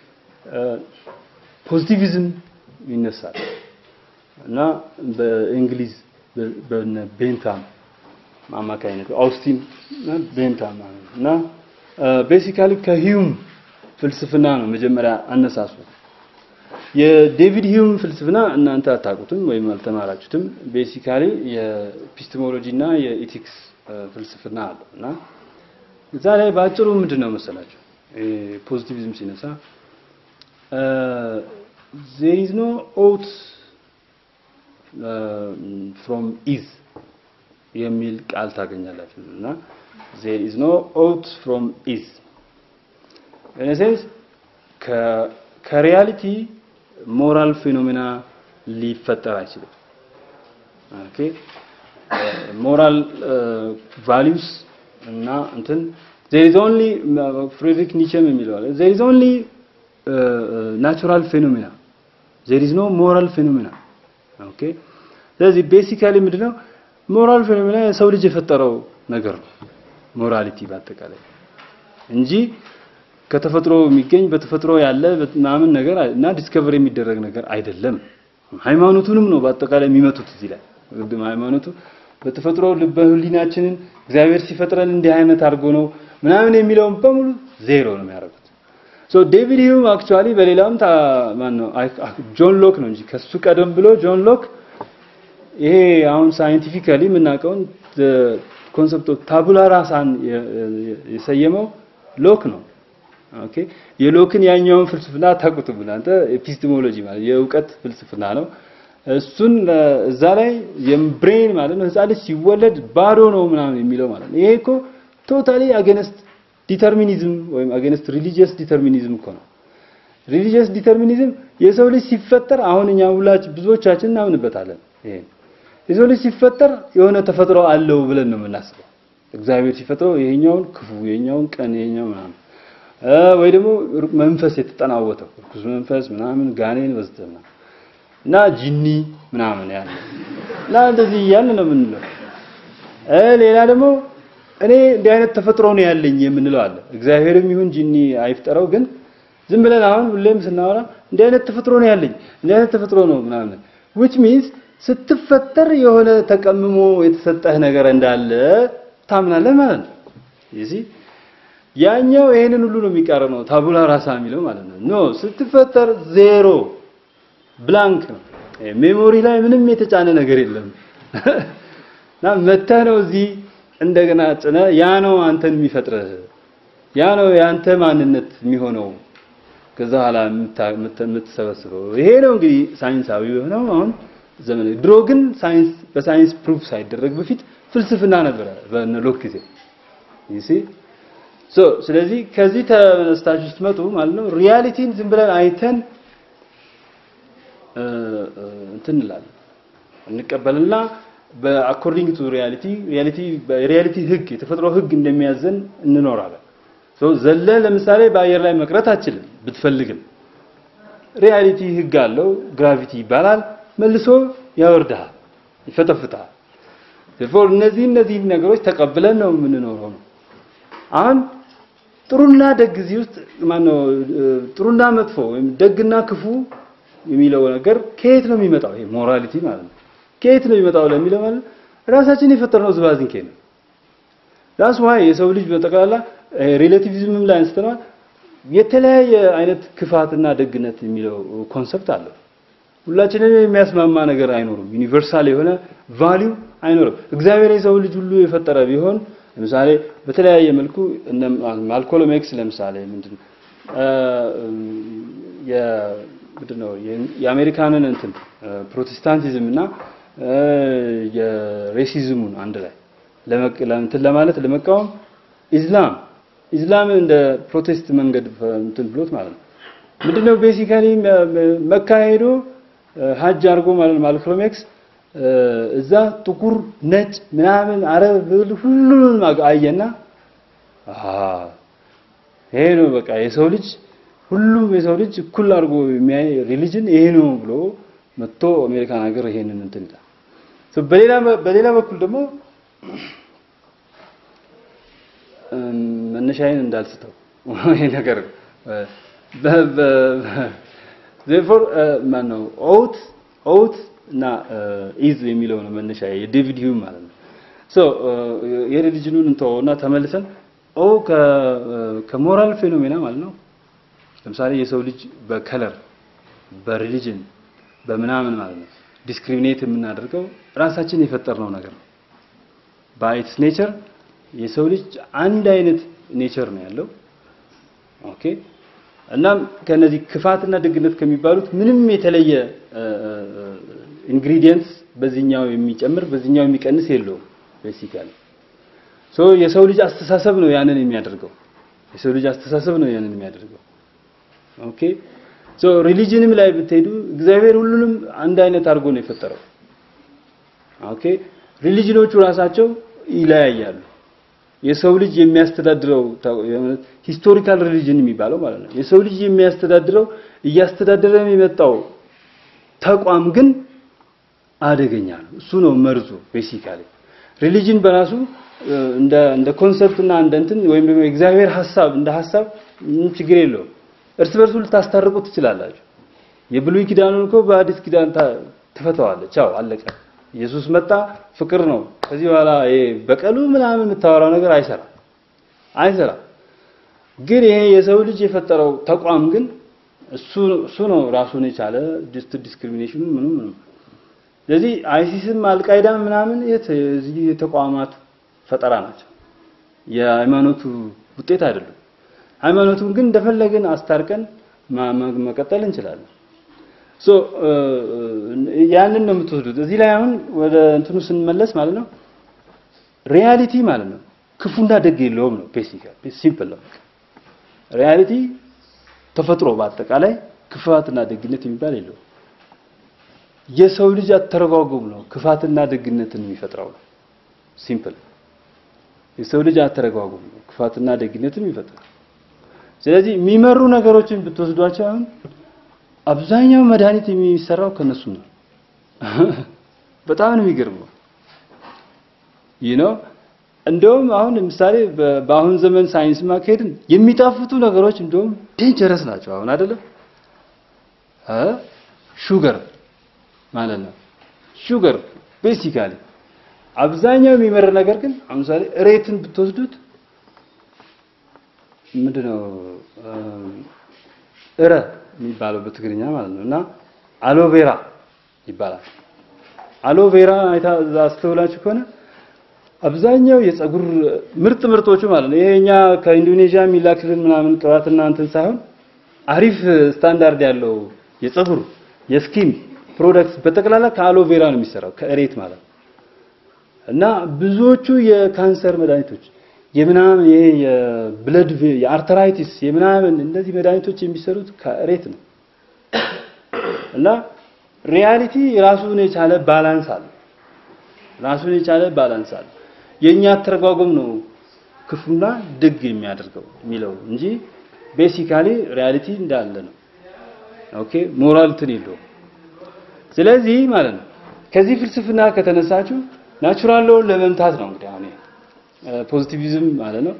ፖዚቲቪዝም ይነሳል እና በእንግሊዝ በነ ቤንታም አማካኝነት አውስቲን እና ቤንታም እና ቤሲካሊ ከሂዩም ፍልስፍና ነው መጀመሪያ አነሳሱ። የዴቪድ ሂዩም ፍልስፍና እናንተ አታውቁትም ወይም አልተማራችሁትም። ቤሲካሊ የኤፒስቴሞሎጂ እና የኢቲክስ ፍልስፍና አለ እና እዛ ላይ በአጭሩ ምንድን ነው መሰላችሁ ፖዚቲቪዝም ሲነሳ ዜር ኢዝ ኖ ኦት ፍሮም ኢዝ የሚል ቃል ታገኛላችሁ እና ዜር ኢዝ ኖ ኦት ፍሮም ኢዝ ኢን ሴንስ ከሪያሊቲ ሞራል ፌኖሜና ሊፈጠር አይችልም። ኦኬ ሞራል ቫሊዩስ እና እንትን ዜር ኢዝ ኦንሊ ፍሬድሪክ ኒቸም የሚለው አለ ዜር ኢዝ ኦንሊ ናቹራል ፌኖሜና ዜር ኢዝ ኖ ሞራል ፌኖሜና ኦኬ ስለዚህ ቤሲካሊ ምንድነው ሞራል ፌኖሜና የሰው ልጅ የፈጠረው ነገር ነው ሞራሊቲ በአጠቃላይ እንጂ ከተፈጥሮ የሚገኝ በተፈጥሮ ያለ ምናምን ነገር እና ዲስከቨር የሚደረግ ነገር አይደለም። ሃይማኖቱንም ነው በአጠቃላይ የሚመቱት እዚህ ላይ ሃይማኖቱ በተፈጥሮ ልበ ህሊናችንን እግዚአብሔር ሲፈጥረን እንዲህ አይነት አድርጎ ነው ምናምን የሚለውን በሙሉ ዜሮ ነው የሚያደርጉት። ሶ ዴቪድ ሂዩም አክቹአሊ በሌላም ማን ነው ጆን ሎክ ነው እንጂ ከሱ ቀደም ብሎ ጆን ሎክ ይሄ አሁን ሳይንቲፊካሊ የምናውቀውን ኮንሰፕት ኦፍ ታቡላ ራሳን የሰየመው ሎክ ነው። ኦኬ የሎክን ያኛውን ፍልስፍና ታውቁትም እናንተ ኤፒስቴሞሎጂ ማለት የእውቀት ፍልስፍና ነው። እሱን እዛ ላይ የብሬን ማለት ነው ህፃን ልጅ ሲወለድ ባዶ ነው ምናምን የሚለው ማለት ነው። ይሄ እኮ ቶታሊ አገነስት ዲተርሚኒዝም ወይም አገነስት ሪሊጂየስ ዲተርሚኒዝም እኮ ነው። ሪሊጂየስ ዲተርሚኒዝም የሰው ልጅ ሲፈጠር አሁን እኛ ሁላችን ብዙዎቻችን እናምንበታለን። ይሄ የሰው ልጅ ሲፈጠር የሆነ ተፈጥሮ አለው ብለን ነው የምናስበው። እግዚአብሔር ሲፈጥረው ይሄኛውን ክፉ፣ ይሄኛውን ቀን፣ ይሄኛው ምናምን ወይ ደግሞ መንፈስ የተጠናወተው ርኩስ መንፈስ ምናምን ጋኔን ወዘተ እና ጂኒ ምናምን ያለ እና እንደዚህ እያልን ነው የምንለው። ሌላ ደግሞ እኔ እንዲህ አይነት ተፈጥሮ ነው ያለኝ የምንለው አለ። እግዚአብሔርም ይሁን ጂኒ አይፍጠረው፣ ግን ዝም ብለን አሁን ሁሌም ስናወራ እንዲህ አይነት ተፈጥሮ ነው ያለኝ እንዲህ አይነት ተፈጥሮ ነው ምናምን which means ስትፈጠር የሆነ ተቀምሞ የተሰጠህ ነገር እንዳለ ታምናለህ ማለት ነው። ይዚህ ያኛው ይሄንን ሁሉ ነው የሚቃረነው ታቡላ ራሳ የሚለው ማለት ነው። ኖ ስትፈጠር ዜሮ ብላንክ ነው። ሜሞሪ ላይ ምንም የተጫነ ነገር የለም እና መተህ ነው እዚህ እንደገና ጭነ ያ ነው አንተን የሚፈጥርህ ያ ነው የአንተ ማንነት የሚሆነው ከዛ በኋላ የምትሰበስበው ይሄ ነው እንግዲህ ሳይንሳዊ የሆነው አሁን ዘመን ድሮ ግን ሳይንስ በሳይንስ ፕሩፍ ሳይደረግ በፊት ፍልስፍና ነበረ በእነ ሎክ ጊዜ ይሲ ሶ ስለዚህ ከዚህ ተነስታችሁ ስትመጡ ማለት ነው ሪያሊቲን ዝም ብለን አይተን እንትን እንላለን እንቀበልና በአኮርዲንግ ቱ ሪያሊቲ ሪያሊቲ በሪያሊቲ ህግ የተፈጥሮ ህግ እንደሚያዘን እንኖራለን። ሶ ዘለ ለምሳሌ በአየር ላይ መቅረት አችልም ብትፈልግም ሪያሊቲ ህግ አለው። ግራቪቲ ይባላል። መልሶ ያወርድሃል፣ ይፈተፍታል። therefore እነዚህ እነዚህ ነገሮች ተቀብለን ነው የምንኖረው ነው። አሁን ጥሩና ደግ እዚህ ውስጥ ማነው ጥሩና መጥፎ ወይም ደግና ክፉ የሚለው ነገር ከየት ነው የሚመጣው? ይሄ ሞራሊቲ ማለት ነው። ከየት ነው የሚመጣው ለሚለው ማለት ራሳችን የፈጠርነው ዝባዝንኬ ነው። ዳስ ዋይ የሰው ልጅ በጠቅላላ ሪሌቲቪዝምም ላይ አንስተናል። የተለያየ አይነት ክፋትና ደግነት የሚለው ኮንሰፕት አለው። ሁላችንም የሚያስማማ ነገር አይኖርም። ዩኒቨርሳል የሆነ ቫሊዩ አይኖርም። እግዚአብሔር የሰው ልጅ ሁሉ የፈጠረ ቢሆን ለምሳሌ በተለያየ መልኩ እነ ማልኮሎም ኤክስ ለምሳሌ ምንድን ምንድን ነው የአሜሪካንን እንትን ፕሮቴስታንቲዝም እና የሬሲዝሙን አንድ ላይ እንትን ለማለት ለመቃወም ኢስላም ኢስላም እንደ ፕሮቴስት መንገድ እንትን ብሎት ማለት ነው። ምንድነው ቤሲካሊ መካ ሄዶ ሀጅ አድርጎ ማለት ማልኮሎም ኤክስ እዛ ጥቁር፣ ነጭ፣ ምናምን አረብ ሁሉንም አየና ይሄ ነው በቃ የሰው ልጅ ሁሉም የሰው ልጅ እኩል አድርጎ የሚያይ ሪሊጅን ይሄ ነው ብሎ መጥቶ አሜሪካን ሀገር ይሄንን እንትን ይላል። በሌላ በሌላ በኩል ደግሞ መነሻዬን እንዳልስተው ይሄ ነገር ዜርፎር ማነው ኦውት ኦውት እና ኢዝ የሚለው ነው መነሻ የዴቪድ ሂውም ማለት ነው። ሶ የሪሊጅኑን እንተወውና ተመልሰን ኦ ከሞራል ፌኖሜና ማለት ነው። ለምሳሌ የሰው ልጅ በከለር በሪሊጅን በምናምን ማለት ነው ዲስክሪሚኔት የምናደርገው ራሳችን የፈጠርነው ነገር ነው። በኢትስ ኔቸር የሰው ልጅ አንድ አይነት ኔቸር ነው ያለው። ኦኬ እናም ከነዚህ ክፋትና ደግነት ከሚባሉት ምንም የተለየ ኢንግሪዲየንትስ በዚህኛው የሚጨምር በዚህኛው የሚቀንስ የለውም። ቤሲካሊ ሶ የሰው ልጅ አስተሳሰብ ነው ያንን የሚያደርገው። የሰው ልጅ አስተሳሰብ ነው ያንን የሚያደርገው። ኦኬ ሶ ሪሊጅንም ላይ ብትሄዱ እግዚአብሔር ሁሉንም አንድ አይነት አድርጎ ነው የፈጠረው። ኦኬ ሪሊጅኖቹ ራሳቸው ይለያያሉ። የሰው ልጅ የሚያስተዳድረው ሂስቶሪካል ሪሊጅን የሚባለው ማለት ነው። የሰው ልጅ የሚያስተዳድረው እያስተዳደረ የመጣው ተቋም ግን አደገኛ ነው። እሱ ነው መርዙ። ቤሲካሊ ሪሊጅን በራሱ እንደ እንደ ኮንሰፕት እና እንደ እንትን ወይም ደግሞ የእግዚአብሔር ሐሳብ እንደ ሐሳብ ምንም ችግር የለውም። እርስ በርሱ ልታስታርቁ ትችላላችሁ። የብሉይ ኪዳኑን እኮ በአዲስ ኪዳን ትፈተዋለች። አዎ አለቀ። ኢየሱስ መጣ፣ ፍቅር ነው። ከዚህ በኋላ ይሄ በቀሉ ምናምን የምታወራው ነገር አይሰራም አይሰራም። ግን ይሄ የሰው ልጅ የፈጠረው ተቋም ግን እሱ እሱ ነው ራሱን የቻለ ዲስክሪሚኔሽኑ ምንም ምንም። ስለዚህ አይሲስም አልቃይዳም ምናምን የዚህ የተቋማት ፈጠራ ናቸው። የሃይማኖቱ ውጤት አይደሉም። ሃይማኖቱን ግን እንደፈለግን አስታርቀን መቀጠል እንችላለን። ሶ ያንን ነው የምትወስዱት። እዚህ ላይ አሁን ወደ እንትኑ ስንመለስ ማለት ነው ሪያሊቲ ማለት ነው ክፉና ደግ የለውም ነው ቤሲካል ሲምፕል ነው። ሪያሊቲ ተፈጥሮ በአጠቃላይ ክፋትና ደግነት የሚባል የለውም። የሰው ልጅ አተረጓጎም ነው ክፋትና ደግነትን የሚፈጥረው ነው። ሲምፕል የሰው ልጅ አተረጓጎም ነው ክፋትና ደግነትን የሚፈጥረው። ስለዚህ የሚመሩ ነገሮችን ብትወስዷቸው አሁን አብዛኛው መድኃኒት የሚሰራው ከነሱ ነው። በጣም ነው የሚገርመው። ይህ ነው እንደውም አሁን ለምሳሌ በአሁን ዘመን ሳይንስ ማካሄድን የሚጣፍጡ ነገሮች እንደውም ዴንጀረስ ናቸው። አሁን አይደለም እ ሹገር ማለት ነው ሹገር ቤሲካሊ አብዛኛው የሚመር ነገር ግን ለምሳሌ እሬትን ብትወስዱት ምንድነው እረ የሚባለው በትግርኛ ማለት ነው እና አሎቬራ ይባላል። አሎቬራ አይታ አስተውላችሁ ከሆነ አብዛኛው የፀጉር ምርጥ ምርጦቹ ማለት ነው ይሄኛ ከኢንዶኔዥያ የሚላክልን ምናምን ቅባትና እንትን ሳይሆን አሪፍ ስታንዳርድ ያለው የፀጉር የስኪን ፕሮዳክት በጠቅላላ ከአሎቬራ ነው የሚሰራው ከእሬት ማለት ነው እና ብዙዎቹ የካንሰር መድኃኒቶች የምናምን ይሄ የብለድ የአርተራይቲስ የምናምን እነዚህ መድኃኒቶች የሚሰሩት ከእሬት ነው እና ሪያሊቲ ራሱን የቻለ ባላንስ አለ። ራሱን የቻለ ባላንስ አለ። የኛ አተረጓጎም ነው ክፉና ደግ የሚያደርገው የሚለው እንጂ ቤሲካሊ ሪያሊቲ እንዳለ ነው። ኦኬ ሞራል እንትን የለውም። ስለዚህ ማለት ነው ከዚህ ፍልስፍና ከተነሳችሁ ናቹራል ሎውን ለመምታት ነው እንግዲህ አሁን ፖዚቲቪዝም ማለት ነው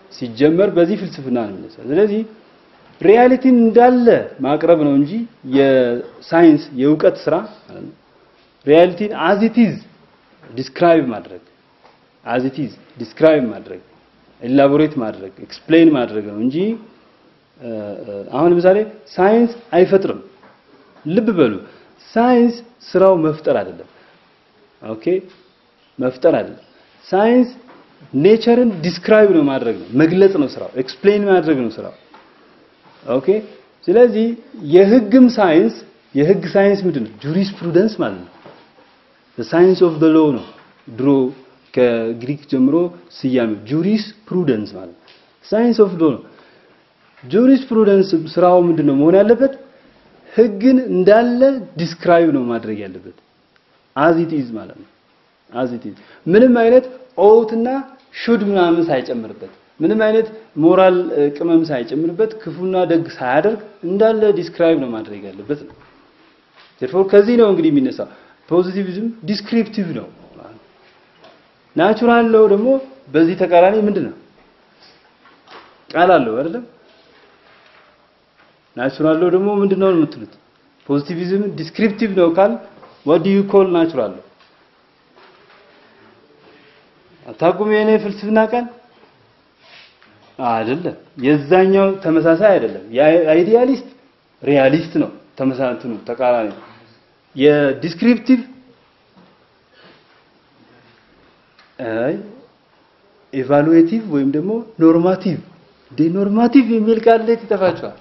ሲጀመር በዚህ ፍልስፍና ነው የሚነሳው። ስለዚህ ሪያሊቲን እንዳለ ማቅረብ ነው እንጂ የሳይንስ የእውቀት ስራ ማለት ነው። ሪያሊቲን አዝ ኢት ኢዝ ዲስክራይብ ማድረግ አዝ ኢት ኢዝ ዲስክራይብ ማድረግ ኤላቦሬት ማድረግ ኤክስፕሌን ማድረግ ነው እንጂ አሁን ለምሳሌ ሳይንስ አይፈጥርም። ልብ በሉ ሳይንስ ስራው መፍጠር አይደለም። ኦኬ መፍጠር አይደለም። ሳይንስ ኔቸርን ዲስክራይብ ነው ማድረግ ነው መግለጽ ነው ስራው፣ ኤክስፕሌን ማድረግ ነው ስራው። ኦኬ ስለዚህ የህግም ሳይንስ የህግ ሳይንስ ምንድን ነው? ጁሪስፕሩደንስ ማለት ነው። ሳይንስ ኦፍ ዘ ሎው ነው ድሮ ከግሪክ ጀምሮ ስያሜው ጁሪስ ፕሩደንስ ማለት ሳይንስ ኦፍ ሎ ነው። ጁሪስ ፕሩደንስ ስራው ምንድነው መሆን ያለበት? ህግን እንዳለ ዲስክራይብ ነው ማድረግ ያለበት አዝ ኢት ኢዝ ማለት ነው። አዝ ኢት ኢዝ ምንም አይነት ኦውትና ሹድ ምናምን ሳይጨምርበት ምንም አይነት ሞራል ቅመም ሳይጨምርበት ክፉና ደግ ሳያደርግ እንዳለ ዲስክራይብ ነው ማድረግ ያለበት ነው። ቴርፎር ከዚህ ነው እንግዲህ የሚነሳው ፖዚቲቪዝም ዲስክሪፕቲቭ ነው። ናቹራል ሎው ደግሞ በዚህ ተቃራኒ ምንድን ነው? ቃል አለው አይደለም? ናቹራል ሎው ደግሞ ምንድን ነው የምትሉት? ፖዚቲቪዝም ዲስክሪፕቲቭ ነው ካል what do you call ናቹራል ሎው? አታውቁም? የኔ ፍልስፍና ቃል አይደለም። የዛኛው ተመሳሳይ አይደለም። የአይዲያሊስት ሪያሊስት ነው። ተመሳሳይ ነው፣ ተቃራኒ ነው። የዲስክሪፕቲቭ አይ ኤቫሉዌቲቭ ወይም ደግሞ ኖርማቲቭ ዲ ኖርማቲቭ የሚል ቃል ላይ ይጠፋቸዋል።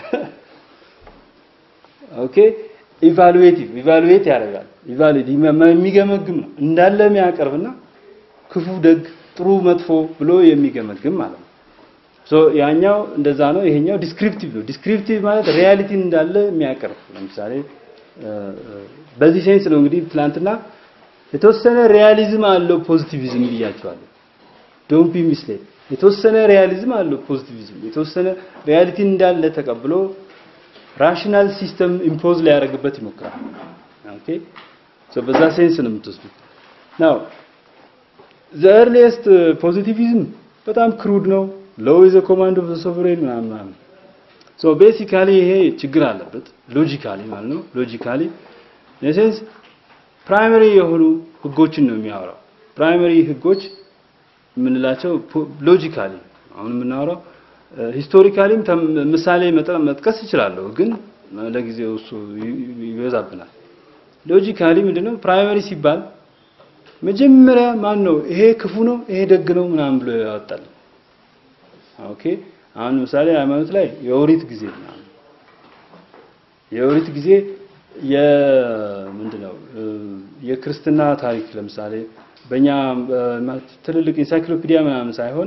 ኦኬ ኢቫሉዌቲቭ ኢቫሉዌት ያደርጋል። ኢቫሉዌት የሚገመግም ነው እንዳለ የሚያቀርብና ክፉ፣ ደግ፣ ጥሩ፣ መጥፎ ብሎ የሚገመግም ማለት ነው። ሶ ያኛው እንደዛ ነው። ይሄኛው ዲስክሪፕቲቭ ነው። ዲስክሪፕቲቭ ማለት ሪያሊቲን እንዳለ የሚያቀርብ ለምሳሌ በዚህ ሴንስ ነው እንግዲህ ትላንትና የተወሰነ ሪያሊዝም አለው ፖዚቲቪዝም ብያቸዋለሁ። ዶንት ቢ ሚስሌድ የተወሰነ ሪያሊዝም አለው ፖዚቲቪዝም የተወሰነ ሪያሊቲን እንዳለ ተቀብሎ ራሽናል ሲስተም ኢምፖዝ ሊያደርግበት ይሞክራል። ኦኬ ሶ በዛ ሴንስ ነው የምትወስዱት። ናው ዘ ኤርሊየስት ፖዚቲቪዝም በጣም ክሩድ ነው። ሎው ኢዝ ኮማንድ ኦፍ ዘ ሶቨሬን ምናምን ምናምን ሶ ቤሲካሊ ይሄ ችግር አለበት ሎጂካሊ ማለት ነው። ሎጂካሊ ኔሴንስ ፕራይመሪ የሆኑ ህጎችን ነው የሚያወራው። ፕራይመሪ ህጎች የምንላቸው ሎጂካሊ አሁን የምናወራው ሂስቶሪካሊም ምሳሌ መጥቀስ እችላለሁ፣ ግን ለጊዜው እሱ ይበዛብናል። ሎጂካሊ ምንድነው ፕራይመሪ ሲባል መጀመሪያ ማን ነው ይሄ ክፉ ነው ይሄ ደግ ነው ምናምን ብሎ ያወጣል። ኦኬ አሁን ምሳሌ ሃይማኖት ላይ የኦሪት ጊዜ ምናምን የኦሪት ጊዜ የምንድነው የክርስትና ታሪክ ለምሳሌ በእኛ ትልልቅ ኢንሳይክሎፒዲያ ምናምን ሳይሆን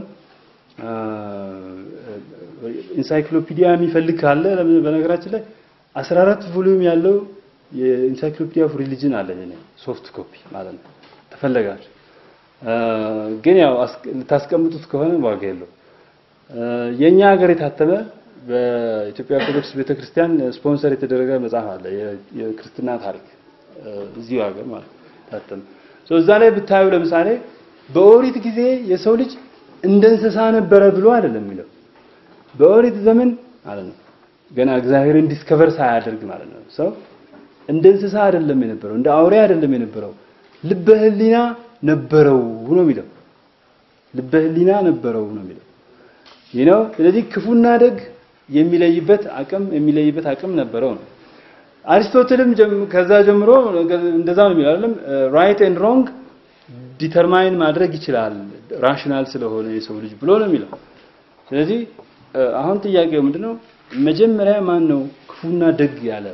ኢንሳይክሎፒዲያ የሚፈልግ ካለ በነገራችን ላይ 14 ቮሊዩም ያለው የኢንሳይክሎፒዲያ ኦፍ ሪሊጅን አለ እኔ ሶፍት ኮፒ ማለት ነው ተፈለጋችሁ ግን ያው ልታስቀምጡት ከሆነ ዋጋ የለው የኛ ሀገር የታተመ በኢትዮጵያ ኦርቶዶክስ ቤተክርስቲያን ስፖንሰር የተደረገ መጽሐፍ አለ የክርስትና ታሪክ እዚሁ ሀገር ማለት ታተመ እዛ ላይ ብታዩ ለምሳሌ በኦሪት ጊዜ የሰው ልጅ እንደ እንስሳ ነበረ ብሎ አይደለም የሚለው በኦሪት ዘመን ማለት ነው ገና እግዚአብሔርን ዲስከቨር ሳያደርግ ማለት ነው ሰው እንደ እንስሳ አይደለም የነበረው እንደ አውሬ አይደለም የነበረው ልበ ህሊና ነበረው ነው የሚለው ልበ ህሊና ነበረው ነው የሚለው ይህ ነው ስለዚህ ክፉና ደግ የሚለይበት አቅም የሚለይበት አቅም ነበረው ነው አሪስቶትልም ከዛ ጀምሮ እንደዛ ነው የሚለው አይደለም ራይት ኤንድ ሮንግ ዲተርማይን ማድረግ ይችላል ራሽናል ስለሆነ የሰው ልጅ ብሎ ነው የሚለው ስለዚህ አሁን ጥያቄው ምንድነው መጀመሪያ ማን ነው ክፉና ደግ ያለ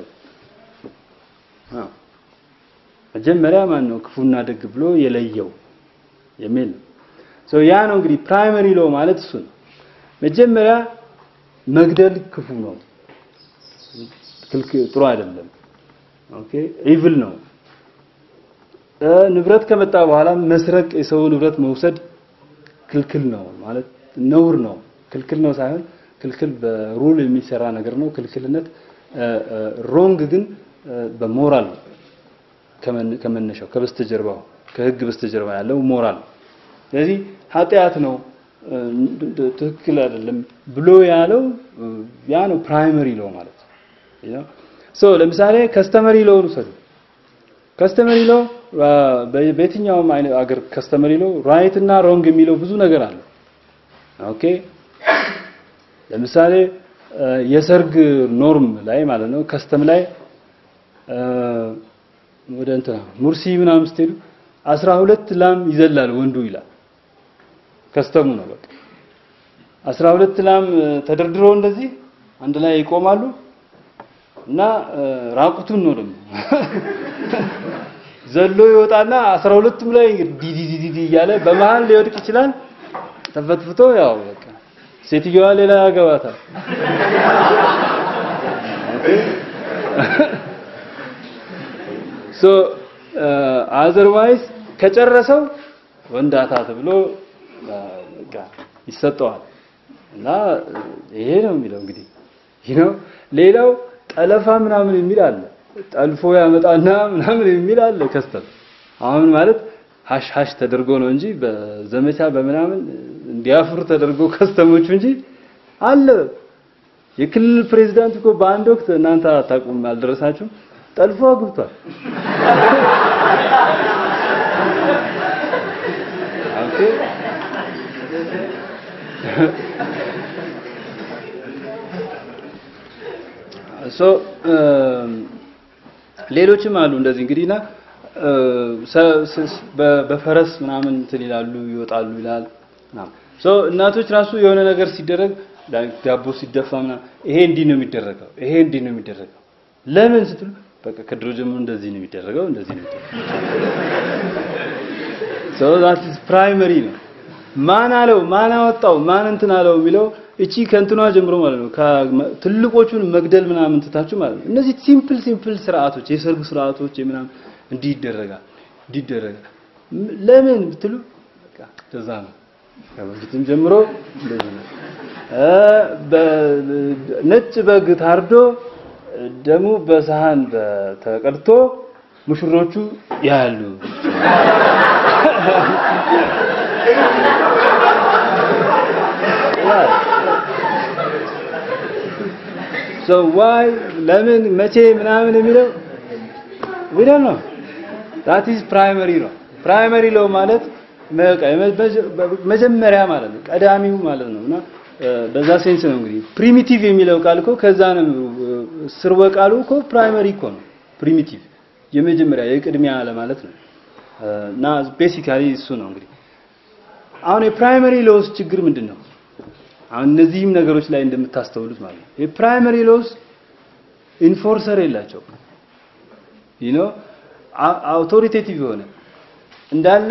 መጀመሪያ ማን ነው ክፉና ደግ ብሎ የለየው የሚል ነው ያ ነው እንግዲህ ፕራይመሪ ሎ ማለት እሱ ነው መጀመሪያ መግደል ክፉ ነው ጥሩ አይደለም ኦኬ ኢቭል ነው ንብረት ከመጣ በኋላ መስረቅ የሰው ንብረት መውሰድ ክልክል ነው ማለት ነውር ነው ክልክል ነው ሳይሆን ክልክል በሩል የሚሰራ ነገር ነው ክልክልነት ሮንግ ግን በሞራል ከመነሻው ከበስተጀርባው ከህግ በስተጀርባ ያለው ሞራል ስለዚህ ኃጢአት ነው ትክክል አይደለም ብሎ ያለው ያ ነው ፕራይመሪ ሎ ማለት ነው። ሶ ለምሳሌ ከስተመሪ ሎ ውሰዱ። ከስተመሪ ሎ በየትኛውም አይነት አገር ከስተመሪ ሎ ራይት እና ሮንግ የሚለው ብዙ ነገር አለ። ኦኬ ለምሳሌ የሰርግ ኖርም ላይ ማለት ነው ከስተም ላይ ወደ እንትና ሙርሲ ምናምን ስትሄዱ አስራ ሁለት ላም ይዘላል ወንዱ ይላል። ከስተሙ ነው በቃ አስራ ሁለት ላም ተደርድሮ እንደዚህ አንድ ላይ ይቆማሉ እና ራቁቱን ነው ደግሞ ዘሎ ይወጣና አስራ ሁለቱም ላይ ዲዲዲዲ እያለ በመሃል ሊወድቅ ይችላል። ተፈትፍቶ ያው በቃ ሴትዮዋ ሌላ ያገባታል። ሶ አዘርዋይስ ከጨረሰው ወንዳታ ተብሎ በቃ ይሰጠዋል እና ይሄ ነው የሚለው እንግዲህ ይህ ነው። ሌላው ጠለፋ ምናምን የሚል አለ። ጠልፎ ያመጣና ምናምን የሚል አለ። ከስተም አሁን ማለት ሀሽ ሀሽ ተደርጎ ነው እንጂ በዘመቻ በምናምን እንዲያፍሩ ተደርጎ ከስተሞቹ እንጂ አለ። የክልል ፕሬዝዳንት እኮ በአንድ ወቅት እናንተ አታውቁም፣ አልደረሳችሁም፣ ጠልፎ አግብቷል። ኦኬ ሶ ሌሎችም አሉ እንደዚህ እንግዲህና በፈረስ ምናምን እንትን ይላሉ ይወጣሉ ይላል ምናምን ሶ እናቶች ራሱ የሆነ ነገር ሲደረግ ዳቦ ሲደፋ ምናምን ይሄ እንዲህ ነው የሚደረገው፣ ይሄ እንዲህ ነው የሚደረገው። ለምን ስትሉ በቃ ከድሮ ጀምሮ እንደዚህ ነው የሚደረገው፣ እንደዚህ ነው የሚደረገው። ሶ ዛት ኢዝ ፕራይመሪ ነው። ማን አለው ማን አወጣው ማን እንትን አለው የሚለው እቺ ከእንትኗ ጀምሮ ማለት ነው ትልቆቹን መግደል ምናምን ትታችሁ ማለት ነው። እነዚህ ሲምፕል ሲምፕል ስርዓቶች የሰርግ ስርዓቶች ምናምን እንዲህ ይደረጋል እንዲህ ይደረጋል። ለምን ብትሉ በቃ እንደዛ ነው። ከበፊትም ጀምሮ እንደዚህ ነው። ነጭ በግ ታርዶ ደሙ በሰሃን ተቀድቶ ሙሽሮቹ ያሉ so why ለምን መቼ ምናምን የሚለው we don't know that is primary law primary law ማለት መጀመሪያ ማለት ነው ቀዳሚው ማለት ነው እና በዛ ሴንስ ነው እንግዲህ ፕሪሚቲቭ የሚለው ቃል እኮ ከዛ ነው ስርወ ቃሉ እኮ ፕራይመሪ እኮ ነው ፕሪሚቲቭ የመጀመሪያ የቅድሚያ ለማለት ነው እና ቤሲካሊ እሱ ነው እንግዲህ አሁን የፕራይመሪ ሎስ ችግር ምንድን ነው አሁን እነዚህም ነገሮች ላይ እንደምታስተውሉት ማለት ነው የፕራይመሪ ሎስ ኢንፎርሰር የላቸው ዩ ኖ አውቶሪቴቲቭ የሆነ እንዳለ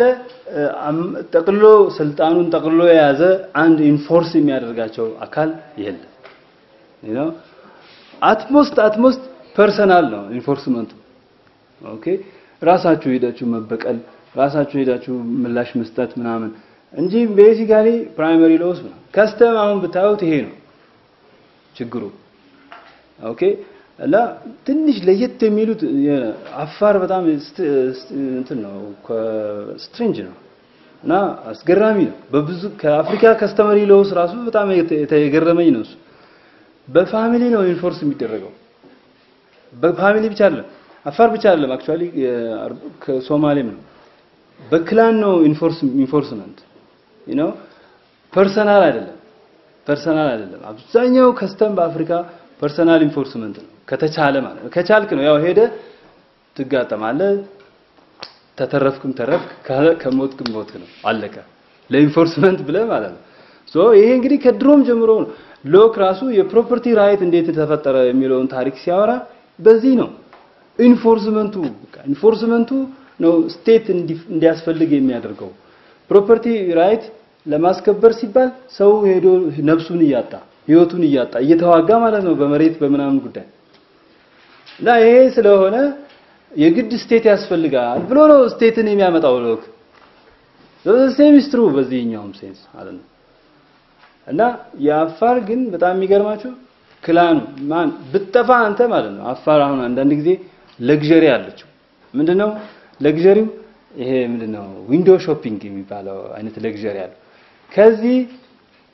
ጠቅልሎ ስልጣኑን ጠቅልሎ የያዘ አንድ ኢንፎርስ የሚያደርጋቸው አካል የለም ዩ ኖ አትሞስት አትሞስት ፐርሰናል ነው ኢንፎርስመንቱ ኦኬ ራሳችሁ ሄዳችሁ መበቀል ራሳችሁ ሄዳችሁ ምላሽ መስጠት ምናምን እንጂ ቤሲካሊ ፕራይመሪ ሎስ ነው። ከስተም አሁን ብታዩት ይሄ ነው ችግሩ። ኦኬ እና ትንሽ ለየት የሚሉት አፋር በጣም እንትን ነው ስትሬንጅ ነው እና አስገራሚ ነው። በብዙ ከአፍሪካ ከስተመሪ ሎስ ራሱ በጣም የገረመኝ ነው እሱ። በፋሚሊ ነው ኢንፎርስ የሚደረገው። በፋሚሊ ብቻ አይደለም፣ አፋር ብቻ አይደለም፣ አክቹአሊ ከሶማሌም ነው። በክላን ነው ኢንፎርስ ኢንፎርስመንት ዩ ኖ ፐርሰናል አይደለም ፐርሰናል አይደለም አብዛኛው ከስተም በአፍሪካ ፐርሰናል ኢንፎርስመንት ነው ከተቻለ ማለት ነው ከቻልክ ነው ያው ሄደ ትጋጠማለህ ተተረፍክም ተረፍክ ከሞትክም ሞትክ ነው አለቀ ለኢንፎርስመንት ብለህ ማለት ነው ሶ ይሄ እንግዲህ ከድሮም ጀምሮ ነው ሎክ ራሱ የፕሮፐርቲ ራይት እንዴት ተፈጠረ የሚለውን ታሪክ ሲያወራ በዚህ ነው ኢንፎርስመንቱ ኢንፎርስመንቱ ነው ስቴት እንዲያስፈልግ የሚያደርገው ፕሮፐርቲ ራይት ለማስከበር ሲባል ሰው ሄዶ ነፍሱን እያጣ ህይወቱን እያጣ እየተዋጋ ማለት ነው በመሬት በምናምን ጉዳይ እና ይሄ ስለሆነ የግድ ስቴት ያስፈልጋል ብሎ ነው ስቴትን የሚያመጣው ሎክ ሴሚስትሩ በዚህኛውም ሴንስ ማለት ነው እና የአፋር ግን በጣም የሚገርማችሁ ክላኑ ማን ብጠፋ አንተ ማለት ነው አፋር አሁን አንዳንድ ጊዜ ለግዠሪ አለችው ምንድነው ለግዠሪው ይሄ ምንድነው ዊንዶው ሾፒንግ የሚባለው አይነት ለግዠሪ አለ ከዚህ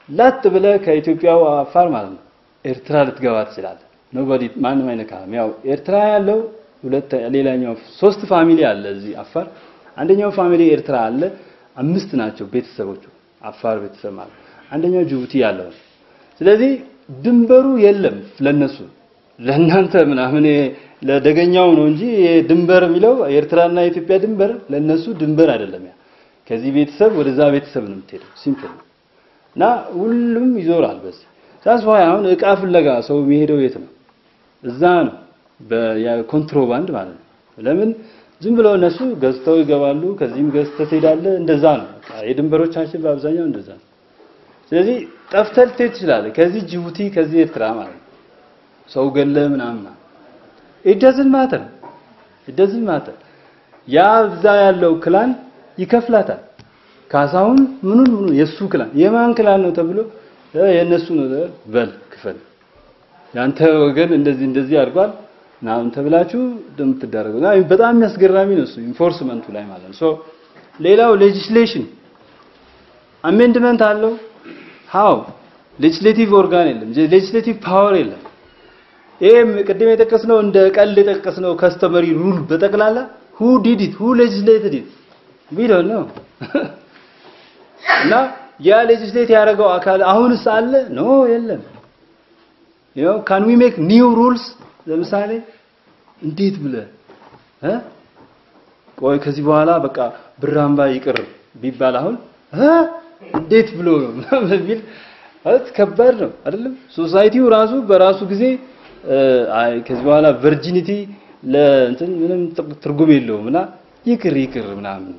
ላጥ ብለህ ከኢትዮጵያው አፋር ማለት ነው ኤርትራ ልትገባ ትችላለህ። ኖባዲ ማንም አይነካም። ያው ኤርትራ ያለው ሁለት ሌላኛው ሶስት ፋሚሊ አለ እዚህ አፋር። አንደኛው ፋሚሊ ኤርትራ አለ፣ አምስት ናቸው ቤተሰቦቹ አፋር ቤተሰብ ማለት አንደኛው ጅቡቲ ያለው። ስለዚህ ድንበሩ የለም ለነሱ ለእናንተ ምናምን ለደገኛው ነው እንጂ ድንበር የሚለው የኤርትራና የኢትዮጵያ ድንበር ለነሱ ድንበር አይደለም። ያ ከዚህ ቤተሰብ ወደዛ ቤተሰብ ነው የምትሄደው። ሲምፕል እና ሁሉም ይዞራል በዚህ ሳስ አሁን እቃ ፍለጋ ሰው የሚሄደው የት ነው? እዛ ነው በኮንትሮባንድ ማለት ነው። ለምን ዝም ብለው እነሱ ገዝተው ይገባሉ፣ ከዚህም ገዝተህ ትሄዳለህ። እንደዛ ነው የድንበሮቻችን በአብዛኛው እንደዛ ነው። ስለዚህ ጠፍተህ ልትሄድ ትችላለህ፣ ከዚህ ጅቡቲ፣ ከዚህ ኤርትራ ማለት ነው። ሰው ገለ ምናምን it doesn't matter it doesn't matter ያ እዛ ያለው ክላን ይከፍላታል። ካሳሁን ምኑን ምኑን የሱ ክላን የማን ክላን ነው ተብሎ የነሱ ነው በል ክፈል፣ ያንተ ወገን እንደዚህ እንደዚህ አድርጓል ምናምን ተብላችሁ እንደምትደረገው በጣም የሚያስገራሚ ነው እሱ ኢንፎርስመንቱ ላይ ማለት ነው። ሶ ሌላው ሌጂስሌሽን አሜንድመንት አለው። ሃው ሌጂስሌቲቭ ኦርጋን የለም፣ ሌጂስሌቲቭ ፓወር የለም። ይሄም ቅድም የጠቀስነው እንደ ቀልድ የጠቀስነው ከስተመሪ ሩል በጠቅላላ who did it who legislated it we don't know እና ያ ሌጂስሌት ያደረገው አካል አሁንስ አለ ኖ የለም you know can we make new rules ለምሳሌ እንዴት ብለ እ ቆይ ከዚህ በኋላ በቃ ብራምባ ይቅር ቢባል አሁን እ እንዴት ብሎ ነው በሚል ማለት ከባድ ነው አይደለም ሶሳይቲው ራሱ በራሱ ጊዜ አይ ከዚህ በኋላ ቨርጂኒቲ ለእንትን ምንም ትርጉም የለውም እና ይቅር ይቅር ምናምን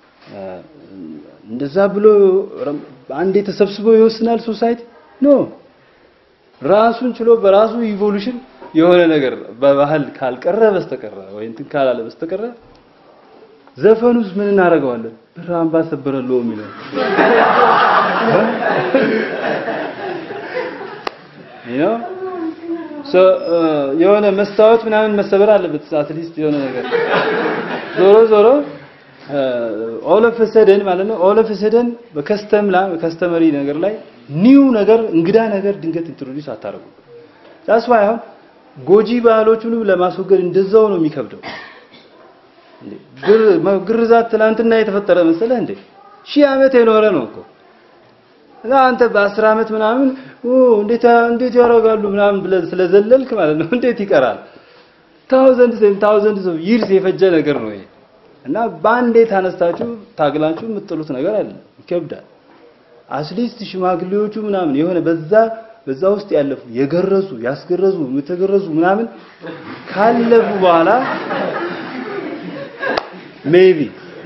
እንደዛ ብሎ አንዴ ተሰብስቦ ይወስናል ሶሳይቲ ኖ ራሱን ችሎ በራሱ ኢቮሉሽን የሆነ ነገር በባህል ካልቀረ በስተቀረ ወይ እንትን ካላለ በስተቀረ ዘፈኑስ ምን እናደርገዋለን? ብር አምባ ሰበረለው የሚለው you ሶ የሆነ መስታወት ምናምን መሰበር አለበት አትሊስት የሆነ ነገር ዞሮ ዞሮ ኦል ኦፍ ሰደን ማለት ነው ኦል ኦፍ ሰደን በከስተም ላይ በከስተመሪ ነገር ላይ ኒው ነገር እንግዳ ነገር ድንገት ኢንትሮዲዩስ አታረጉ ዳስ ዋይ አሁን ጎጂ ባህሎቹንም ለማስወገድ እንደዛው ነው የሚከብደው ግርዛት ትላንትና የተፈጠረ መሰለህ እንዴ ሺህ ዓመት የኖረ ነው እኮ እና አንተ በአስር ዓመት ምናምን እንዴት እንዴት ያደርጋሉ ምናምን ብለህ ስለዘለልክ ማለት ነው እንዴት ይቀራል? ታውዘንድ ታውዘንድ ኦፍ ይርስ የፈጀ ነገር ነው ይሄ እና በአንዴ ታነስታችሁ ታግላችሁ የምትጥሉት ነገር አለ፣ ይከብዳል። አትሊስት ሽማግሌዎቹ ምናምን የሆነ በዛ በዛ ውስጥ ያለፉ የገረዙ ያስገረዙ የተገረዙ ምናምን ካለፉ በኋላ ሜቢ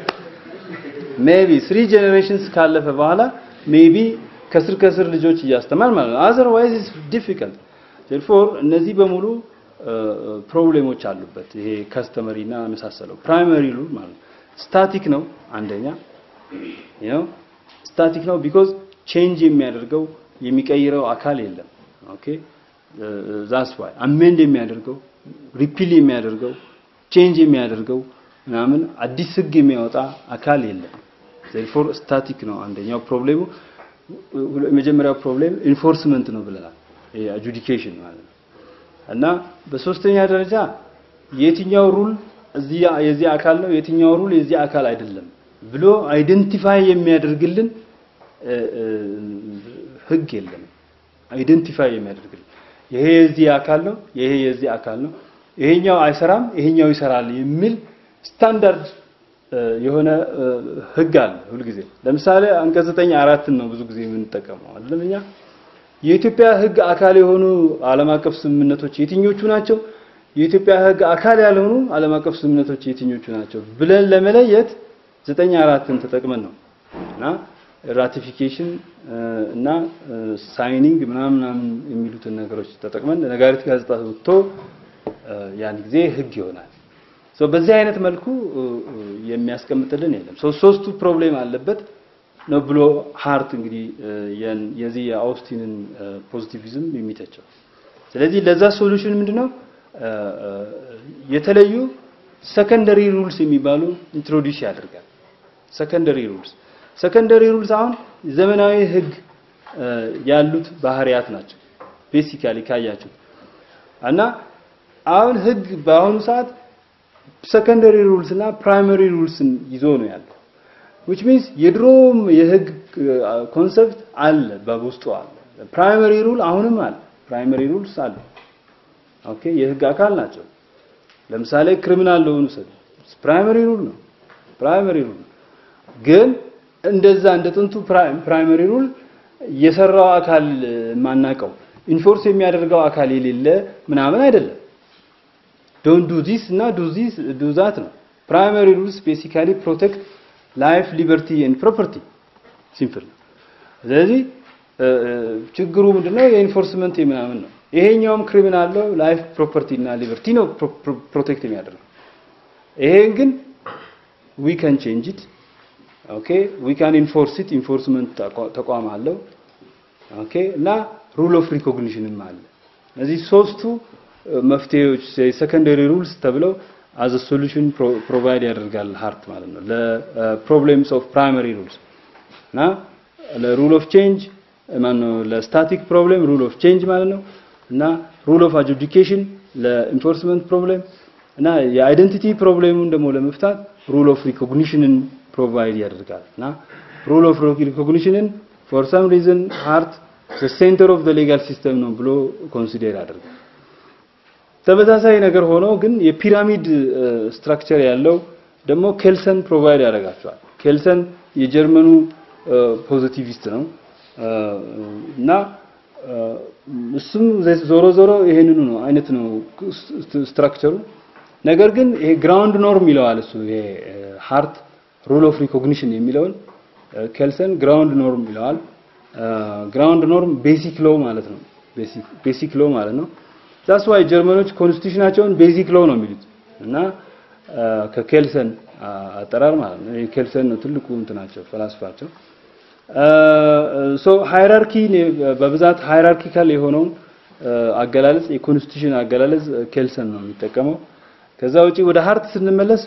ሜቢ ስሪ ጄኔሬሽንስ ካለፈ በኋላ ሜቢ ከስር ከስር ልጆች እያስተማር ማለት ነው። አዘርዋይዝ ኢትስ ዲፊካልት ዴርፎር እነዚህ በሙሉ ፕሮብሌሞች አሉበት። ይሄ ከስተመሪ እና መሳሰለው ፕራይመሪ ሩል ማለት ነው። ስታቲክ ነው አንደኛ ነው ስታቲክ ነው ቢኮዝ ቼንጅ የሚያደርገው የሚቀይረው አካል የለም። ኦኬ ዛስ ዋይ አሜንድ የሚያደርገው ሪፒል የሚያደርገው ቼንጅ የሚያደርገው ምናምን አዲስ ህግ የሚያወጣ አካል የለም። ዜርፎር ስታቲክ ነው አንደኛው ፕሮብሌሙ። የመጀመሪያው ፕሮብሌም ኢንፎርስመንት ነው ብለናል። አጁዲኬሽን ማለት ነው። እና በሶስተኛ ደረጃ የትኛው ሩል እዚህ የዚህ አካል ነው የትኛው ሩል የዚህ አካል አይደለም ብሎ አይደንቲፋይ የሚያደርግልን ህግ የለም። አይደንቲፋይ የሚያደርግልን ይሄ የዚህ አካል ነው፣ ይሄ የዚህ አካል ነው፣ ይሄኛው አይሰራም፣ ይሄኛው ይሰራል የሚል ስታንዳርድ የሆነ ህግ አለ ሁልጊዜ። ለምሳሌ አንቀጽ ዘጠኝ አራትን ነው ብዙ ጊዜ የምንጠቀመው አይደለም እኛ የኢትዮጵያ ህግ አካል የሆኑ ዓለም አቀፍ ስምምነቶች የትኞቹ ናቸው? የኢትዮጵያ ህግ አካል ያልሆኑ ዓለም አቀፍ ስምምነቶች የትኞቹ ናቸው ብለን ለመለየት ዘጠኝ አራትን ተጠቅመን ነው እና ራቲፊኬሽን እና ሳይኒንግ ምናምን ምናምን የሚሉትን ነገሮች ተጠቅመን ነጋሪት ጋዜጣ ወጥቶ ያን ጊዜ ህግ ይሆናል። ሶ በዚህ አይነት መልኩ የሚያስቀምጥልን የለም። ሶ ሶስቱ ፕሮብሌም አለበት ነው ብሎ ሃርት እንግዲህ የዚህ የአውስቲንን ፖዚቲቪዝም የሚተቸው። ስለዚህ ለዛ ሶሉሽን ምንድነው የተለዩ ሰከንደሪ ሩልስ የሚባሉ ኢንትሮዲዩስ ያደርጋል። ሰከንደሪ ሩልስ ሰከንደሪ ሩልስ አሁን ዘመናዊ ህግ ያሉት ባህሪያት ናቸው። ቤሲካሊ ካያችሁ እና አሁን ህግ በአሁኑ ሰዓት ሰከንደሪ ሩልስ እና ፕራይመሪ ሩልስን ይዞ ነው ያለው። which means የድሮም የህግ ኮንሰፕት አለ በውስጡ አለ። ፕራይመሪ ሩል አሁንም አለ። ፕራይመሪ ሩልስ አለ። ኦኬ የህግ አካል ናቸው። ለምሳሌ ክሪሚናል ለሆኑ ሰው ፕራይመሪ ሩል ነው። ፕራይመሪ ሩል ነው። ግን እንደዛ እንደ ጥንቱ ፕራይመሪ ሩል የሰራው አካል የማናውቀው ኢንፎርስ የሚያደርገው አካል የሌለ ምናምን አይደለም። ዶንት ዱ ዚስ እና ዱ ዚስ ዱ ዛት ነው። ፕራይመሪ ሩልስ ቤሲካሊ ፕሮቴክት ላይፍ ሊበርቲ ኤንድ ፕሮፐርቲ ሲምፕል ነው። ስለዚህ ችግሩ ምንድነው? የኢንፎርስመንት ምናምን ነው። ይሄኛውም ክሪሚናል ነው። ላይፍ ፕሮፐርቲ እና ሊበርቲ ነው ፕሮቴክት የሚያደርገው። ይሄን ግን ዊ ካን ቼንጅ ኢት ኦኬ ዊ ካን ኢንፎርስ ኢት ኢንፎርስመንት ተቋም አለው። ኦኬ እና ሩል ኦፍ ሪኮግኒሽንም አለ። እነዚህ ሶስቱ መፍትሄዎች የሰከንደሪ ሩልስ ተብለው አዝ ሶሉሽን ፕሮቫይድ ያደርጋል ሃርት ማለት ነው ለፕሮብሌምስ ኦፍ ፕራይመሪ ሩልስ እና ለሩል ኦፍ ቼንጅ ማነው ለስታቲክ ፕሮብሌም ሩል ኦፍ ቼንጅ ማለት ነው እና ሩል ኦፍ አጁዲኬሽን ለኢንፎርስመንት ፕሮብሌም እና የአይደንቲቲ ፕሮብሌሙን ደግሞ ለመፍታት ሩል ኦፍ ሪኮግኒሽንን ፕሮቫይድ ያደርጋል እና ሩል ኦፍ ሪኮግኒሽንን ፎር ሰም ሪዝን ሃርት ዘ ሴንተር ኦፍ ዘ ሌጋል ሲስተም ነው ብሎ ኮንሲደር ያደርጋል። ተመሳሳይ ነገር ሆኖ ግን የፒራሚድ ስትራክቸር ያለው ደግሞ ኬልሰን ፕሮቫይድ ያደርጋቸዋል። ኬልሰን የጀርመኑ ፖዚቲቪስት ነው እና እሱም ዞሮ ዞሮ ይሄንኑ ነው አይነት ነው ስትራክቸሩ። ነገር ግን ይሄ ግራውንድ ኖርም ይለዋል እሱ ይሄ ሃርት ሩል ኦፍ ሪኮግኒሽን የሚለውን ኬልሰን ግራውንድ ኖርም ይለዋል። ግራውንድ ኖርም ቤሲክ ሎ ማለት ነው። ቤሲክ ሎ ማለት ነው። ዛስ ዋይ ጀርመኖች ኮንስቲቱሽናቸውን ቤዚክ ሎ ነው የሚሉት እና ከኬልሰን አጠራር ማለት ነው። ኬልሰን ነው ትልቁ እንትናቸው ፈላስፋቸው። ሶ ሃይራርኪ በብዛት ሃይራርኪካል የሆነውን አገላለጽ የኮንስቲቱሽን አገላለጽ ኬልሰን ነው የሚጠቀመው። ከዛ ውጪ ወደ ሃርት ስንመለስ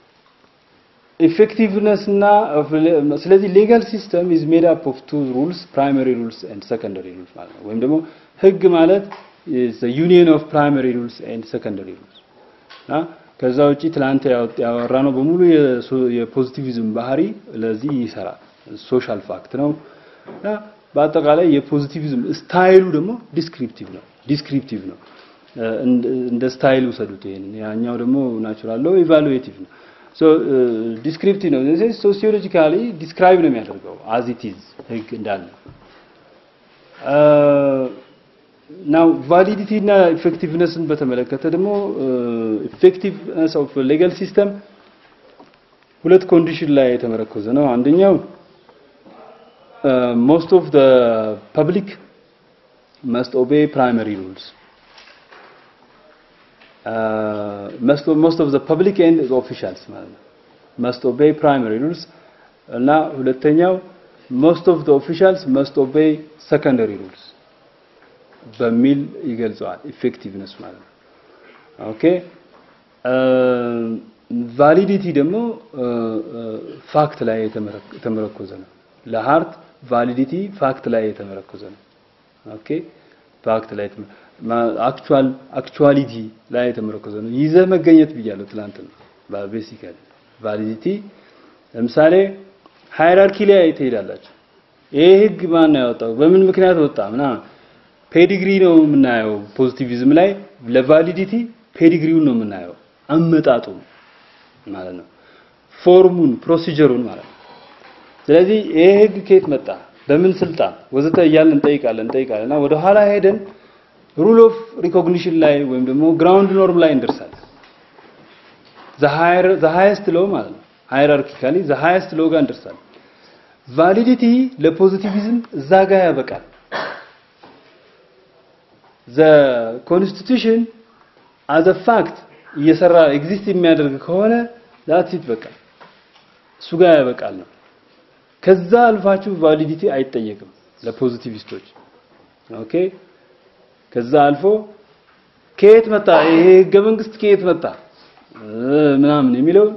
ኢፌክቲቭነስ እና ስለዚህ ሌጋል ሲስተም ኢዝ ሜድ አፕ ኦፍ ቱ ሩልስ ፕራይመሪ ሩልስ ኤንድ ሰከንደሪ ሩልስ ማለት ነው። ወይም ደግሞ ህግ ማለት is the union of primary rules and secondary rules እና ከዛ ውጪ ትላንት ያወራነው በሙሉ የፖዚቲቪዝም ባህሪ ለዚህ ይሰራል። ሶሻል ፋክት ነው እና በአጠቃላይ የፖዚቲቪዝም ስታይሉ ደግሞ ዲስክሪፕቲቭ ነው ዲስክሪፕቲቭ ነው። እንደ ስታይል ውሰዱት ይሄንን። ያኛው ደግሞ ናቹራል ነው ኢቫሉዌቲቭ ነው። ሶ ዲስክሪፕቲቭ ነው። ሶሲዮሎጂካሊ ዲስክራይብ ነው የሚያደርገው አዝ ኢት ኢዝ ህግ እንዳለ ናው ቫሊዲቲ እና ኢፌክቲቭነስን በተመለከተ ደግሞ ኢፌክቲቭነስ ኦፍ ሌጋል ሲስተም ሁለት ኮንዲሽን ላይ የተመረኮዘ ነው። አንደኛው ሞስት ኦፍ ዘ ፐብሊክ መስት ኦቤይ ፕራይመሪ ሩልስ ሞስት ኦፍ ዘ ፐብሊክ ኤንድ ኦፊሻልስ ማለት ነው መስት ኦቤይ ፕራይመሪ ሩልስ እና ሁለተኛው ሞስት ኦፍ ዘ ኦፊሻልስ መስት ኦቤይ ሰከንደሪ ሩልስ በሚል ይገልጸዋል። ኢፌክቲቭነስ ማለት ነው። ኦኬ ቫሊዲቲ ደግሞ ፋክት ላይ የተመረኮዘ ነው። ለሃርት ቫሊዲቲ ፋክት ላይ የተመረኮዘ ነው። ኦኬ ፋክት ላይ አክቹዋል አክቹዋሊቲ ላይ የተመረኮዘ ነው። ይዘህ መገኘት ብያለሁ ትላንት ነው። ቤሲካሊ ቫሊዲቲ ለምሳሌ ሃይራርኪ ላይ ትሄዳላችሁ። ይሄ ህግ ማን ነው ያወጣው? በምን ምክንያት ወጣ? ምናምን ፔዲግሪ ነው የምናየው። ፖዚቲቪዝም ላይ ለቫሊዲቲ ፔዲግሪውን ነው የምናየው፣ አመጣጡ ማለት ነው፣ ፎርሙን፣ ፕሮሲጀሩን ማለት ነው። ስለዚህ ይሄ ህግ ከየት መጣ፣ በምን ስልጣን ወዘተ እያልን እንጠይቃለን እንጠይቃለን እና ወደ ኋላ ሄደን ሩል ኦፍ ሪኮግኒሽን ላይ ወይም ደግሞ ግራውንድ ኖርም ላይ እንደርሳለን። ዘ ሃይስት ሎ ማለት ነው። ሃይራርኪካሊ ዘ ሃይስት ሎ ጋር እንደርሳለን። ቫሊዲቲ ለፖዚቲቪዝም እዛ ጋር ያበቃል። ዘ ኮንስቲቱሽን አዘ ፋክት እየሰራ ኤግዚስት የሚያደርግ ከሆነ ዳትስ ኢት በቃ እሱ ጋር ያበቃል ነው። ከዛ አልፋችሁ ቫሊዲቲ አይጠየቅም ለፖዚቲቪስቶች። ኦኬ ከዛ አልፎ ከየት መጣ ይሄ ህገ መንግስት ከየት መጣ ምናምን የሚለው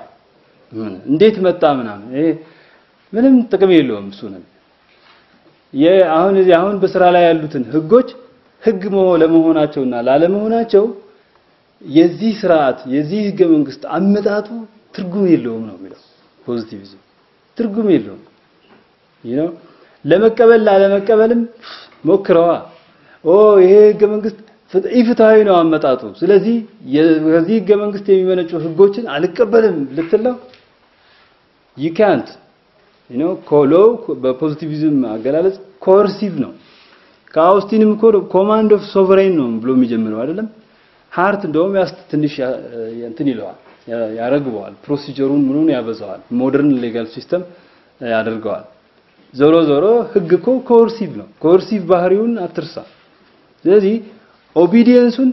እንዴት መጣ ምናምን ይሄ ምንም ጥቅም የለውም እሱ ነው። አሁን እዚህ አሁን በስራ ላይ ያሉትን ህጎች ህግ ለመሆናቸውና ላለመሆናቸው የዚህ ስርዓት የዚህ ህገ መንግስት አመጣጡ ትርጉም የለውም ነው የሚለው ፖዚቲቪዝም ትርጉም የለውም you know ለመቀበል ላለመቀበልም ሞክረዋ ኦ ይሄ ህገ መንግስት ኢፍትሃዊ ነው አመጣጡ ስለዚህ ከዚህ ህገ መንግስት የሚመነጩ ህጎችን አልቀበልም ልትለው you can't you know ኮሎ በፖዚቲቪዝም አገላለጽ ኮርሲቭ ነው ከአውስቲንም እኮ ኮማንድ ኦፍ ሶቨሬን ነው ብሎ የሚጀምረው አይደለም ሃርት እንደውም ያስ ትንሽ እንትን ይለዋል ያረግበዋል ፕሮሲጀሩን ምኑን ያበዛዋል ሞደርን ሌጋል ሲስተም ያደርገዋል ዞሮ ዞሮ ህግ እኮ ኮርሲቭ ነው ኮርሲቭ ባህሪውን አትርሳ ስለዚህ ኦቢዲየንሱን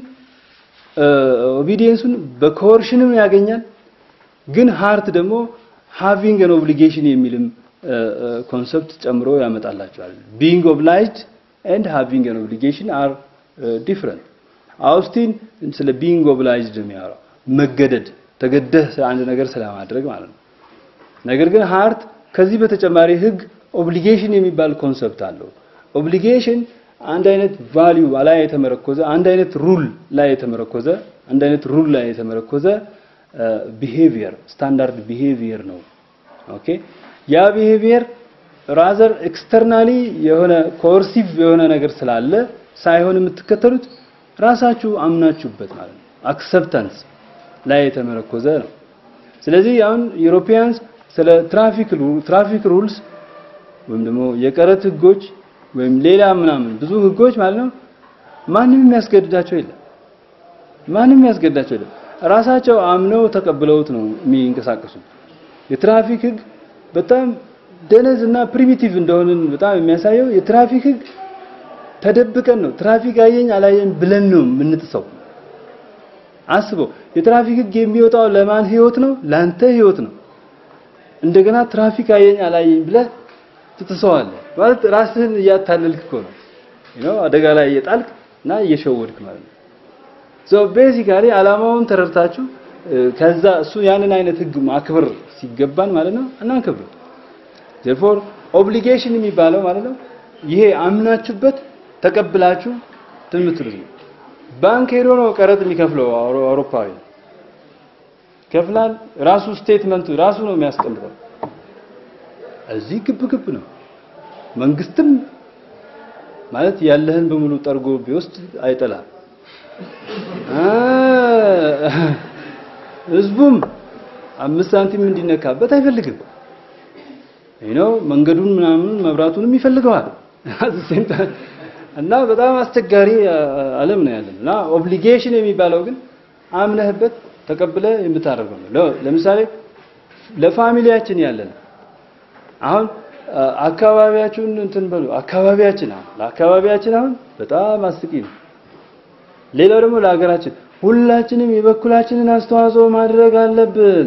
ኦቢዲየንሱን በኮርሽንም ያገኛል ግን ሃርት ደግሞ ሃቪንግ አን ኦብሊጌሽን የሚልም ኮንሰፕት ጨምሮ ያመጣላቸዋል ቢንግ ኦብላይጅድ ኤንድ ሃቪንግ አን ኦብሊጌሽን አር ዲፍረንት አውስቲን ስለ ቢንግ ኦብላይጅድ የሚያወራው መገደድ ተገደህ አንድ ነገር ስለማድረግ ማለት ነው ነገር ግን ሃርት ከዚህ በተጨማሪ ህግ ኦብሊጌሽን የሚባል ኮንሰፕት አለው ኦብሊጌሽን አንድ አይነት ቫልዩ ላይ የተመረኮዘ አንድ አይነት ሩል ላይ የተመረኮዘ አንድ አይነት ሩል ላይ የተመረኮዘ ቢሄቪየር ስታንዳርድ ቢሄቪየር ነው ኦኬ ያ ቢሄቪየር ራዘር ኤክስተርናሊ የሆነ ኮርሲቭ የሆነ ነገር ስላለ ሳይሆን የምትከተሉት ራሳችሁ አምናችሁበት ማለት ነው አክሰፕታንስ ላይ የተመረኮዘ ነው ስለዚህ አሁን ዩሮፒያንስ ስለ ትራፊክ ትራፊክ ሩልስ ወይም ደግሞ የቀረጥ ህጎች ወይም ሌላ ምናምን ብዙ ህጎች ማለት ነው ማንም የሚያስገድዳቸው የለም ማንም የሚያስገድዳቸው የለም ራሳቸው አምነው ተቀብለውት ነው የሚንቀሳቀሱት የትራፊክ ህግ በጣም ደነዝ እና ፕሪሚቲቭ እንደሆንን በጣም የሚያሳየው የትራፊክ ህግ ተደብቀን ነው ትራፊክ አየኝ አላየኝ ብለን ነው የምንጥሰው አስበው የትራፊክ ህግ የሚወጣው ለማን ህይወት ነው ላንተ ህይወት ነው እንደገና ትራፊክ አየኝ አላየኝ ብለህ ትጥሰዋለህ ማለት ራስህን እያታለልክ እኮ ነው you አደጋ ላይ እየጣልክ እና እየሸወድክ ማለት ነው ሶ ቤዚካሊ አላማውን ተረድታችሁ ከዛ እሱ ያንን አይነት ህግ ማክበር ሲገባን ማለት ነው እናንከብር therefore ኦብሊጌሽን የሚባለው ማለት ነው ይሄ አምናችሁበት ተቀብላችሁ ትምትሉት ነው ባንክ ሄዶ ነው ቀረጥ የሚከፍለው አውሮፓዊ ከፍላል ራሱ ስቴትመንቱ ራሱ ነው የሚያስቀምጠው እዚህ ግብ ግብ ነው መንግስትም ማለት ያለህን በሙሉ ጠርጎ ቢወስድ አይጠላም ህዝቡም አምስት ሳንቲም እንዲነካበት አይፈልግም ነው መንገዱን ምናምን መብራቱንም ይፈልገዋል እና በጣም አስቸጋሪ ዓለም ነው ያለን እና ኦብሊጌሽን የሚባለው ግን አምነህበት ተቀብለ የምታደርገው ነው ለምሳሌ ለፋሚሊያችን ያለን አሁን አካባቢያችሁን እንትን በሉ አካባቢያችን አሁን ለአካባቢያችን አሁን በጣም አስቂ ነው ሌላው ደግሞ ለሀገራችን ሁላችንም የበኩላችንን አስተዋጽኦ ማድረግ አለብን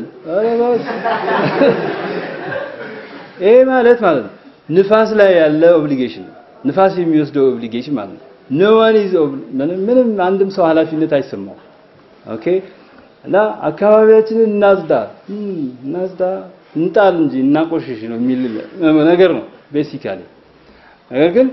ይሄ ማለት ማለት ነው ንፋስ ላይ ያለ ኦብሊጌሽን ነው ንፋስ የሚወስደው ኦብሊጌሽን ማለት ነው ኖ ዋን ኢዝ ምንም አንድም ሰው ኃላፊነት አይሰማው ኦኬ እና አካባቢያችንን እናጽዳ እናጽዳ እንጣል እንጂ እናቆሽሽ ነው የሚል ነገር ነው ቤሲካሊ ነገር ግን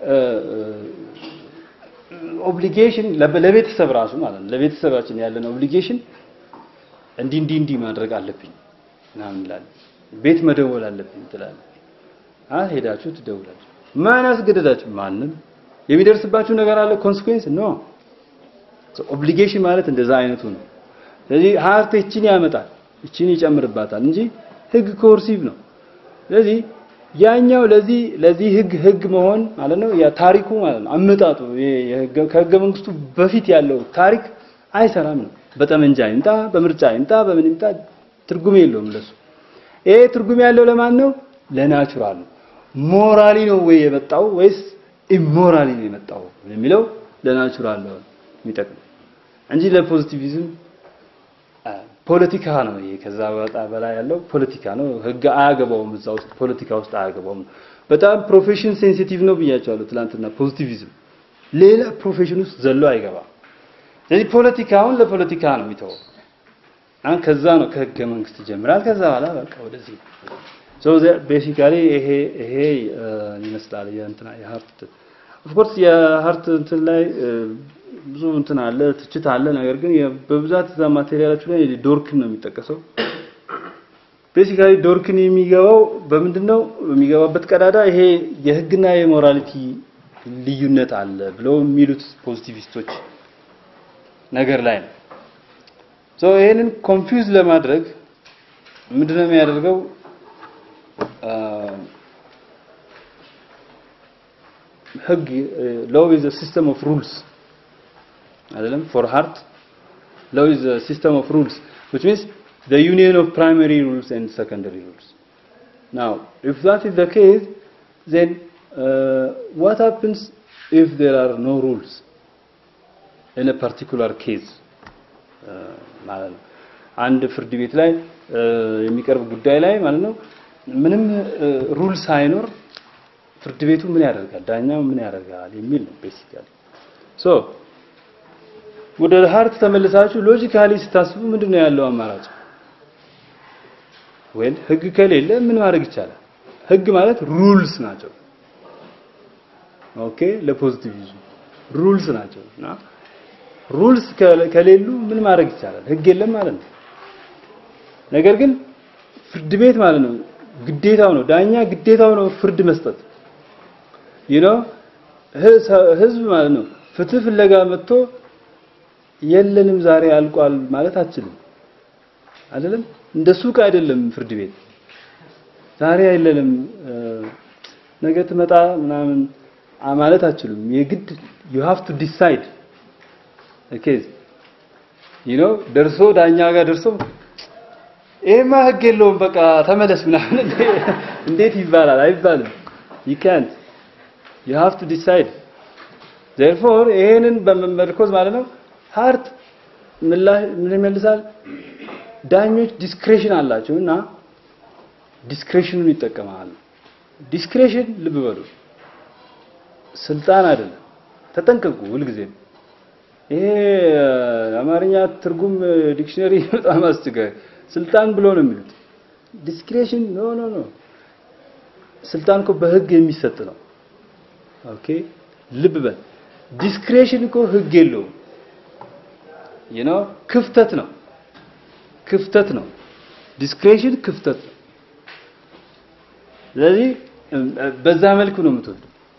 ኦብሊጌሽን ለቤተሰብ ራሱ ማለት ነው ለቤተሰባችን ያለን ኦብሊጌሽን እንዲህ እንዲህ እንዲህ ማድረግ አለብኝ ምናምን እንላለን ቤት መደወል አለብኝ ትላለህ አ ሄዳችሁ ትደውላችሁ ማን አስገደዳችሁ ማንም የሚደርስባችሁ ነገር አለ ኮንሲኩዌንስ ኖ ኦብሊጌሽን ማለት እንደዛ አይነቱ ነው ስለዚህ ሀርት እቺን ያመጣል እቺን ይጨምርባታል እንጂ ህግ ኮርሲቭ ነው ስለዚህ ያኛው ለዚህ ለዚህ ህግ ህግ መሆን ማለት ነው ያ ታሪኩ ማለት ነው አመጣጡ ከህገ መንግስቱ በፊት ያለው ታሪክ አይሰራም ነው በጠመንጃ ይምጣ በምርጫ ይምጣ በምን ይምጣ ትርጉም የለውም ለሱ ይሄ ትርጉም ያለው ለማን ነው ለናቹራል ነው ሞራሊ ነው ወይ የመጣው ወይስ ኢሞራሊ ነው የመጣው የሚለው ለናቹራል ነው የሚጠቅም እንጂ ለፖዚቲቪዝም ፖለቲካ ነው ይሄ ከዛ በጣ በላይ ያለው ፖለቲካ ነው ህግ አያገባውም እዛ ውስጥ ፖለቲካ ውስጥ አያገባውም በጣም ፕሮፌሽን ሴንሲቲቭ ነው ብያቸዋለሁ ትላንትና ፖዚቲቪዝም ሌላ ፕሮፌሽን ውስጥ ዘሎ አይገባም ስለዚህ ፖለቲካውን ለፖለቲካ ነው የሚተወው አሁን ከዛ ነው ከህገ መንግስት ይጀምራል ከዛ በኋላ በቃ ወደዚህ ሶ ቤሲካሊ ይሄ ይሄ ይመስላል የእንትና የሀርት ኦፍ ኮርስ የሀርት እንትን ላይ ብዙ እንትን አለ ትችት አለ። ነገር ግን በብዛት እዛ ማቴሪያላችሁ ላይ ዶርክን ነው የሚጠቀሰው። ቤሲካሊ ዶርክን የሚገባው በምንድን ነው የሚገባበት ቀዳዳ ይሄ የህግና የሞራሊቲ ልዩነት አለ ብለው የሚሉት ፖዚቲቪስቶች ነገር ላይ ነው። ሶ ይሄንን ኮንፊውዝ ለማድረግ ምንድነው የሚያደርገው? ህግ ሎው ኢዝ ሲስተም ኦፍ ሩልስ አይደለም ፎር ሃርት ሎው ኢዝ ሲስተም ኦፍ ሩልስ which means the union of primary rules and secondary rules now if that is the case then uh, what happens if there are no rules in a particular case ማለት ነው አንድ ፍርድ ቤት ላይ የሚቀርብ ጉዳይ ላይ ማለት ነው ምንም ሩል ሳይኖር ፍርድ ቤቱ ምን ያደርጋል ዳኛው ምን ያደርጋል የሚል ነው ቤሲካሊ ሶ ወደ ሀርት ተመልሳችሁ ሎጂካሊ ስታስቡ ምንድነው ያለው አማራጭ ወይም ህግ ከሌለ ምን ማድረግ ይቻላል ህግ ማለት ሩልስ ናቸው ኦኬ ለፖዚቲቪዝም ሩልስ ናቸው እና ሩልስ ከሌሉ ምን ማድረግ ይቻላል ህግ የለም ማለት ነው ነገር ግን ፍርድ ቤት ማለት ነው ግዴታው ነው ዳኛ ግዴታው ነው ፍርድ መስጠት you know ህዝብ ማለት ነው ፍትህ ፍለጋ መጥቶ የለንም ዛሬ አልቋል ማለት አችልም አይደለም እንደ ሱቅ አይደለም ፍርድ ቤት ዛሬ አይለንም ነገ ትመጣ ምናምን ማለት አችሉም የግድ you have to decide ኬዝ you know ደርሶ ዳኛ ጋር ደርሶ ይሄማ ህግ የለውም በቃ ተመለስ ምናምን እንዴት ይባላል አይባልም you can't you have to decide therefore ይሄንን በመመርኮዝ ማለት ነው ሃርት ምን ይመልሳል ዳኞች ዲስክሬሽን አላቸው እና ዲስክሬሽኑን ይጠቀማሉ ዲስክሬሽን ልብ በሉ ስልጣን አይደለም ተጠንቀቁ ሁልጊዜም ይሄ አማርኛ ትርጉም ዲክሽነሪ በጣም አስቸጋሪ ስልጣን ብሎ ነው የሚሉት ዲስክሬሽን ኖ ኖ ኖ ስልጣን እኮ በህግ የሚሰጥ ነው ኦኬ ልብ በል ዲስክሬሽን እኮ ህግ የለውም you know ክፍተት ነው ክፍተት ነው ዲስክሬሽን ክፍተት ነው ስለዚህ በዛ መልኩ ነው የምትወዱ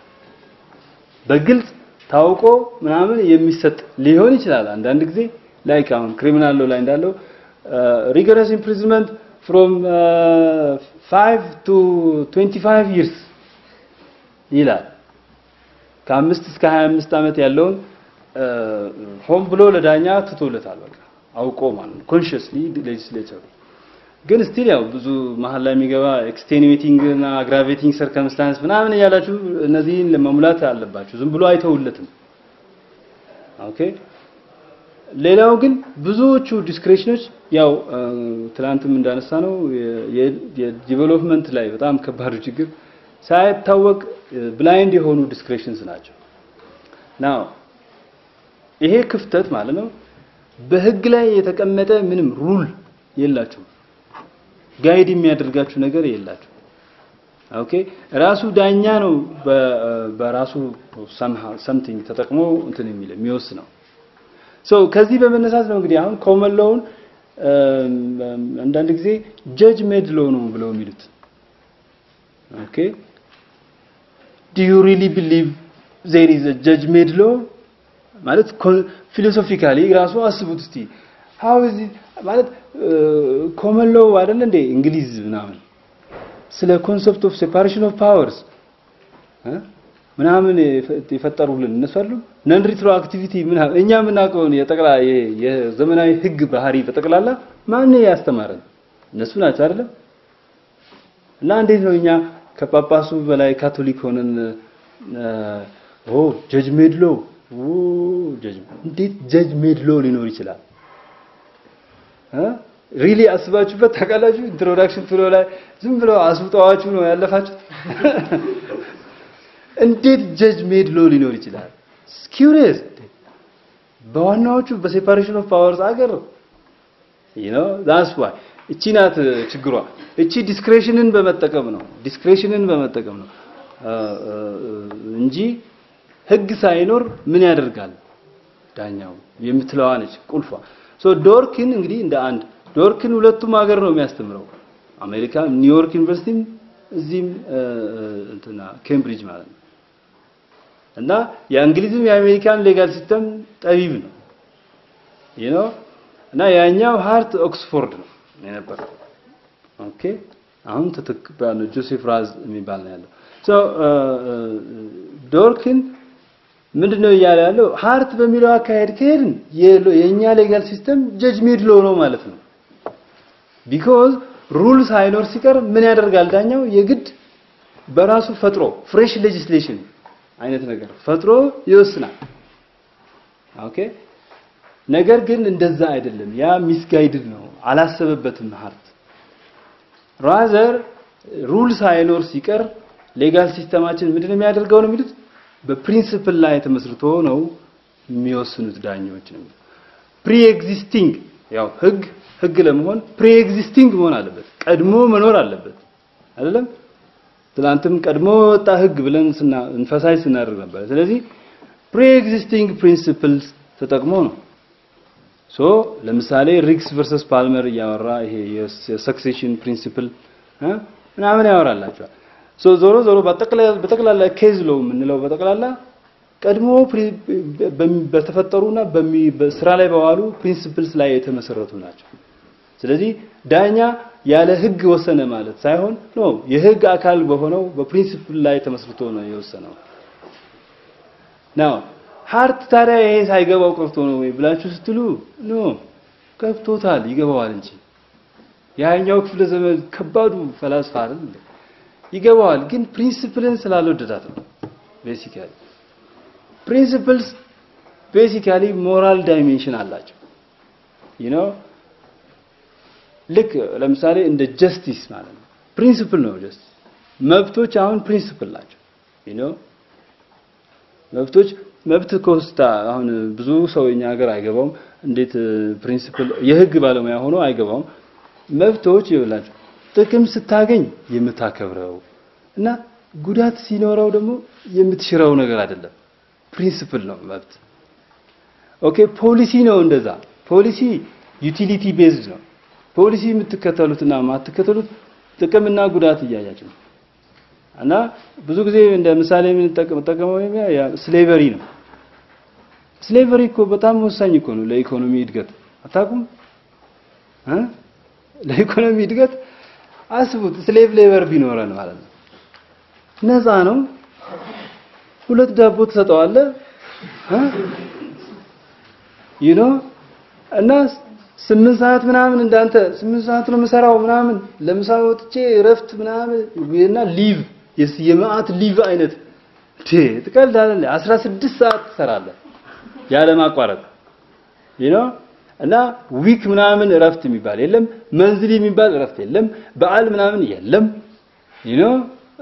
በግልጽ ታውቆ ምናምን የሚሰጥ ሊሆን ይችላል አንዳንድ ጊዜ ላይክ አሁን ክሪሚናል ላይ እንዳለው ሪገረስ ኢምፕሪዝመንት ፍሮም 5 ቱ 25 ይርስ ይላል ከአምስት እስከ 25 ዓመት ያለውን ሆን ብሎ ለዳኛ ትቶለታል በቃ አውቆ ማለት ነው ኮንሺየስሊ ሌጅስሌቸሩ ግን ስቲል ያው ብዙ መሀል ላይ የሚገባ ኤክስቴኒዌቲንግ እና አግራቬቲንግ ሰርከምስታንስ ምናምን እያላችሁ እነዚህን ለመሙላት አለባችሁ ዝም ብሎ አይተውለትም ኦኬ ሌላው ግን ብዙዎቹ ዲስክሬሽኖች ያው ትላንትም እንዳነሳ ነው የዲቨሎፕመንት ላይ በጣም ከባዱ ችግር ሳይታወቅ ብላይንድ የሆኑ ዲስክሬሽንስ ናቸው ናው ይሄ ክፍተት ማለት ነው በህግ ላይ የተቀመጠ ምንም ሩል የላችሁ ጋይድ የሚያደርጋችሁ ነገር የላችሁ ኦኬ ራሱ ዳኛ ነው በራሱ ሰምቲንግ ተጠቅሞ እንትን የሚል የሚወስነው ሶ ከዚህ በመነሳት ነው እንግዲህ አሁን ኮመን ሎውን አንዳንድ ጊዜ ጀጅ ሜድ ሎ ነው ብለው የሚሉት ኦኬ ዱ ዩ ሪሊ ቢሊቭ ዜር ኢዝ አ ጀጅ ሜድ ሎ ማለት ፊሎሶፊካሊ ራሱ አስቡት እስቲ ሃው ኢዝ ማለት ኮመን ሎው አይደል እንዴ እንግሊዝ ምናምን ስለ ኮንሰፕት ኦፍ ሴፓሬሽን ኦፍ ፓወርስ ምናምን የፈጠሩልን እነሱ አሉ ነን ሪትሮአክቲቪቲ ምናምን እኛ የምናውቀውን የጠቅላ የዘመናዊ ህግ ባህሪ በጠቅላላ ማን ያስተማረን እነሱ ናቸው አይደለም እና እንዴት ነው እኛ ከጳጳሱ በላይ ካቶሊክ ሆነን ኦ ጀጅ ሜድ ሎ ጀጅ እንዴት ጀጅ ሜድ ሎ ሊኖር ይችላል ሪሊ አስባችሁበት ታውቃላችሁ ኢንትሮዳክሽን ፍሎ ላይ ዝም ብለው አስውጠዋችሁ ነው ያለፋችሁት እንዴት ጀጅ ሜድ ሎ ሊኖር ይችላል ኪውሪየስ በዋናዎቹ በሴፓሬሽን ኦፍ ፓወርስ አገር you know that's why እቺ ናት ችግሯ። እቺ ዲስክሬሽንን በመጠቀም ነው ዲስክሬሽንን በመጠቀም ነው እንጂ ህግ ሳይኖር ምን ያደርጋል ዳኛው የምትለዋ ነች ቁልፏ። ሶ ዶርኪን እንግዲህ እንደ አንድ ዶርኪን ሁለቱም ሀገር ነው የሚያስተምረው አሜሪካ ኒውዮርክ ዩኒቨርሲቲም እዚህም እንትና ኬምብሪጅ ማለት ነው። እና የእንግሊዝም የአሜሪካን ሌጋል ሲስተም ጠቢብ ነው you know እና ያኛው ሃርት ኦክስፎርድ ነው የነበረው። ኦኬ አሁን ተተክባለ ጆሴፍ ራዝ የሚባል ነው ያለው። ሶ ዶርኪን ምንድነው እያለ ያለው ሃርት በሚለው አካሄድ ከሄድን የኛ ሌጋል ሲስተም ጀጅ ሜድ ሎ ነው ማለት ነው። ቢኮዝ ሩል ሳይኖር ሲቀር ምን ያደርጋል ዳኛው የግድ በራሱ ፈጥሮ ፍሬሽ ሌጂስሌሽን አይነት ነገር ፈጥሮ ይወስናል። ኦኬ ነገር ግን እንደዛ አይደለም። ያ ሚስጋይድድ ነው፣ አላሰበበትም ሃርት ራዘር ሩል ሳይኖር ሲቀር ሌጋል ሲስተማችን ምንድነው የሚያደርገው ነው የሚሉት በፕሪንሲፕል ላይ ተመስርቶ ነው የሚወስኑት ዳኞች ነው። ፕሪ ኤግዚስቲንግ ያው ህግ ህግ ለመሆን ፕሪ ኤግዚስቲንግ መሆን አለበት፣ ቀድሞ መኖር አለበት አይደለም። ትላንትም ቀድሞ ወጣ ህግ ብለን ስና እንፈሳይ ስናደርግ ነበር። ስለዚህ ፕሪ ኤግዚስቲንግ ፕሪንሲፕልስ ተጠቅሞ ነው ሶ ለምሳሌ ሪግስ ቨርሰስ ፓልመር እያወራ ይሄ የሰክሴሽን ፕሪንሲፕል ምናምን ያወራላቸዋል። ሶ ዞሮ ዞሮ በጠቅላላ ኬዝ ሎ የምንለው በጠቅላላ ቀድሞ በተፈጠሩና በስራ ላይ በዋሉ ፕሪንሲፕልስ ላይ የተመሰረቱ ናቸው። ስለዚህ ዳኛ ያለ ህግ ወሰነ ማለት ሳይሆን ኖ የህግ አካል በሆነው በፕሪንሲፕል ላይ ተመስርቶ ነው የወሰነው። ናው ሃርት ታዲያ ይሄ ሳይገባው ቀርቶ ነው ወይ ብላችሁ ስትሉ ኖ ገብቶታል፣ ይገባዋል እንጂ ያኛው ክፍለ ዘመን ከባዱ ፈላስፋ አይደል ይገባዋል፣ ግን ፕሪንሲፕልን ስላልወደዳት ነው። ቤሲካሊ ፕሪንሲፕልስ ቤሲካሊ ሞራል ዳይሜንሽን አላቸው ዩ ኖ ልክ ለምሳሌ እንደ ጀስቲስ ማለት ነው ፕሪንሲፕል ነው ጀስቲስ መብቶች አሁን ፕሪንሲፕል ናቸው ዩ ኖ መብቶች መብት ኮስታ አሁን ብዙ ሰው እኛ ሀገር አይገባውም እንዴት ፕሪንሲፕል የህግ ባለሙያ ሆኖ አይገባውም መብቶች ይብላችሁ ጥቅም ስታገኝ የምታከብረው እና ጉዳት ሲኖረው ደግሞ የምትሽረው ነገር አይደለም ፕሪንሲፕል ነው መብት ኦኬ ፖሊሲ ነው እንደዛ ፖሊሲ ዩቲሊቲ ቤዝድ ነው ፖሊሲ የምትከተሉትና የማትከተሉት ጥቅምና ጉዳት እያያችሁ ነው እና ብዙ ጊዜ እንደ ምሳሌ የምንጠቀመው ስሌቨሪ ነው ስሌቨሪ እኮ በጣም ወሳኝ እኮ ነው ለኢኮኖሚ እድገት አታውቁም እ ለኢኮኖሚ እድገት አስቡት ስሌቭ ሌበር ቢኖረን ማለት ነው ነፃ ነው ሁለት ዳቦ ትሰጠዋለህ ዩ ኖ እና ስምንት ሰዓት ምናምን እንዳንተ ስምንት ሰዓት ነው የምሰራው ምናምን ለምሳ ወጥቼ እረፍት ምናምን እና ሊቭ የመዓት ሊቭ አይነት ቴ ትቀልዳለህ 16 ሰዓት ትሰራለህ ያለ ማቋረጥ ዩ ኖ እና ዊክ ምናምን እረፍት የሚባል የለም መንዝሊ የሚባል እረፍት የለም በዓል ምናምን የለም ዩ ኖ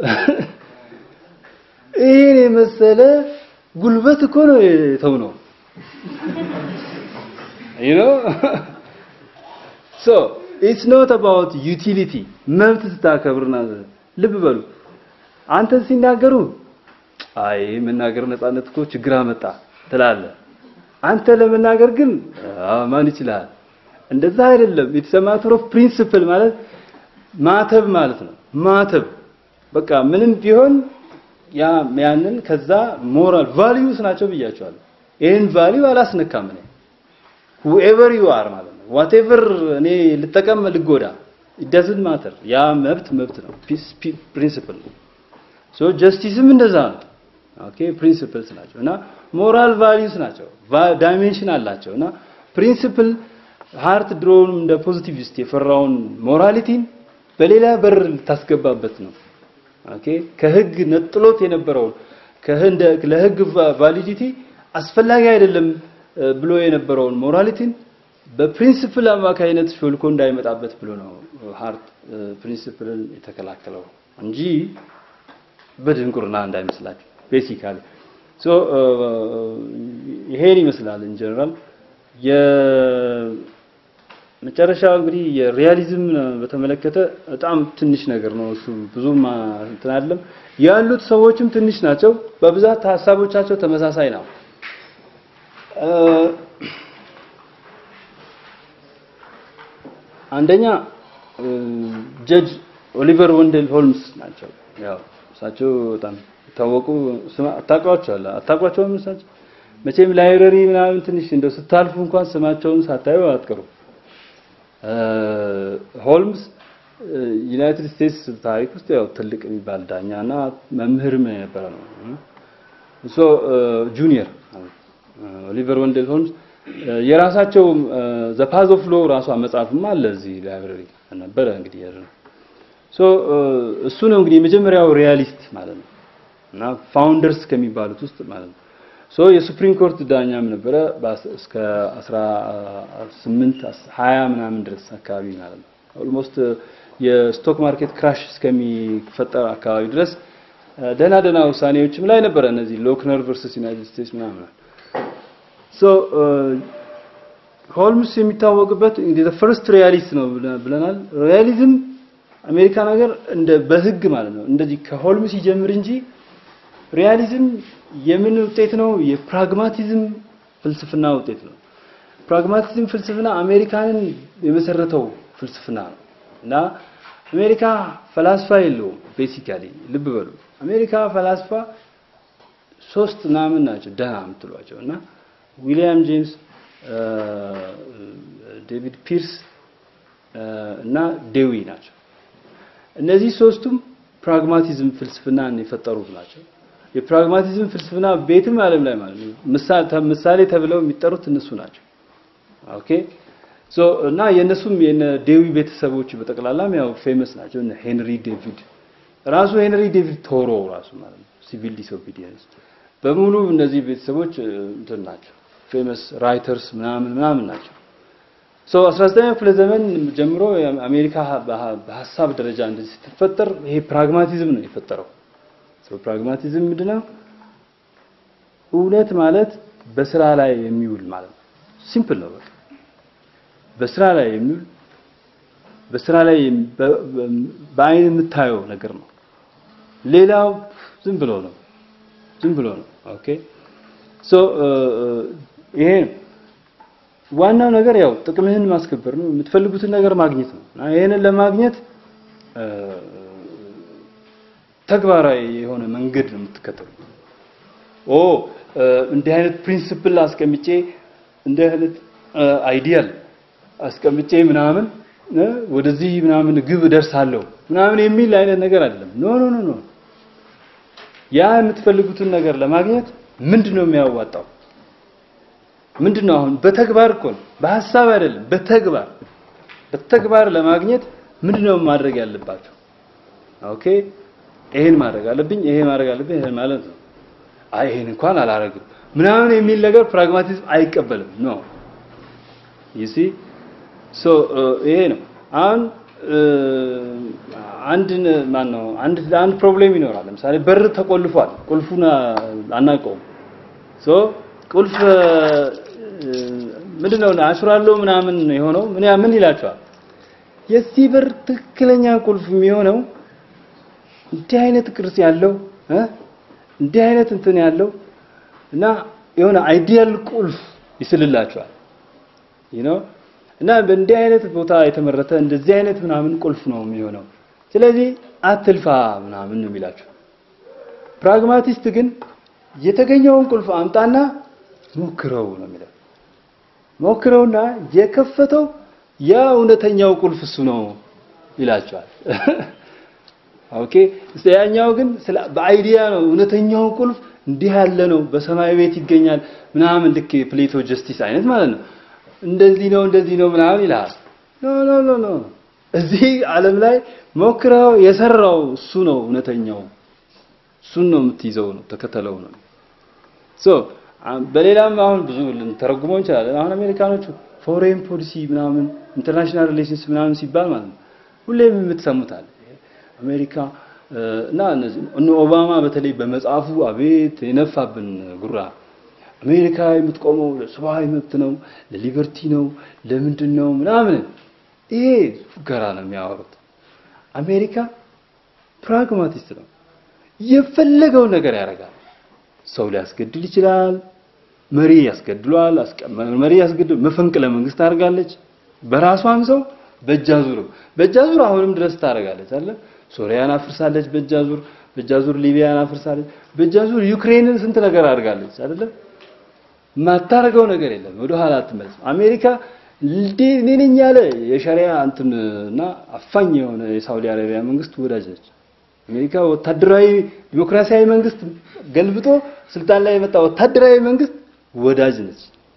ይሄን የመሰለ ጉልበት እኮ ነው የተው ነው you know so it's not about utility መብት ስታከብርና ልብ በሉ አንተ ሲናገሩ አይ መናገር ነፃነት እኮ ችግር አመጣ ትላለህ አንተ ለመናገር ግን ማን ይችላል እንደዛ አይደለም it's a matter of principle ማለት ማተብ ማለት ነው ማተብ በቃ ምንም ቢሆን ያ ያንን ከዛ ሞራል ቫልዩስ ናቸው ብያቸዋለሁ ይሄን ቫልዩ አላስነካም እኔ whoever you are ማለት ነው whatever እኔ ልጠቀም ልጎዳ it doesn't matter ያ መብት መብት ነው ፕሪንሲፕል ነው ሶ ጀስቲስም እንደዛ ነው ኦኬ ፕሪንሲፕልስ ናቸው እና ሞራል ቫልዩስ ናቸው ዳይሜንሽን አላቸው እና ፕሪንሲፕል ሃርት ድሮውን እንደ ፖዚቲቪስት የፈራውን ሞራሊቲን በሌላ በር ልታስገባበት ነው ኦኬ ከህግ ነጥሎት የነበረውን ከህንደ ለህግ ቫሊዲቲ አስፈላጊ አይደለም ብሎ የነበረውን ሞራሊቲን በፕሪንሲፕል አማካይነት ሾልኮ እንዳይመጣበት ብሎ ነው ሃርት ፕሪንሲፕልን የተከላከለው እንጂ በድንቁርና እንዳይመስላችሁ ቤሲካሊ ሶ ይሄን ይመስላል ኢን ጀነራል የ መጨረሻው እንግዲህ የሪያሊዝም በተመለከተ በጣም ትንሽ ነገር ነው። እሱ ብዙም እንትን አይደለም። ያሉት ሰዎችም ትንሽ ናቸው። በብዛት ሀሳቦቻቸው ተመሳሳይ ነው። አንደኛ ጀጅ ኦሊቨር ወንደል ሆልምስ ናቸው። ያው እሳቸው በጣም የታወቁ ስማ አታውቋቸዋለህ? አታውቋቸውም? እሳቸው መቼም ላይብረሪ ምናምን ትንሽ እንደው ስታልፉ እንኳን ስማቸውን ሳታዩ አትቀሩም። ሆልምስ ዩናይትድ ስቴትስ ታሪክ ውስጥ ያው ትልቅ የሚባል ዳኛና መምህርም የነበረ ነው። ሶ ጁኒየር ኦሊቨር ወንደል ሆልምስ የራሳቸው ዘ ፓዝ ኦፍ ሎ ራሷ መጽሐፍም አለ እዚህ ላይብረሪ ነበረ። እንግዲህ ያለው ሶ እሱ ነው እንግዲህ የመጀመሪያው ሪያሊስት ማለት ነው እና ፋውንደርስ ከሚባሉት ውስጥ ማለት ነው። ሶ የሱፕሪም ኮርት ዳኛም ነበረ እስከ 18 20 ምናምን ድረስ አካባቢ ማለት ነው። ኦልሞስት የስቶክ ማርኬት ክራሽ እስከሚፈጠር አካባቢ ድረስ ደህና ደህና ውሳኔዎችም ላይ ነበረ። እነዚህ ሎክነር ቨርሰስ ዩናይትድ ስቴትስ ምናምን ሶ ሆልምስ የሚታወቅበት እንግዲህ ፈርስት ሪያሊስት ነው ብለናል። ሪያሊዝም አሜሪካ ነገር እንደ በህግ ማለት ነው እንደዚህ ከሆልምስ ይጀምር እንጂ ሪያሊዝም የምን ውጤት ነው? የፕራግማቲዝም ፍልስፍና ውጤት ነው። ፕራግማቲዝም ፍልስፍና አሜሪካንን የመሰረተው ፍልስፍና ነው እና አሜሪካ ፈላስፋ የለውም። ቤሲካሊ ልብ በሉ አሜሪካ ፈላስፋ ሶስት ምናምን ናቸው ደህና የምትሏቸው እና ዊሊያም ጄምስ፣ ዴቪድ ፒርስ እና ዴዊ ናቸው። እነዚህ ሶስቱም ፕራግማቲዝም ፍልስፍናን የፈጠሩት ናቸው። የፕራግማቲዝም ፍልስፍና ቤትም ዓለም ላይ ማለት ነው ምሳሌ ተብለው የሚጠሩት እነሱ ናቸው። ኦኬ ሶ እና የነሱም የነ ዴዊ ቤተሰቦች በጠቅላላም ያው ፌመስ ናቸው። እነ ሄንሪ ዴቪድ ራሱ ሄንሪ ዴቪድ ቶሮ ራሱ ማለት ነው ሲቪል ዲስኦቢዲየንስ በሙሉ እነዚህ ቤተሰቦች እንትን ናቸው ፌመስ ራይተርስ ምናምን ምናምን ናቸው። ሶ 19ኛው ክፍለ ዘመን ጀምሮ አሜሪካ በሀሳብ ደረጃ እንደዚህ ስትፈጠር ይሄ ፕራግማቲዝም ነው የፈጠረው። ሶ ፕራግማቲዝም ምንድነው? እውነት ማለት በስራ ላይ የሚውል ማለት ነው። ሲምፕል ነው በቃ በስራ ላይ የሚውል በስራ ላይ በአይን የምታየው ነገር ነው። ሌላው ዝም ብሎ ነው ዝም ብሎ ነው። ኦኬ ሶ ይሄ ዋናው ነገር ያው ጥቅምህን ማስከበር ነው። የምትፈልጉትን ነገር ማግኘት ነው። እና ይሄንን ለማግኘት ተግባራዊ የሆነ መንገድ ነው የምትከተሉ። ኦ እንዲህ አይነት ፕሪንሲፕል አስቀምጬ እንዲህ አይነት አይዲያል አስቀምጬ ምናምን ወደዚህ ምናምን ግብ እደርሳለሁ ምናምን የሚል አይነት ነገር አይደለም። ኖ ኖ ኖ ኖ ያ የምትፈልጉትን ነገር ለማግኘት ምንድን ነው የሚያዋጣው? ምንድን ነው አሁን በተግባር እኮ ነው፣ በሀሳብ አይደለም፣ በተግባር በተግባር ለማግኘት ምንድን ነው ማድረግ ያለባቸው? ኦኬ ይሄን ማድረግ አለብኝ፣ ይሄ ማድረግ አለብኝ፣ ይሄን ማለት ነው። አይ ይሄን እንኳን አላረግም ምናምን የሚል ነገር ፕራግማቲዝም አይቀበልም ነው ይሲ ሶ ይሄ ነው አሁን አንድ ማን ነው አንድ አንድ ፕሮብሌም ይኖራል። ለምሳሌ በር ተቆልፏል፣ ቁልፉን አናውቀውም። ሶ ቁልፍ ምንድነው አሽራለሁ ምናምን የሆነው ምን ምን ይላቸዋል? የዚህ በር ትክክለኛ ቁልፍ የሚሆነው እንዲህ አይነት ቅርጽ ያለው እ እንዲህ አይነት እንትን ያለው እና የሆነ አይዲያል ቁልፍ ይስልላቸዋል you know እና በእንዲህ አይነት ቦታ የተመረተ እንደዚህ አይነት ምናምን ቁልፍ ነው የሚሆነው። ስለዚህ አትልፋ ምናምን ነው የሚላቸው። ፕራግማቲስት ግን የተገኘውን ቁልፍ አምጣና ሞክረው ነው የሚለው። ሞክረውና የከፈተው ያ እውነተኛው ቁልፍ እሱ ነው ይላቸዋል። ኦኬ ያኛው ግን በአይዲያ ነው እውነተኛው ቁልፍ እንዲህ ያለ ነው፣ በሰማይ ቤት ይገኛል ምናምን ልክ የፕሌቶ ጀስቲስ አይነት ማለት ነው። እንደዚህ ነው እንደዚህ ነው ምናምን ይልሃል። ኖ ኖ ኖ ኖ እዚህ ዓለም ላይ ሞክረው የሰራው እሱ ነው እውነተኛው። እሱን ነው የምትይዘው ነው ተከተለው ነው። ሶ በሌላም አሁን ብዙ ልንተረጉመው እንችላለን። አሁን አሜሪካኖቹ ፎሬን ፖሊሲ ምናምን ኢንተርናሽናል ሪሌሽንስ ምናምን ሲባል ማለት ነው ሁሌም የምትሰሙታል አሜሪካ እና እነ ኦባማ በተለይ በመጽሐፉ አቤት የነፋብን ጉራ አሜሪካ የምትቆመው ለሰብአዊ መብት ነው፣ ለሊበርቲ ነው፣ ለምንድን ነው ምናምን። ይሄ ፉገራ ነው የሚያወሩት። አሜሪካ ፕራግማቲስት ነው። የፈለገው ነገር ያደርጋል። ሰው ሊያስገድል ይችላል። መሪ ያስገድሏል። መሪ ያስገድል መፈንቅለ መንግስት ታደርጋለች። በራሷም ሰው በእጃዙር በእጃዙር አሁንም ድረስ ታደርጋለች አለ ሶሪያን አፍርሳለች። በእጃዙር በእጃዙር ሊቢያን አፍርሳለች። በእጃዙር ዩክሬንን ስንት ነገር አድርጋለች አይደለም። የማታደርገው ነገር የለም። ወደ ኋላ አትመለስም። አሜሪካ እኔ ነኝ ያለ የሸሪያ እንትንና አፋኝ የሆነ የሳውዲ አረቢያ መንግስት ወዳጅ ነች። አሜሪካ ወታደራዊ ዲሞክራሲያዊ መንግስት ገልብጦ ስልጣን ላይ የመጣ ወታደራዊ መንግስት ወዳጅ ነች።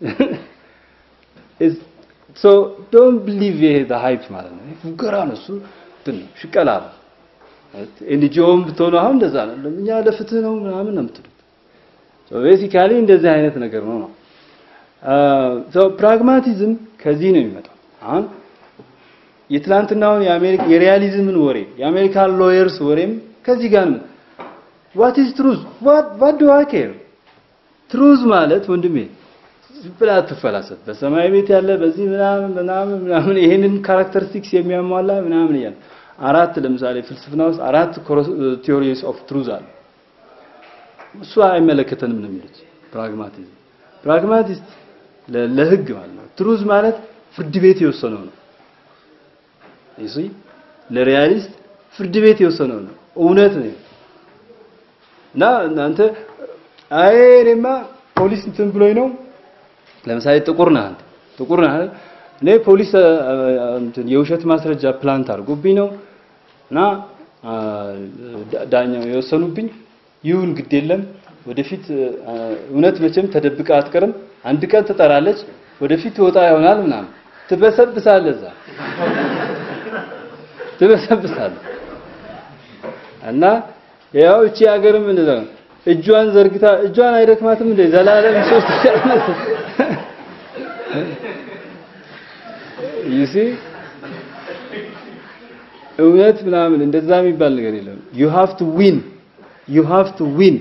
ሶ ዶንት ቢሊቭ ይሄ ዘ ሃይፕ ማለት ነው። ፉገራ ነው እሱ እንትን ሽቀላ ነው። ኤንጂኦም ብትሆኑ አሁን እንደዛ ነው። እኛ ለፍትህ ነው ምናምን ነው የምትሉት። ሶ ቤሲካሊ እንደዚህ አይነት ነገር ነው ነው ሶ ፕራግማቲዝም ከዚህ ነው የሚመጣው። አሁን የትላንትናውን የአሜሪካ የሪያሊዝምን ወሬ የአሜሪካን ሎየርስ ወሬም ከዚህ ጋር ነው። ዋት ኢዝ ትሩዝ ዋት ዋት ዱ አይ ኬር ትሩዝ ማለት ወንድሜ ብላ አትፈላሰፍ። በሰማይ ቤት ያለ በዚህ ምናምን ምናምን ምናምን ይሄንን ካራክተሪስቲክስ የሚያሟላ ምናምን እያለ አራት ለምሳሌ ፍልስፍና ውስጥ አራት ቲዮሪስ ኦፍ ትሩዝ አለ። እሱ አይመለከተንም ነው የሚሉት ፕራግማቲዝም። ፕራግማቲስት ለህግ ማለት ነው። ትሩዝ ማለት ፍርድ ቤት የወሰነው ነው። ይሲ ለሪያሊስት ፍርድ ቤት የወሰነው ነው፣ እውነት ነው። እና እናንተ አይ እኔማ ፖሊስ እንትን ብሎኝ ነው። ለምሳሌ ጥቁር ነህ አንተ ጥቁር ነህ አይደል? እኔ ፖሊስ እንትን የውሸት ማስረጃ ፕላንት አድርጎብኝ ነው እና ዳኛው የወሰኑብኝ ይሁን ግድ የለም ወደፊት እውነት መቼም ተደብቃ አትቀርም። አንድ ቀን ትጠራለች፣ ወደፊት ትወጣ ይሆናል ምናምን ትበሰብሳለህ፣ እዛ ትበሰብሳለህ። እና ያው እቺ ሀገርም እንደዛ ነው። እጇን ዘርግታ እጇን አይደክማትም እንደ ዘላለም ሶስት ዓመት ይሲ እውነት ምናምን እንደዛ የሚባል ነገር የለም። you have to win you have to win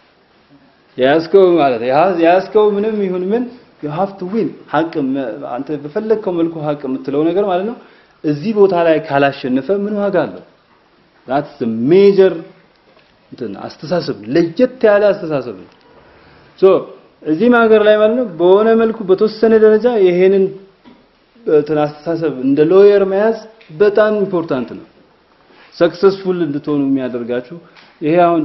ያስከው ማለት ያስከው ምንም ይሁን ምን you have to win ሀቅ አንተ በፈለግከው መልኩ ሀቅ የምትለው ነገር ማለት ነው። እዚህ ቦታ ላይ ካላሸነፈ ምን ዋጋ አለው? that's the major እንትን አስተሳሰብ ለየት ያለ አስተሳሰብ ነው። ሶ እዚህም ሀገር ላይ ማለት ነው በሆነ መልኩ በተወሰነ ደረጃ ይሄንን እንትን አስተሳሰብ እንደ ሎየር መያዝ በጣም ኢምፖርታንት ነው። ሰክሰስፉል እንድትሆኑ የሚያደርጋችሁ ይሄ አሁን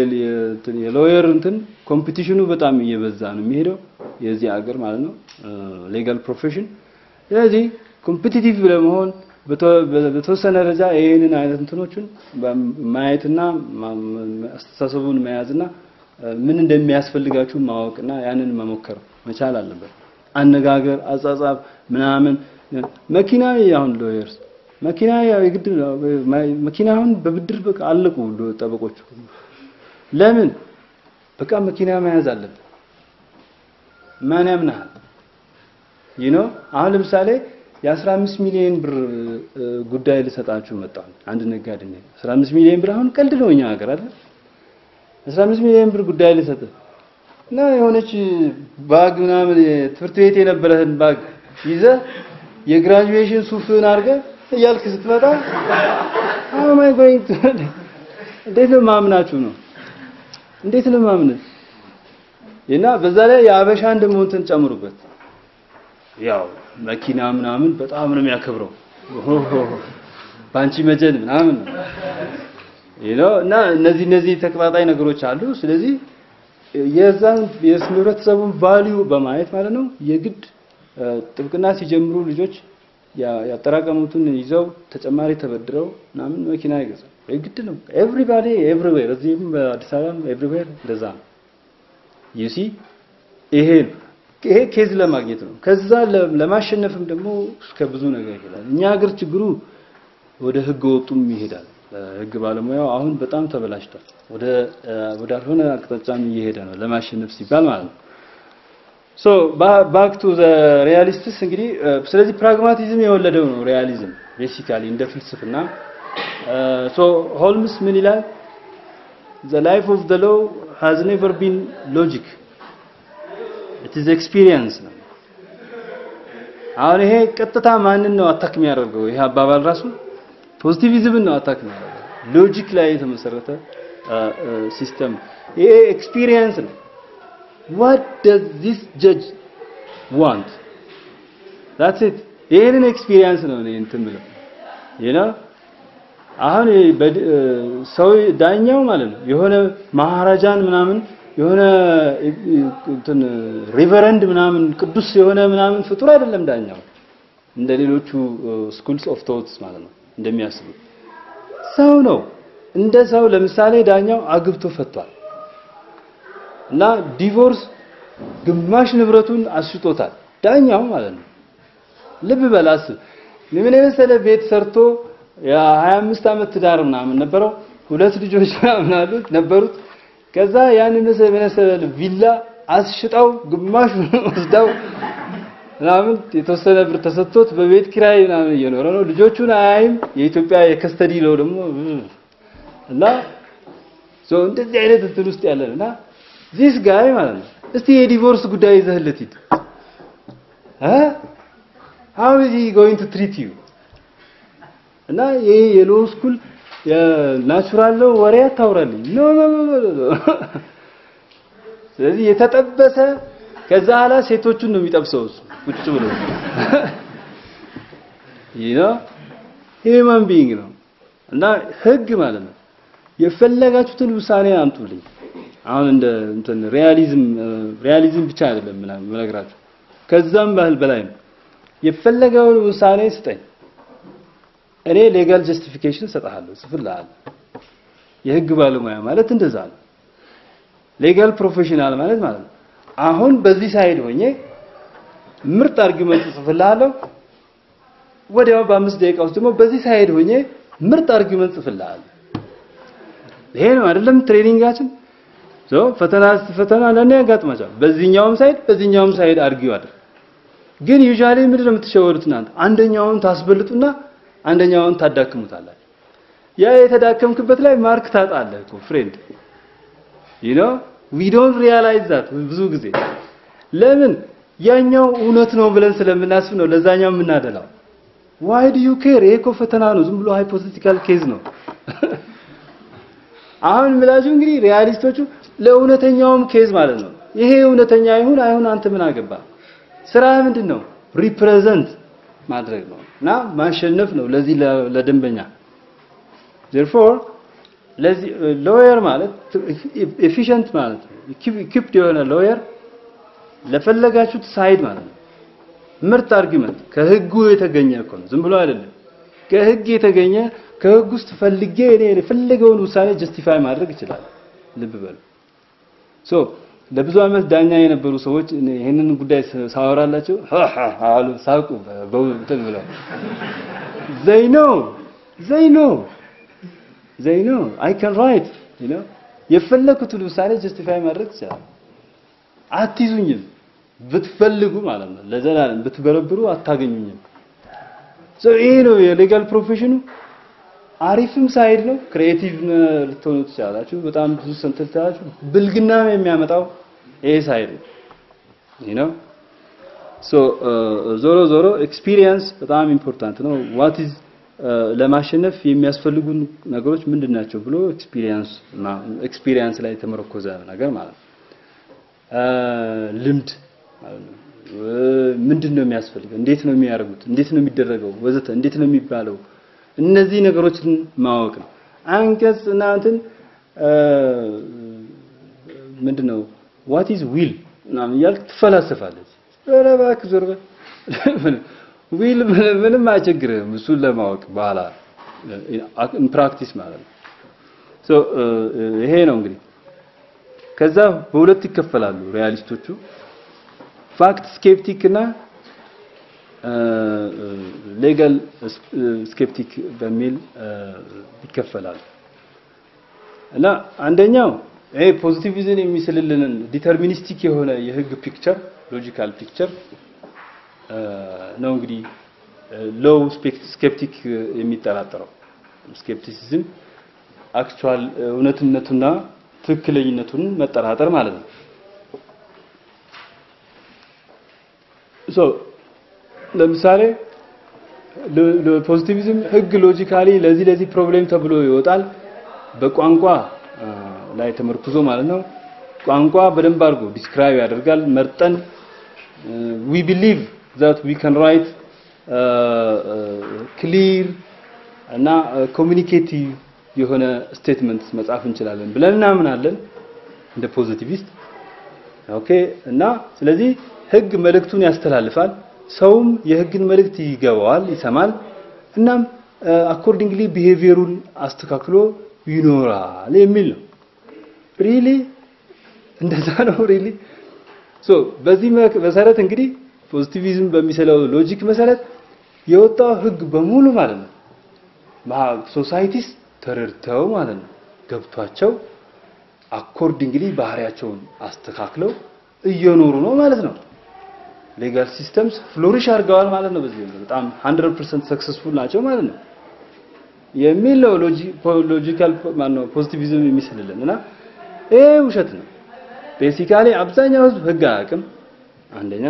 የሎየር እንትን ኮምፒቲሽኑ በጣም እየበዛ ነው የሚሄደው የዚህ ሀገር ማለት ነው ሌጋል ፕሮፌሽን። ስለዚህ ኮምፒቲቲቭ ለመሆን በተወሰነ ደረጃ ይህንን አይነት እንትኖችን ማየትና አስተሳሰቡን መያዝና ምን እንደሚያስፈልጋችሁ ማወቅና ያንን መሞከር መቻል አለበት። አነጋገር፣ አጻጻፍ ምናምን መኪና አሁን ሎየርስ መኪና ያው የግድ መኪና አሁን በብድር በቃ አለቁ ጠበቆቹ። ለምን በቃ መኪና መያዝ አለብን። ማን ያምናል? ይህ ነው አሁን ለምሳሌ የ15 ሚሊዮን ብር ጉዳይ ልሰጣችሁ መጣሁ። አንድ ነጋዴ ነው 15 ሚሊዮን ብር አሁን ቀልድ ነው እኛ ሀገር አይደል? 15 ሚሊዮን ብር ጉዳይ ልሰጥ እና የሆነች ባግ ምናምን ትምህርት ቤት የነበረህን ባግ ይዘህ የግራጁዌሽን ሱፍህን አድርገህ እያልክ ስትመጣ አዎ ማይ ጎይንግ እንዴት ነው ማምናችሁ ነው? እንዴት ነው ማምን? እና በዛ ላይ የአበሻን ደግሞ እንትን ጨምሩበት ያው መኪና ምናምን በጣም ነው የሚያከብረው። ባንቺ መጀን ምናምን ነው እና እነዚህ እነዚህ ተቀጣጣይ ነገሮች አሉ። ስለዚህ የዛን የህብረተሰቡን ቫልዩ በማየት ማለት ነው የግድ ጥብቅና ሲጀምሩ ልጆች ያጠራቀሙትን ይዘው ተጨማሪ ተበድረው ምናምን መኪና ይገዛል። የግድ ነው። ኤቭሪባዲ ኤቭሪዌር፣ እዚህም በአዲስ አበባም ኤቭሪዌር እንደዛ ነው። ዩሲ ይሄ ነው ይሄ ኬዝ ለማግኘት ነው። ከዛ ለማሸነፍም ደግሞ እስከ ብዙ ነገር ይሄዳል። እኛ ሀገር ችግሩ ወደ ህገ ወጡም ይሄዳል። ህግ ባለሙያው አሁን በጣም ተበላሽቷል። ወደ ወዳልሆነ አቅጣጫም እየሄደ ነው ለማሸነፍ ሲባል ማለት ነው። ሶ ባክ ቱ ዘ ሪያሊስትስ እንግዲህ ስለዚህ ፕራግማቲዝም የወለደው ነው ሪያሊዝም ቤሲካሊ እንደ ፍልስፍና። ሶ ሆልምስ ምን ይላል? the life of the law has never been logic ኢት ኢዝ ኤክስፒሪየንስ ነው። አሁን ይሄ ቀጥታ ማንን ነው አታክ የሚያደርገው? ይሄ አባባል ራሱ ፖዚቲቪዝምን ነው አታክ የሚያደርገው። ሎጂክ ላይ የተመሰረተ ሲስተም ይሄ ኤክስፒሪየንስ ነው። what does this judge want that's it ይሄንን ኤክስፒሪየንስ ነው እኔ እንትን ብለው you know አሁን ሰው ዳኛው ማለት ነው የሆነ ማሃራጃን ምናምን የሆነ እንትን ሪቨረንድ ምናምን ቅዱስ የሆነ ምናምን ፍጡር አይደለም ዳኛው እንደ ሌሎቹ ስኩልስ ኦፍ ቶትስ ማለት ነው እንደሚያስቡት ሰው ነው እንደ ሰው ለምሳሌ ዳኛው አግብቶ ፈቷል እና ዲቮርስ ግማሽ ንብረቱን አስሽጦታል ዳኛው ማለት ነው ልብ በል አስብ ምን የመሰለ ቤት ሰርቶ የ25 ዓመት ትዳር ምናምን ነበረው ሁለት ልጆች ምናምን አሉት ነበሩት ከዛ ያንን መሰለ ቪላ አስሽጣው ግማሽ ወስዳው ምናምን የተወሰነ ብር ተሰጥቶት በቤት ኪራይ ምናምን እየኖረ ነው ልጆቹን አያይም የኢትዮጵያ የከስተዲ ነው ደግሞ እና ሶ እንደዚህ አይነት እንትን ውስጥ ያለን እና ዚስ ጋይ ማለት ነው እስቲ የዲቮርስ ጉዳይ ይዘህለት ሂድ እ how is he going to treat you እና ይሄ የሎ ስኩል የናቹራል ነው ወሬ አታውራልኝ ኖ ኖ ኖ ኖ ስለዚህ የተጠበሰ ከዛ ኋላ ሴቶቹን ነው የሚጠብሰው እሱ ቁጭ ብሎ ይህ ነው ሂውማን ቢይንግ ነው እና ህግ ማለት ነው የፈለጋችሁትን ውሳኔ አምጡልኝ አሁን እንደ እንትን ሪያሊዝም ሪያሊዝም ብቻ አይደለም ምናምን መነግራችሁ ከዛም ባህል በላይ ነው የፈለገውን ውሳኔ ስጠኝ እኔ ሌጋል ጀስቲፊኬሽን እሰጥሃለሁ ጽፍልሃለሁ የህግ ባለሙያ ማለት እንደዛ ነው ሌጋል ፕሮፌሽናል ማለት ማለት ነው አሁን በዚህ ሳይድ ሆኜ ምርጥ አርጊመንት ጽፍልሃለሁ ወዲያው በአምስት ደቂቃ ውስጥ ደግሞ በዚህ ሳይድ ሆኜ ምርጥ አርጊመንት ጽፍልሃለሁ ይሄ ነው አይደለም ትሬኒንጋችን ሶ ፈተና ፈተና ለኔ ያጋጥማቸዋል በዚህኛውም ሳይድ በዚህኛውም ሳይድ አርጊው አድር ግን ዩዥዋሊ ምንድን ነው የምትሸወዱት እናንተ አንደኛውን ታስበልጡና አንደኛውን ታዳክሙታላችሁ ያ የተዳከምክበት ላይ ማርክ ታጣለህ እኮ ፍሬንድ you know we don't realize that ብዙ ጊዜ ለምን ያኛው እውነት ነው ብለን ስለምናስብ ነው ለዛኛው የምናደላው why do you care ይሄ እኮ ፈተና ነው ዝም ብሎ ሃይፖቴቲካል ኬዝ ነው አሁን ምላችሁ እንግዲህ ሪያሊስቶቹ ለእውነተኛውም ኬዝ ማለት ነው ይሄ እውነተኛ ይሁን አይሁን አንተ ምን አገባ ስራ ምንድን ነው ሪፕሬዘንት ማድረግ ነው እና ማሸነፍ ነው ለዚህ ለደንበኛ therefore ለዚህ ሎየር ማለት ኤፊሽንት ማለት ነው ኢኩፕድ የሆነ ሎየር ለፈለጋችሁት ሳይድ ማለት ነው ምርጥ አርጊመንት ከህጉ የተገኘ እኮ ነው ዝም ብሎ አይደለም ከህግ የተገኘ ከህግ ውስጥ ፈልጌ እኔ የፈለገውን ውሳኔ ጀስቲፋይ ማድረግ ይችላል ልብ በሉ ሶ ለብዙ ዓመት ዳኛ የነበሩ ሰዎች ይህንን ጉዳይ ሳወራላቸው አሉ ሳቁ በእንትን ብለው ዘይ ኖ ዘይ ኖ ዘይ ኖ አይ ካን ራይት ዩ ኖ የፈለኩትን ውሳኔ ጀስቲፋይ ማድረግ ይችላል አትይዙኝም ብትፈልጉ ማለት ነው ለዘላለም ብትበረብሩ አታገኙኝም ሶ ይሄ ነው የሌጋል ፕሮፌሽኑ አሪፍም ሳይድ ነው ክሬቲቭ ልትሆኑ ትችላላችሁ በጣም ብዙ ሰንተል ትችላላችሁ ብልግና የሚያመጣው ይሄ ሳይድ ነው you know ሶ ዞሮ ዞሮ ኤክስፒሪየንስ በጣም ኢምፖርታንት ነው ዋት ኢዝ ለማሸነፍ የሚያስፈልጉን ነገሮች ምንድን ናቸው ብሎ ኤክስፒሪየንስ ኤክስፒሪየንስ ላይ የተመረኮዘ ነገር ማለት ነው ልምድ ማለት ነው ምንድን ነው የሚያስፈልገው እንዴት ነው የሚያደርጉት እንዴት ነው የሚደረገው ወዘተ እንዴት ነው የሚባለው እነዚህ ነገሮችን ማወቅ ነው አንቀጽ እና እንትን ምንድነው ዋት ኢዝ ዊል ምናምን እያልክ ትፈላሰፋለች ኧረ እባክህ ዞር በል ዊል ምንም አይቸግርህም እሱን ለማወቅ በኋላ ፕራክቲስ ማለት ነው ሶ ይሄ ነው እንግዲህ ከዛ በሁለት ይከፈላሉ ሪያሊስቶቹ ፋክት ስኬፕቲክ እና ሌጋል ስኬፕቲክ በሚል ይከፈላሉ እና አንደኛው ይሄ ፖዚቲቪዝም የሚስልልንን ዲተርሚኒስቲክ የሆነ የህግ ፒክቸር ሎጂካል ፒክቸር ነው እንግዲህ ሎው ስኬፕቲክ የሚጠራጠረው ስኬፕቲሲዝም አክቹዋል እውነትነቱና ትክክለኝነቱን መጠራጠር ማለት ነው ሶ ለምሳሌ ፖዚቲቪዝም ህግ ሎጂካሊ ለዚህ ለዚህ ፕሮብሌም ተብሎ ይወጣል። በቋንቋ ላይ ተመርኩዞ ማለት ነው። ቋንቋ በደንብ አድርጎ ዲስክራይብ ያደርጋል። መርጠን ዊ ቢሊቭ ዛት ዊ ካን ራይት ክሊር እና ኮሚኒኬቲቭ የሆነ ስቴትመንት መጻፍ እንችላለን ብለን እናምናለን እንደ ፖዚቲቪስት ኦኬ። እና ስለዚህ ህግ መልእክቱን ያስተላልፋል። ሰውም የህግን መልእክት ይገባዋል፣ ይሰማል። እናም አኮርዲንግሊ ቢሄቪየሩን አስተካክሎ ይኖራል የሚል ነው። ሪሊ እንደዛ ነው። ሪሊ ሶ በዚህ መሰረት እንግዲህ ፖዚቲቪዝም በሚሰለው ሎጂክ መሰረት የወጣው ህግ በሙሉ ማለት ነው ሶሳይቲስ ተረድተው ማለት ነው ገብቷቸው አኮርዲንግሊ ባህሪያቸውን አስተካክለው እየኖሩ ነው ማለት ነው። ሌጋል ሲስተምስ ፍሎሪሽ አድርገዋል ማለት ነው። በዚህ በጣም 100% ሰክሰስፉል ናቸው ማለት ነው የሚል ነው ሎጂካል ማነው ፖዚቲቪዝም የሚስልልን እና ይሄ ውሸት ነው። ቤሲካሊ አብዛኛው ህዝብ ህግ አያውቅም። አንደኛ፣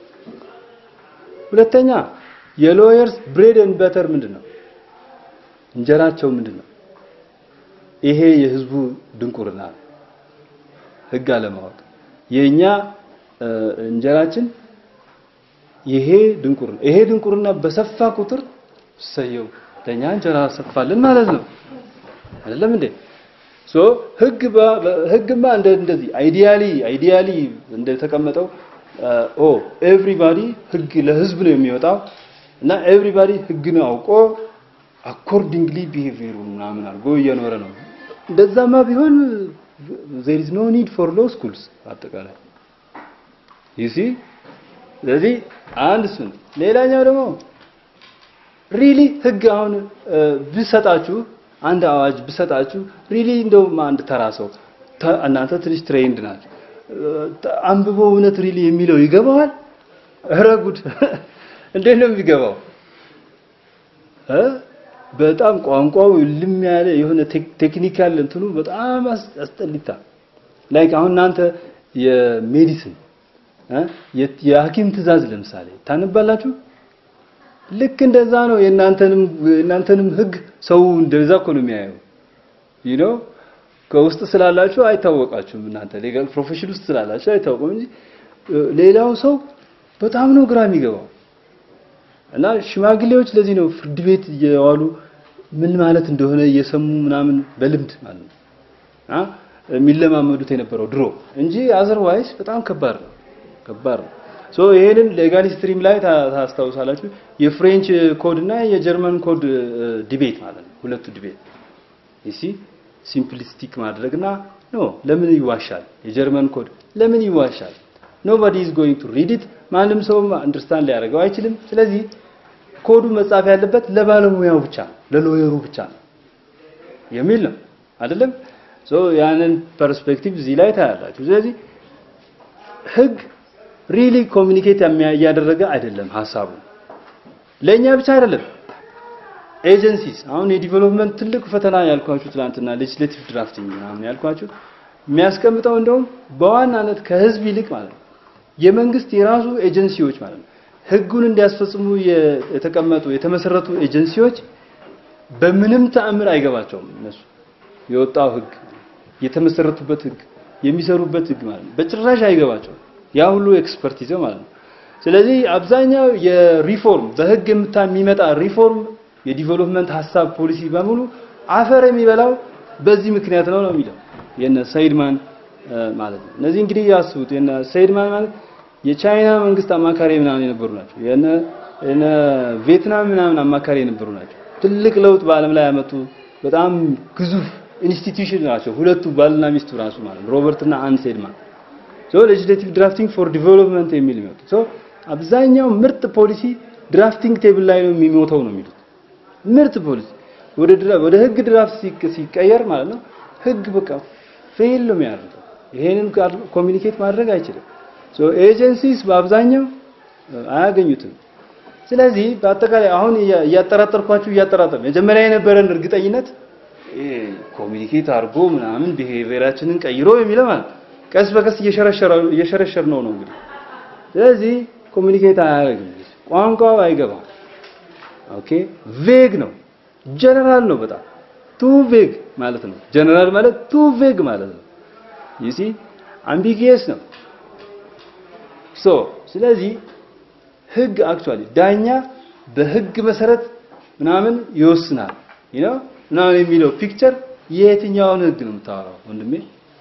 ሁለተኛ የሎየርስ ብሬድ ኤንድ በተር ምንድን ነው? እንጀራቸው ምንድን ነው? ይሄ የህዝቡ ድንቁርና ህግ አለማወቅ የኛ እንጀራችን ይሄ ድንቁርና ይሄ ድንቁርና በሰፋ ቁጥር ሰየው ለኛ እንጀራ ሰፋልን ማለት ነው አይደለም እንዴ ሶ ህግ ህግማ እንደ እንደዚህ አይዲያሊ አይዲያሊ እንደተቀመጠው ኦ ኤቭሪባዲ ህግ ለህዝብ ነው የሚወጣው እና ኤቭሪባዲ ህግን አውቆ አኮርዲንግሊ ቢሄቪየሩ ምናምን አድርጎ እየኖረ ነው እንደዛማ ቢሆን there is no need for law schools አጠቃላይ you see ስለዚህ አንድ እሱን ሌላኛው ደግሞ ሪሊ ህግ አሁን ብሰጣችሁ አንድ አዋጅ ብሰጣችሁ ሪሊ እንደውም አንድ ተራ ሰው እናንተ ትንሽ ትሬንድ ናችሁ አንብቦ እውነት ሪሊ የሚለው ይገባዋል? ኧረ ጉድ! እንዴት ነው የሚገባው? በጣም ቋንቋው ልም ያለ የሆነ ቴክኒካል እንትኑ በጣም አስጠሊታ ላይክ አሁን እናንተ የሜዲሲን የሐኪም ትእዛዝ ለምሳሌ ታነባላችሁ። ልክ እንደዛ ነው። የእናንተንም የእናንተንም ህግ ሰው እንደዛ እኮ ነው የሚያየው። you know ከውስጥ ስላላችሁ አይታወቃችሁም። እናንተ ሌጋል ፕሮፌሽን ውስጥ ስላላችሁ አይታወቁም እንጂ ሌላው ሰው በጣም ነው ግራ የሚገባው። እና ሽማግሌዎች ለዚህ ነው ፍርድ ቤት እየዋሉ ምን ማለት እንደሆነ እየሰሙ ምናምን በልምድ ማለት ነው አ የሚለማመዱት የነበረው ድሮ እንጂ አዘርዋይስ በጣም ከባድ ነው ከባድ ነው። ሶ ይሄንን ሌጋል ስትሪም ላይ ታስታውሳላችሁ የፍሬንች ኮድ እና የጀርመን ኮድ ዲቤት ማለት ነው። ሁለቱ ዲቤት እሺ ሲምፕሊስቲክ ማድረግና ኖ ለምን ይዋሻል? የጀርመን ኮድ ለምን ይዋሻል? ኖባዲ ኢዝ ጎይንግ ቱ ሪድ ኢት ማንም ሰው አንደርስታንድ ሊያደርገው አይችልም። ስለዚህ ኮዱ መጻፍ ያለበት ለባለሙያው ብቻ ለሎየሩ ብቻ ነው የሚል ነው አይደለም? ሶ ያንን ፐርስፔክቲቭ እዚህ ላይ ታያላችሁ። ስለዚህ ህግ ሪሊ ኮሚኒኬት እያደረገ አይደለም ሀሳቡ ለኛ ብቻ አይደለም። ኤጀንሲስ አሁን የዲቨሎፕመንት ትልቅ ፈተና ያልኳችሁ ትላንትና ሌጅስሌቲቭ ድራፍቲንግ ምናምን ያልኳችሁ የሚያስቀምጠው እንደውም በዋናነት ከህዝብ ይልቅ ማለት ነው የመንግስት የራሱ ኤጀንሲዎች ማለት ነው ህጉን እንዲያስፈጽሙ የተቀመጡ የተመሰረቱ ኤጀንሲዎች በምንም ተአምር አይገባቸውም። እነሱ የወጣው ህግ የተመሰረቱበት ህግ የሚሰሩበት ህግ ማለት ነው በጭራሽ አይገባቸውም። ያ ሁሉ ኤክስፐርት ይዘው ማለት ነው። ስለዚህ አብዛኛው የሪፎርም በህግ የምታ የሚመጣ ሪፎርም የዲቨሎፕመንት ሀሳብ ፖሊሲ በሙሉ አፈር የሚበላው በዚህ ምክንያት ነው ነው የሚለው የነ ሰይድማን ማለት ነው። እነዚህ እንግዲህ ያስቡት የነ ሰይድማን ማለት የቻይና መንግስት አማካሪ ምናምን የነበሩ ናቸው። የነ የነ ቪየትናም ምናምን አማካሪ የነበሩ ናቸው። ትልቅ ለውጥ በዓለም ላይ ያመጡ በጣም ግዙፍ ኢንስቲትዩሽን ናቸው። ሁለቱ ባልና ሚስቱ ራሱ ማለት ነው ሮበርት እና አን ሴድማን ሶ ሌጂስሌቲቭ ድራፍቲንግ ፎር ዲቨሎፕመንት የሚል የሚወጡ ሶ አብዛኛው ምርጥ ፖሊሲ ድራፍቲንግ ቴብል ላይ ነው የሚሞተው ነው የሚሉት ምርጥ ፖሊሲ ወደ ወደ ህግ ድራፍት ሲቀየር ማለት ነው ህግ በቃ ፌል ነው የሚያደርገው። ይሄንን ኮሚኒኬት ማድረግ አይችልም። ሶ ኤጀንሲስ በአብዛኛው አያገኙትም። ስለዚህ በአጠቃላይ አሁን እያጠራጠርኳችሁ እያጠራጠር መጀመሪያ የነበረን እርግጠኝነት ኮሚኒኬት አድርጎ ምናምን ቢሄቪየራችንን ቀይሮ የሚለው ማለት ቀስ በቀስ እየሸረሸር ነው ነው እንግዲህ ስለዚህ ኮሚኒኬት አያደርግም። ቋንቋው አይገባም። ኦኬ ቬግ ነው፣ ጀነራል ነው በጣም ቱ ቬግ ማለት ነው። ጀነራል ማለት ቱ ቬግ ማለት ነው። ዩሲ አምቢጊየስ ነው። ሶ ስለዚህ ህግ አክቹአሊ ዳኛ በህግ መሰረት ምናምን ይወስናል you know ምናምን የሚለው ፒክቸር የየትኛውን ህግ ነው የምታወራው ወንድሜ?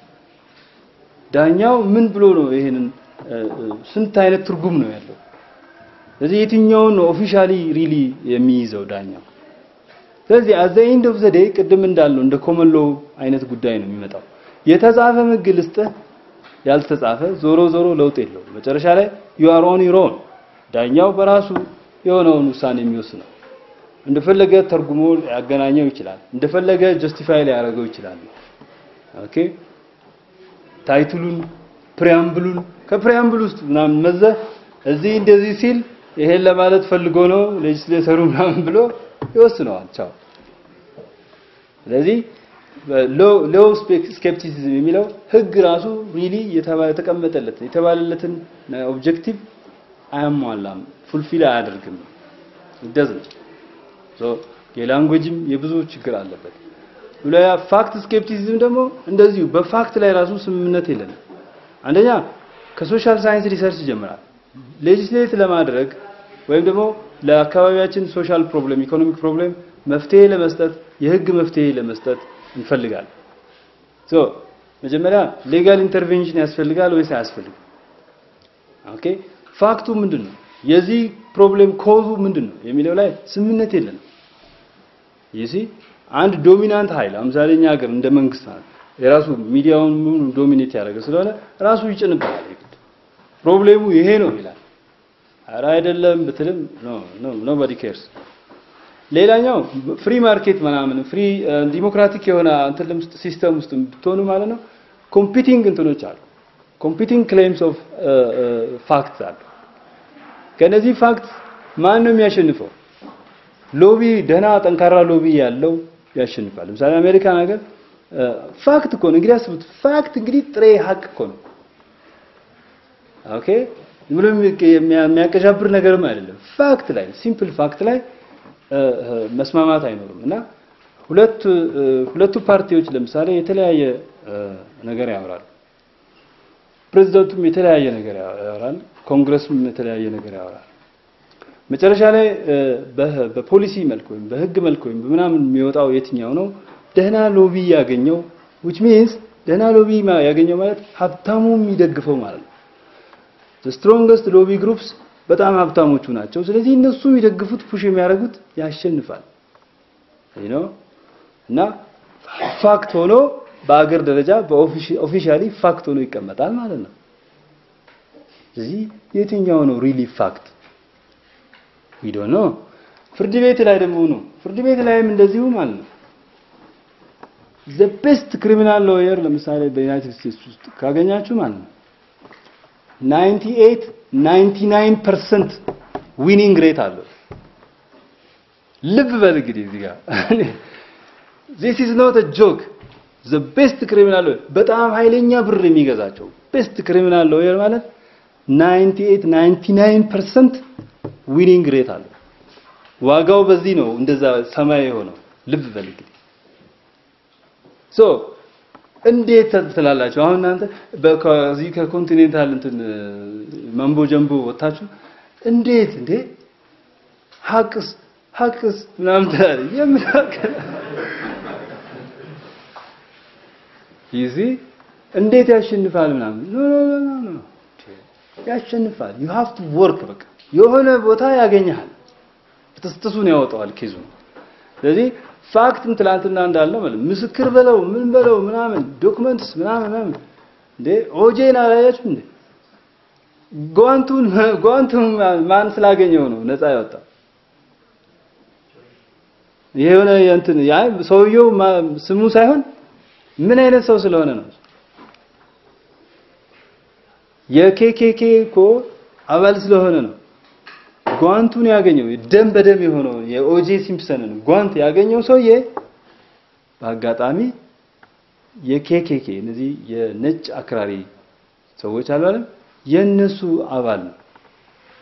ዳኛው ምን ብሎ ነው ይሄንን ስንት አይነት ትርጉም ነው ያለው? ስለዚህ የትኛውን ነው ኦፊሻሊ ሪሊ የሚይዘው ዳኛው? ስለዚህ አዘ ኤንድ ኦፍ ዘ ዴይ ቅድም እንዳልነው እንደ ኮመን ሎው አይነት ጉዳይ ነው የሚመጣው። የተጻፈ ህግ ልስጥህ ያልተጻፈ ዞሮ ዞሮ ለውጥ የለውም። መጨረሻ ላይ ዩ አር ኦን ዩር ኦን ዳኛው በራሱ የሆነውን ውሳኔ የሚወስነው እንደፈለገ ተርጉሞ ያገናኘው ይችላል። እንደፈለገ ጀስቲፋይ ሊያደርገው ይችላል። ኦኬ ታይትሉን ፕሪያምብሉን ከፕሪያምብል ውስጥ ምናምን መዘህ እዚህ እንደዚህ ሲል ይሄን ለማለት ፈልጎ ነው ሌጅስሌተሩ ምናምን ብሎ ይወስነዋል። ቻው። ስለዚህ ሎው ስኬፕቲሲዝም የሚለው ህግ ራሱ ሪሊ የተቀመጠለት የተባለለትን ኦብጀክቲቭ አያሟላም፣ ፉልፊል አያደርግም። ይደዝም ሶ የላንጉዌጅም የብዙ ችግር አለበት። ሁለያ ፋክት ስኬፕቲሲዝም ደግሞ እንደዚሁ በፋክት ላይ ራሱ ስምምነት የለንም። አንደኛ ከሶሻል ሳይንስ ሪሰርች ይጀምራል። ሌጂስሌት ለማድረግ ወይም ደግሞ ለአካባቢያችን ሶሻል ፕሮብሌም ኢኮኖሚክ ፕሮብሌም መፍትሄ ለመስጠት የህግ መፍትሄ ለመስጠት እንፈልጋለን። ሶ መጀመሪያ ሌጋል ኢንተርቬንሽን ያስፈልጋል ወይስ አያስፈልግም? ኦኬ ፋክቱ ምንድን ነው? የዚህ ፕሮብሌም ኮዙ ምንድን ነው የሚለው ላይ ስምምነት የለንም። ይሲ አንድ ዶሚናንት ኃይል ለምሳሌ እኛ ሀገር እንደ መንግስት ማለት የራሱ ሚዲያውን ሙሉ ዶሚኔት ያደረገ ስለሆነ ራሱ ይጭንበታል። ፕሮብሌሙ ይሄ ነው ይላል። ኧረ አይደለም ብትልም ኖ ኖ ኖባዲ ኬርስ። ሌላኛው ፍሪ ማርኬት ምናምን ፍሪ ዲሞክራቲክ የሆነ እንትን ሲስተም ውስጥ ብትሆኑ ማለት ነው ኮምፒቲንግ እንትኖች አሉ። ኮምፒቲንግ ክሌምስ ኦፍ ፋክትስ አሉ። ከነዚህ ፋክት ማን ነው የሚያሸንፈው? ሎቢ ደህና ጠንካራ ሎቢ ያለው ያሸንፋል። ለምሳሌ አሜሪካን ሀገር ፋክት እኮ ነው እንግዲህ አስቡት። ፋክት እንግዲህ ጥሬ ሀቅ እኮ ነው። ኦኬ ምንም የሚያቀሻብር ነገርም አይደለም። ፋክት ላይ ሲምፕል ፋክት ላይ መስማማት አይኖርም እና ሁለት ሁለቱ ፓርቲዎች ለምሳሌ የተለያየ ነገር ያወራሉ። ፕሬዝዳንቱም የተለያየ ነገር ያወራል፣ ኮንግረስም የተለያየ ነገር ያወራል። መጨረሻ ላይ በፖሊሲ መልክ ወይም በህግ መልክ ወይም በምናምን የሚወጣው የትኛው ነው ደህና ሎቢ ያገኘው which means ደህና ሎቢ ያገኘው ማለት ሀብታሙ የሚደግፈው ማለት ነው። the strongest lobby groups በጣም ሀብታሞቹ ናቸው። ስለዚህ እነሱ የሚደግፉት ፑሽ የሚያደርጉት ያሸንፋል you know እና ፋክት ሆኖ በአገር ደረጃ በኦፊሻሊ ፋክት ሆኖ ይቀመጣል ማለት ነው። ስለዚህ የትኛው ነው ሪሊ ፋክት ዊ ዶንት ኖ። ፍርድ ቤት ላይ ደግሞ ነው ፍርድ ቤት ላይም እንደዚሁ ማለት ነው። ዘ ቤስት ክሪሚናል ሎየር ለምሳሌ በዩናይትድ ስቴትስ ውስጥ ካገኛችሁ ማለት ነው 98 99% ዊኒንግ ሬት አለው። ልብ በል እንግዲህ እዚህ ጋር this is not a joke the best criminal lawyer በጣም ኃይለኛ ብር የሚገዛቸው ቤስት ክሪሚናል ሎየር ማለት 98 99% ዊኒንግ ሬት አለው። ዋጋው በዚህ ነው እንደዛ ሰማይ የሆነው ልብ በል እንግዲህ ሶ እንዴት ትላላችሁ? አሁን እናንተ በዚህ ከኮንቲኔንታል እንትን መንቦ ጀምቦ ወጣችሁ እንዴት እንዴ ሀቅስ ሀቅስ ምናምን ትላለህ። የምን ሀቅ ይዚ እንዴት ያሸንፋል ምናምን ኖ ኖ ኖ ኖ ኖ ያሸንፋል። ዩ ሃቭ ቱ ወርክ በቃ የሆነ ቦታ ያገኛል። ፍትስጥሱን ያወጣዋል ኬዙ። ስለዚህ ፋክትም ትላንትና እንዳልነው ማለት ምስክር በለው ምን በለው ምናምን ዶክመንትስ ምናምን ምናምን እንዴ ኦጄን አላያችሁ እንዴ? ጓንቱን ጓንቱን ማን ስላገኘው ነው ነፃ ያወጣው? የሆነ እንትን ያ ሰውየው ስሙ ሳይሆን ምን አይነት ሰው ስለሆነ ነው። የኬኬኬ እኮ አባል ስለሆነ ነው። ጓንቱን ያገኘው ደም በደም የሆነው የኦጄ ሲምፕሰንን ጓንት ያገኘው ሰውዬ በአጋጣሚ የኬኬኬ እነዚህ የነጭ አክራሪ ሰዎች አሉ አይደል? የነሱ አባል ነው።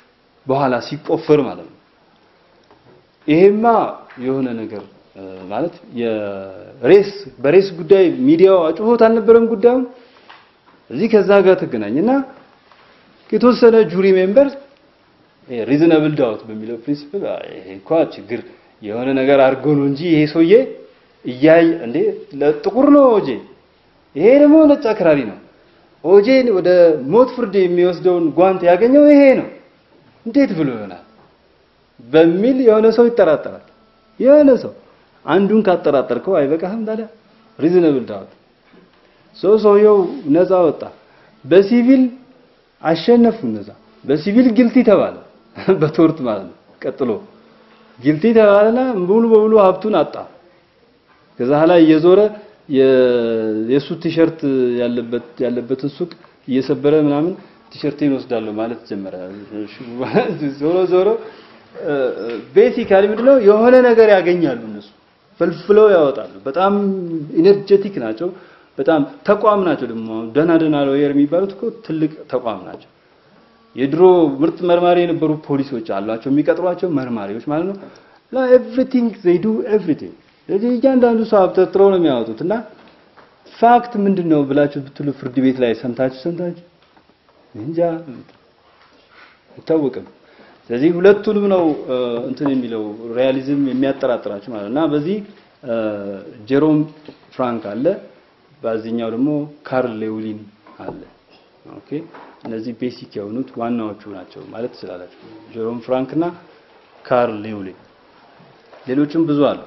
በኋላ ሲቆፈር ማለት ነው። ይሄማ የሆነ ነገር ማለት የሬስ በሬስ ጉዳይ ሚዲያው አጭሆት አልነበረም ጉዳዩ እዚህ ከዛ ጋር ተገናኝና የተወሰነ ጁሪ ሜምበር ሪዝነብል ዳውት በሚለው ፕሪንሲፕል ይሄ እንኳ ችግር የሆነ ነገር አድርጎ ነው እንጂ ይሄ ሰውዬ እያይ እንዴ ለጥቁር ነው ኦጄ፣ ይሄ ደግሞ ነጭ አክራሪ ነው። ኦጄን ወደ ሞት ፍርድ የሚወስደውን ጓንት ያገኘው ይሄ ነው። እንዴት ብሎ ይሆናል በሚል የሆነ ሰው ይጠራጠራል። የሆነ ሰው አንዱን ካጠራጠርከው አይበቃህም ታዲያ? ሪዝነብል ዳውት ሰው ሰውየው ነፃ ወጣ። በሲቪል አሸነፉ ነፃ። በሲቪል ግልቲ ተባለ፣ በቶርት ማለት ነው። ቀጥሎ ግልቲ ተባለና ሙሉ በሙሉ ሀብቱን አጣ። ከዛ ላይ እየዞረ የሱ ቲሸርት ያለበት ያለበትን ሱቅ እየሰበረ ምናምን ቲሸርቴን ወስዳለሁ ማለት ጀመረ። ዞሮ ዞሮ ቤሲካሊ ምንድነው የሆነ ነገር ያገኛሉ እነሱ ፈልፍለው ያወጣሉ። በጣም ኢነርጀቲክ ናቸው። በጣም ተቋም ናቸው። ደግሞ ደህና ደህና ሎየር የሚባሉት እኮ ትልቅ ተቋም ናቸው። የድሮ ምርጥ መርማሪ የነበሩ ፖሊሶች አሏቸው የሚቀጥሯቸው መርማሪዎች ማለት ነው። ኤቭሪቲንግ ዜይ ዱ ኤቭሪቲንግ። ስለዚህ እያንዳንዱ ሰው አብጠርጥረው ነው የሚያወጡት እና ፋክት ምንድን ነው ብላችሁ ብትሉ ፍርድ ቤት ላይ ሰምታችሁ ሰምታችሁ እንጃ አይታወቅም። ስለዚህ ሁለቱንም ነው እንትን የሚለው ሪያሊዝም የሚያጠራጥራችሁ ማለት እና በዚህ ጄሮም ፍራንክ አለ፣ በዚህኛው ደግሞ ካርል ሌውሊን አለ። ኦኬ እነዚህ ቤሲክ የሆኑት ዋናዎቹ ናቸው ማለት ትችላላችሁ። ጄሮም ፍራንክ እና ካርል ሌውሊን ሌሎችም ብዙ አሉ።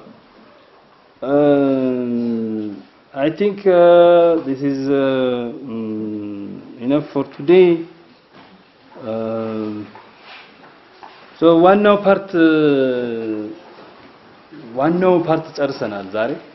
አይ ቲንክ ዲስ ኢዝ ኢነፍ ፎር ቱዴይ ሶ ዋናው ፓርት ዋናው ፓርት ጨርሰናል ዛሬ